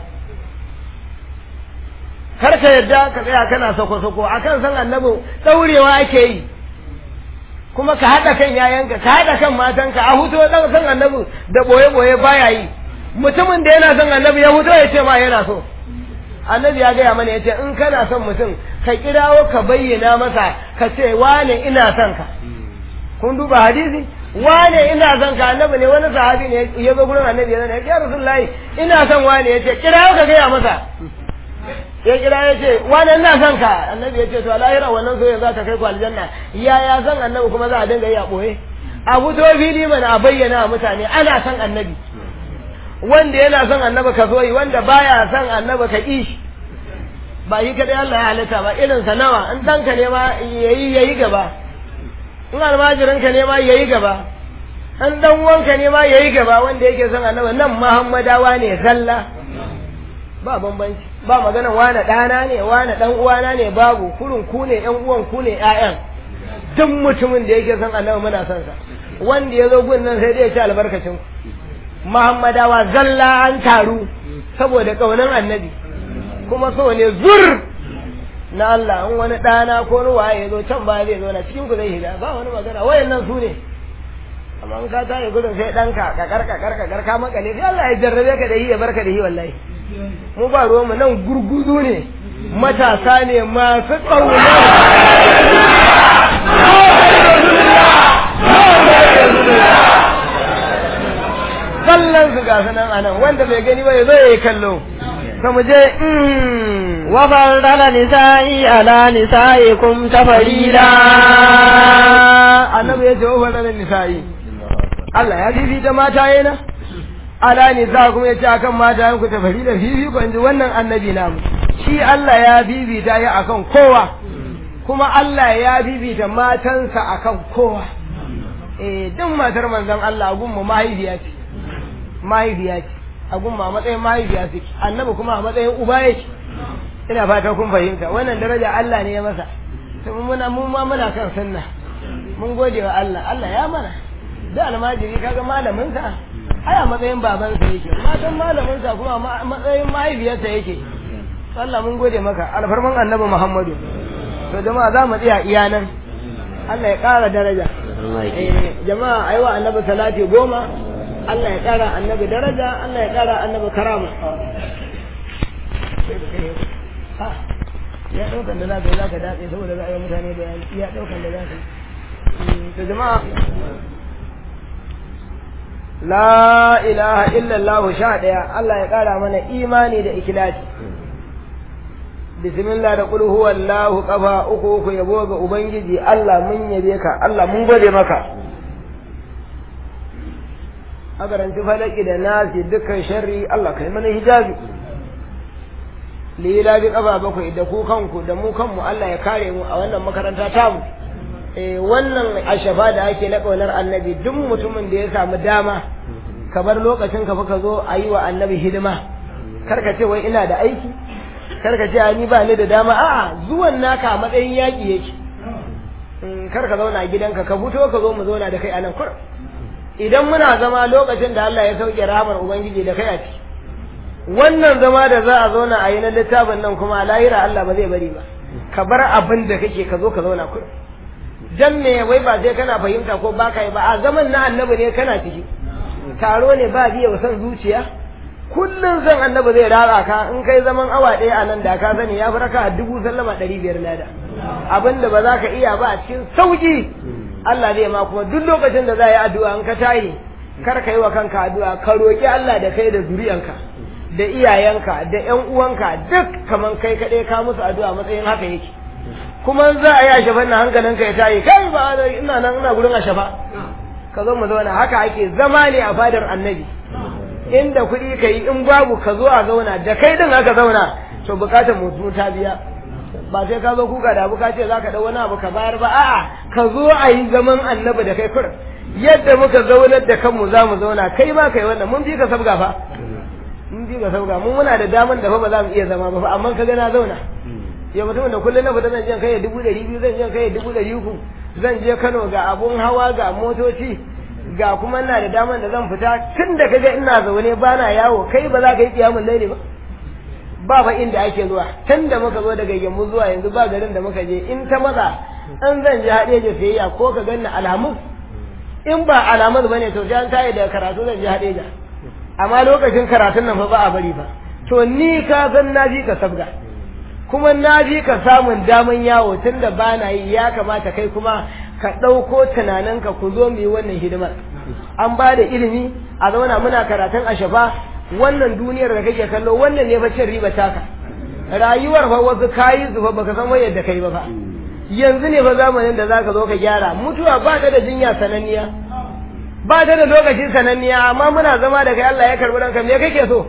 kar ka yadda ka tsaya kana sako-sako akan san annabi daurewa ake yi kuma ka haɗa kan yayanka ka haɗa kan matanka a hutu ɗan san annabi da ɓoye-ɓoye baya yi mutumin da yana son annabi ya hutu ya ce ma yana so annabi ya gaya mana ya ce in kana son mutum ka kirawo ka bayyana masa ka ce wane ina son ka kun duba hadisi wane ina son ka annabi ne wani sahabi ne ya zo gurin annabi ya zana ya rasulullahi ina son wane ya ce kirawo ka gaya masa ya kira ya ce wani ina son ka annabi ya ce to lahira wannan soyayya za ta kai ku aljanna ya ya san annabi kuma za a dinga yi a boye a fito fili mana a bayyana wa mutane ana son annabi wanda yana son annabi ka so yi wanda baya son annabi ka ƙi shi ba yi kadai Allah ya halitta ba irin sa nawa in danka ne ma yayi yayi gaba in almajirin ka ne ma yayi gaba in dan wanka ne ma yayi gaba wanda yake son annabi nan Muhammadawa ne zalla ba bambanci ba maganan wane ɗana ne wane ɗan uwana ne babu kurun ku ne ƴan uwan ku ne ƴaƴan duk mutumin da yake son annabi muna son sa wanda ya zo gun nan sai dai ya ci albarkacin ku muhammadawa zalla an taru saboda ƙaunar annabi kuma so ne zur na Allah in wani ɗana ko ruwa ya zo can ba zai zo na cikin ku zai shiga ba wani magana wayannan su ne amma in ka tashi gudun sai ɗanka kakar kakar kakar ka makale sai Allah ya jarrabe ka da yi ya barka da yi wallahi mu ba ruwanmu nan gurguzu ne matasa ne masu ƙauna kallon su ga sanan anan wanda bai gani ba ya zo ya yi kallo ka mu je
وفضل نسائي على نسائكم تفضيلا
annabi ya ce wa fadalan nisa'i Allah ya fifita mata yana ala nisa kuma ya ce akan mata yanku ta fari da fifi ko inji wannan annabi namu shi Allah ya fifita ya akan kowa kuma Allah ya fifita matansa akan kowa eh duk matar manzon Allah gunmu mahaifiya ce mahaifiya ce a gunmu a matsayin mahaifiya ce annabi kuma a matsayin uba yake ina fata kun fahimta wannan daraja Allah ne ya masa to muna mu ma muna kan sunna mun gode wa Allah Allah ya mana da almajiri kaga malamin sa ai a matsayin baban sa yake matan malamin sa kuma a matsayin mahaifiyarsa yake Allah mun gode maka alfarman annabi Muhammadu to jama'a za mu tsaya iya nan Allah ya ƙara daraja eh jama'a ayi wa annabi salati goma Allah ya ƙara annabi daraja Allah ya ƙara annabi karama ya ɗaukan da za ka yi za ka dace saboda za a yi mutane da ya ɗaukan da za ka yi da jama'a la ilaha illallah sha ɗaya Allah ya ƙara mana imani da ikilasi bismillah da qul huwallahu qafa uku uku yabo ga ubangiji Allah mun yabe ka Allah mun gode maka a garanti falaki da nasi dukkan sharri Allah kai mana hijabi lila bi kafa bakwai da ku kanku da mu kanmu Allah ya kare mu a wannan makaranta tamu eh wannan ashafa da ake na kaunar annabi duk mutumin da ya samu dama ka bar lokacin ka ka zo a yi wa annabi hidima kar ka ce wai ina da aiki kar ka ce ni ba ni da dama a'a zuwan naka a matsayin yaƙi yake kar ka zauna a gidanka ka fito ka zo mu zauna da kai a nan kur idan muna zama lokacin da Allah ya sauke rahamar ubangiji da kai a ciki wannan zama da za a zauna a yi na littafin nan kuma lahira Allah ba zai bari ba ka bar abin da kake ka zo ka zauna kudu dan me wai ba sai kana fahimta ko ba ka yi ba a zaman na annabi ne kana ciki taro ne ba biya wa san zuciya kullum san annabi zai rara ka in kai zaman awa ɗaya a nan da ka sani ya fi raka dubu sallama ɗari biyar lada abin da ba za ka iya ba a cikin sauki Allah zai ma kuma duk lokacin da za a yi addu'a in ka tayi kar ka yi wa kanka addu'a ka roƙi Allah da kai da zuriyanka da iyayenka da ƴan uwanka duk kaman kai kaɗai ka musu addu'a matsayin haka yake kuma za a yi a shafan na hankalinka ya tayi kai ba ina nan ina gurin a shafa ka zo mu zauna haka ake zama ne a fadar annabi inda kuɗi ka yi in babu ka zo a zauna da kai din aka zauna to bukatar mutu ta biya ba sai ka zo kuka da abu ka ce za ka ɗau wani abu ka bayar ba a'a ka zo a yi zaman annabi da kai kurin yadda muka zaunar da kanmu za mu zauna kai ma kai wannan mun fi ka sabga fa mun fi ka sabga mun muna da daman da fa ba za mu iya zama ba fa amma ka ga na zauna ya mutumin da kullum na fita zan je kai dubu ɗari biyu zan je kai dubu ɗari uku zan je Kano ga abun hawa ga motoci ga kuma ina da daman da zan fita tun da kaga ina zaune ba na yawo kai ba za ka yi kiyamun laili ba ba ba inda ake zuwa tun da muka zo daga yammu zuwa yanzu ba garin da muka je in ta maza an zan je haɗe da sayayya ko ka ganna alhamis in ba alamus bane to sai an tayi da karatu zan je haɗe da amma lokacin karatun nan fa ba a bari ba to ni ka san na ji ka sabga kuma na ji ka samun daman yawo tun da ba na yi ya kamata kai kuma ka ɗauko tunaninka ku zo mu yi wannan hidimar an ba da ilimi a zauna muna karatun ashafa wannan duniyar da kake kallo wannan ne fa cin riba taka rayuwar fa wasu kayi su fa baka san wayar da kai ba fa yanzu ne fa zamanin da zaka zo ka gyara mutuwa ba ta da jinya sananniya ba ta da lokaci sananniya amma muna zama da kai Allah ya karbi ranka me kake so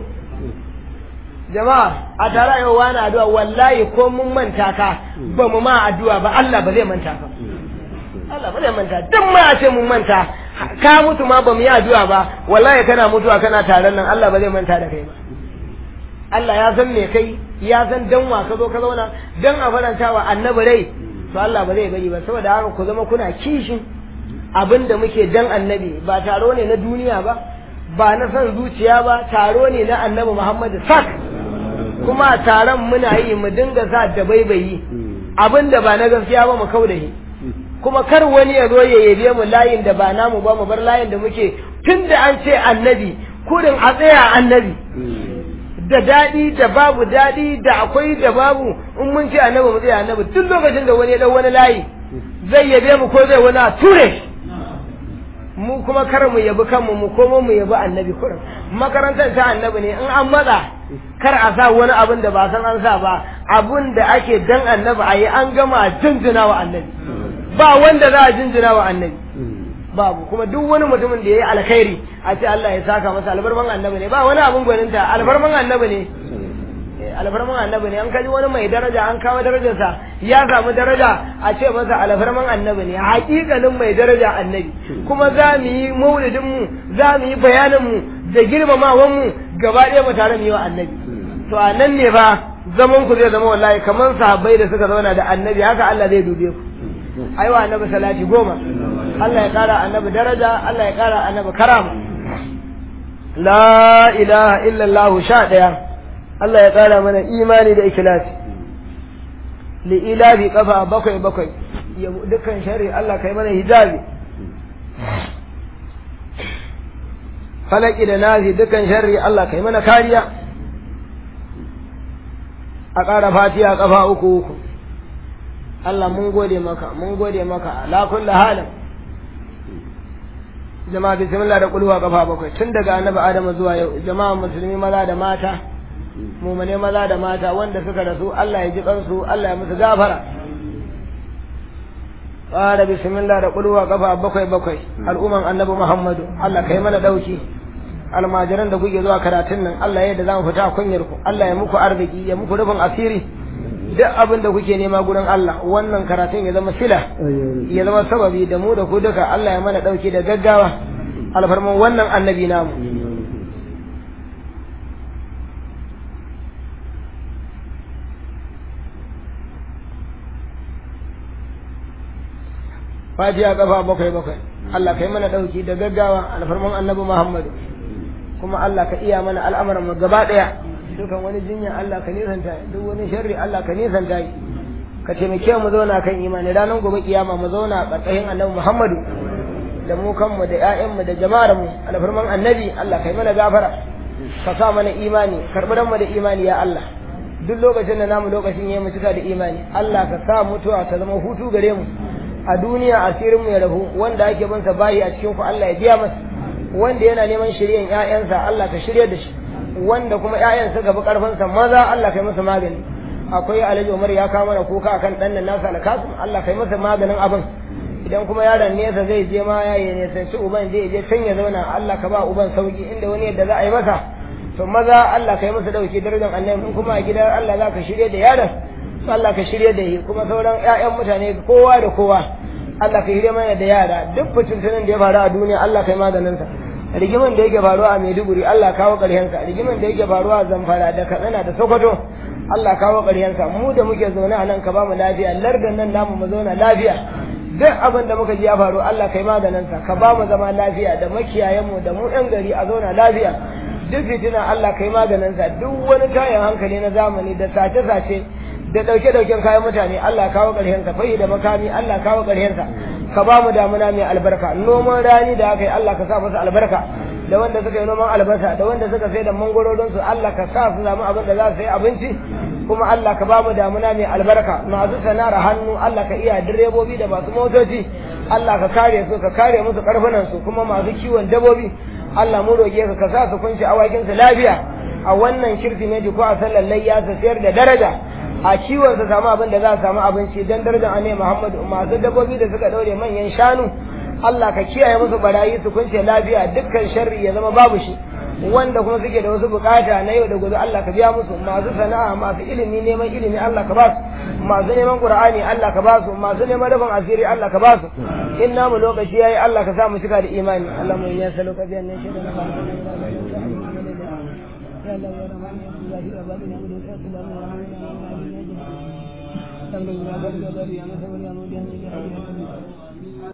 jama'a a tare yau wani addu'a wallahi ko mun manta ka ba mu ma addu'a ba Allah ba zai manta ka Allah ba zai manta duk ma a ce mun manta ka mutu ma ba mu yi addu'a ba wallahi kana mutuwa kana taron nan Allah ba zai manta da kai ba Allah ya san me kai ya san dan wa ka zo ka zauna dan a faranta wa annabi rai to Allah ba zai bari ba saboda haka ku zama kuna kishin abin da muke dan annabi ba taro ne na duniya ba ba na son zuciya ba taro ne na annabi Muhammad sak kuma taron muna yi mu dinga sa da baibayi abin da ba na gaskiya ba mu kauda shi kuma kar wani ya zo ya yabe mu layin da ba namu ba mu bar layin da muke tun da an ce annabi kurin a tsaya annabi da daɗi da babu daɗi da akwai da babu in mun ce annabi mu tsaya annabi tun lokacin da wani ya dau wani layi zai yabe mu ko zai wani a ture mu kuma kar mu yabi kanmu mu komo mu yabi annabi kurin makarantar ta annabi ne in an matsa kar a sa wani abin da ba san an sa ba abin da ake dan annabi a yi an gama jinjina wa annabi ba wanda za a jinjina wa annabi babu kuma duk wani mutumin da ya yi alkhairi a ce Allah ya saka masa albarman annabi ne ba wani abin gwaninta albarman annabi ne alfarman annabi ne an kaji wani mai daraja an kawo darajarsa ya samu daraja a ce masa alfarman annabi ne hakikalin mai daraja annabi kuma za mu yi maulidin mu za mu yi bayanin mu da girmamawan mu gaba ɗaya mu tare mu yi wa annabi to a nan ne fa zaman ku zai zama wallahi kamar sahabbai da suka zauna da annabi haka Allah zai dube ku ai wa annabi salati goma Allah ya kara annabi daraja Allah ya kara annabi karama la ilaha illallah sha ɗaya Allah ya ƙara mana imani da ikilasi li'ilafi kafa bakwai bakwai ya dukkan shari Allah kai mana hijabi falaki da nazi dukkan shari Allah kai mana kariya a ƙara fatiya kafa uku uku Allah mun gode maka mun gode maka ala kulli halin jama'a bismillah da kulwa kafa bakwai tun daga annabi Adamu zuwa yau jama'a musulmi maza da mata mumane maza da mata wanda suka rasu Allah ya ji kansu Allah ya musu gafara fara bismillah da kulwa kafa bakwai bakwai al'umman annabi Muhammadu Allah kai mana dauki almajiran da kuke zuwa karatun nan Allah ya da zamu fita kunyar ku Allah ya muku arziki ya muku rufin asiri duk abin da kuke nema gurin Allah wannan karatun ya zama sila ya zama sababi da mu da ku duka Allah ya mana dauki da gaggawa alfarman wannan annabi namu fatiha kafa bakwai bakwai Allah kai mana dauki da gaggawa alfarman annabi Muhammadu kuma Allah ka iya mana al'amuran mu gaba daya dukan wani jinya Allah ka nisanta duk wani sharri Allah ka nisanta shi ka taimake mu zauna kan imani ranar gobe kiyama mu zauna a ƙarƙashin annabi Muhammadu da mu kanmu da ƴaƴanmu da jama'ar mu alfarman annabi Allah kai mana gafara ka sa mana imani karɓi mu da imani ya Allah duk lokacin da namu lokacin yayi mu cika da imani Allah ka sa mutuwa ta zama hutu gare mu a duniya asirin mu ya rabu wanda ake bin sa bayi a cikin ku Allah ya biya masa wanda yana neman shiryen ƴaƴansa Allah ka shirye da shi wanda kuma ƴaƴan suka bi karfin sa maza Allah kai masa magani akwai Alhaji Umar ya kawo mana kuka akan dan nan nasa alkasim Allah kai masa maganin abin idan kuma yaron nesa zai je ma ya yi nesa shi uban zai je can ya zauna Allah ka ba uban sauki inda wani yadda za a yi masa to maza Allah kai masa dauki darajar annabi in kuma a gidan Allah za ka shirye da yaron Allah ka shirye da shi kuma sauran ƴaƴan mutane kowa da kowa Allah ka shirye mana da yara duk fitintunan da ya faru a duniya Allah kai maganin sa rigiman da yake faruwa a Maiduguri Allah kawo ƙarshen sa rigiman da yake faruwa a Zamfara da Katsina da Sokoto Allah kawo ƙarshen sa mu da muke zaune a nan ka ba mu lafiya lardan nan namu mu zauna lafiya duk abin da muka ji ya faru Allah kai maganin sa ka ba mu zama lafiya da makiyayen mu da mu ɗan gari a zauna lafiya duk fitina Allah kai maganin sa duk wani kayan hankali na zamani da sace-sace da ɗauke-ɗauken kayan mutane Allah kawo ƙarshensa fahi da makami Allah kawo ƙarshensa ka ba mu damuna mai albarka noman rani da aka yi Allah ka sa masa albarka da wanda suka yi noman albasa da wanda suka sai da mangororin su Allah ka sa su samu abin da za su yi abinci kuma Allah ka ba mu damuna mai albarka masu sana'ar hannu Allah ka iya direbobi da masu motoci Allah ka kare su ka kare musu karfunan su kuma masu kiwon dabobi Allah mu roƙe ka ka sa su kunshi awakin su lafiya a wannan kirsimeti ko a sallar layya su sayar da daraja a kiwon su samu abin da za su samu abinci dan darajar annabi Muhammadu masu dabbobi da suka daure manyan shanu Allah ka kiyaye musu barayi su kunce lafiya dukkan sharri ya zama babu shi wanda kuma suke da wasu bukata na yau da gobe Allah ka biya musu masu sana'a masu ilimi neman ilimi Allah ka ba su masu neman Qur'ani Allah ka ba su masu neman rufin asiri Allah ka ba su in namu lokaci yayi Allah ka sa mu cika da imani Allah mu ya saluka biyan ne shi da ya Allah ya rahman ya Allah ya rabbi ya mudu sallallahu alaihi wa sallam Alhamdulillah,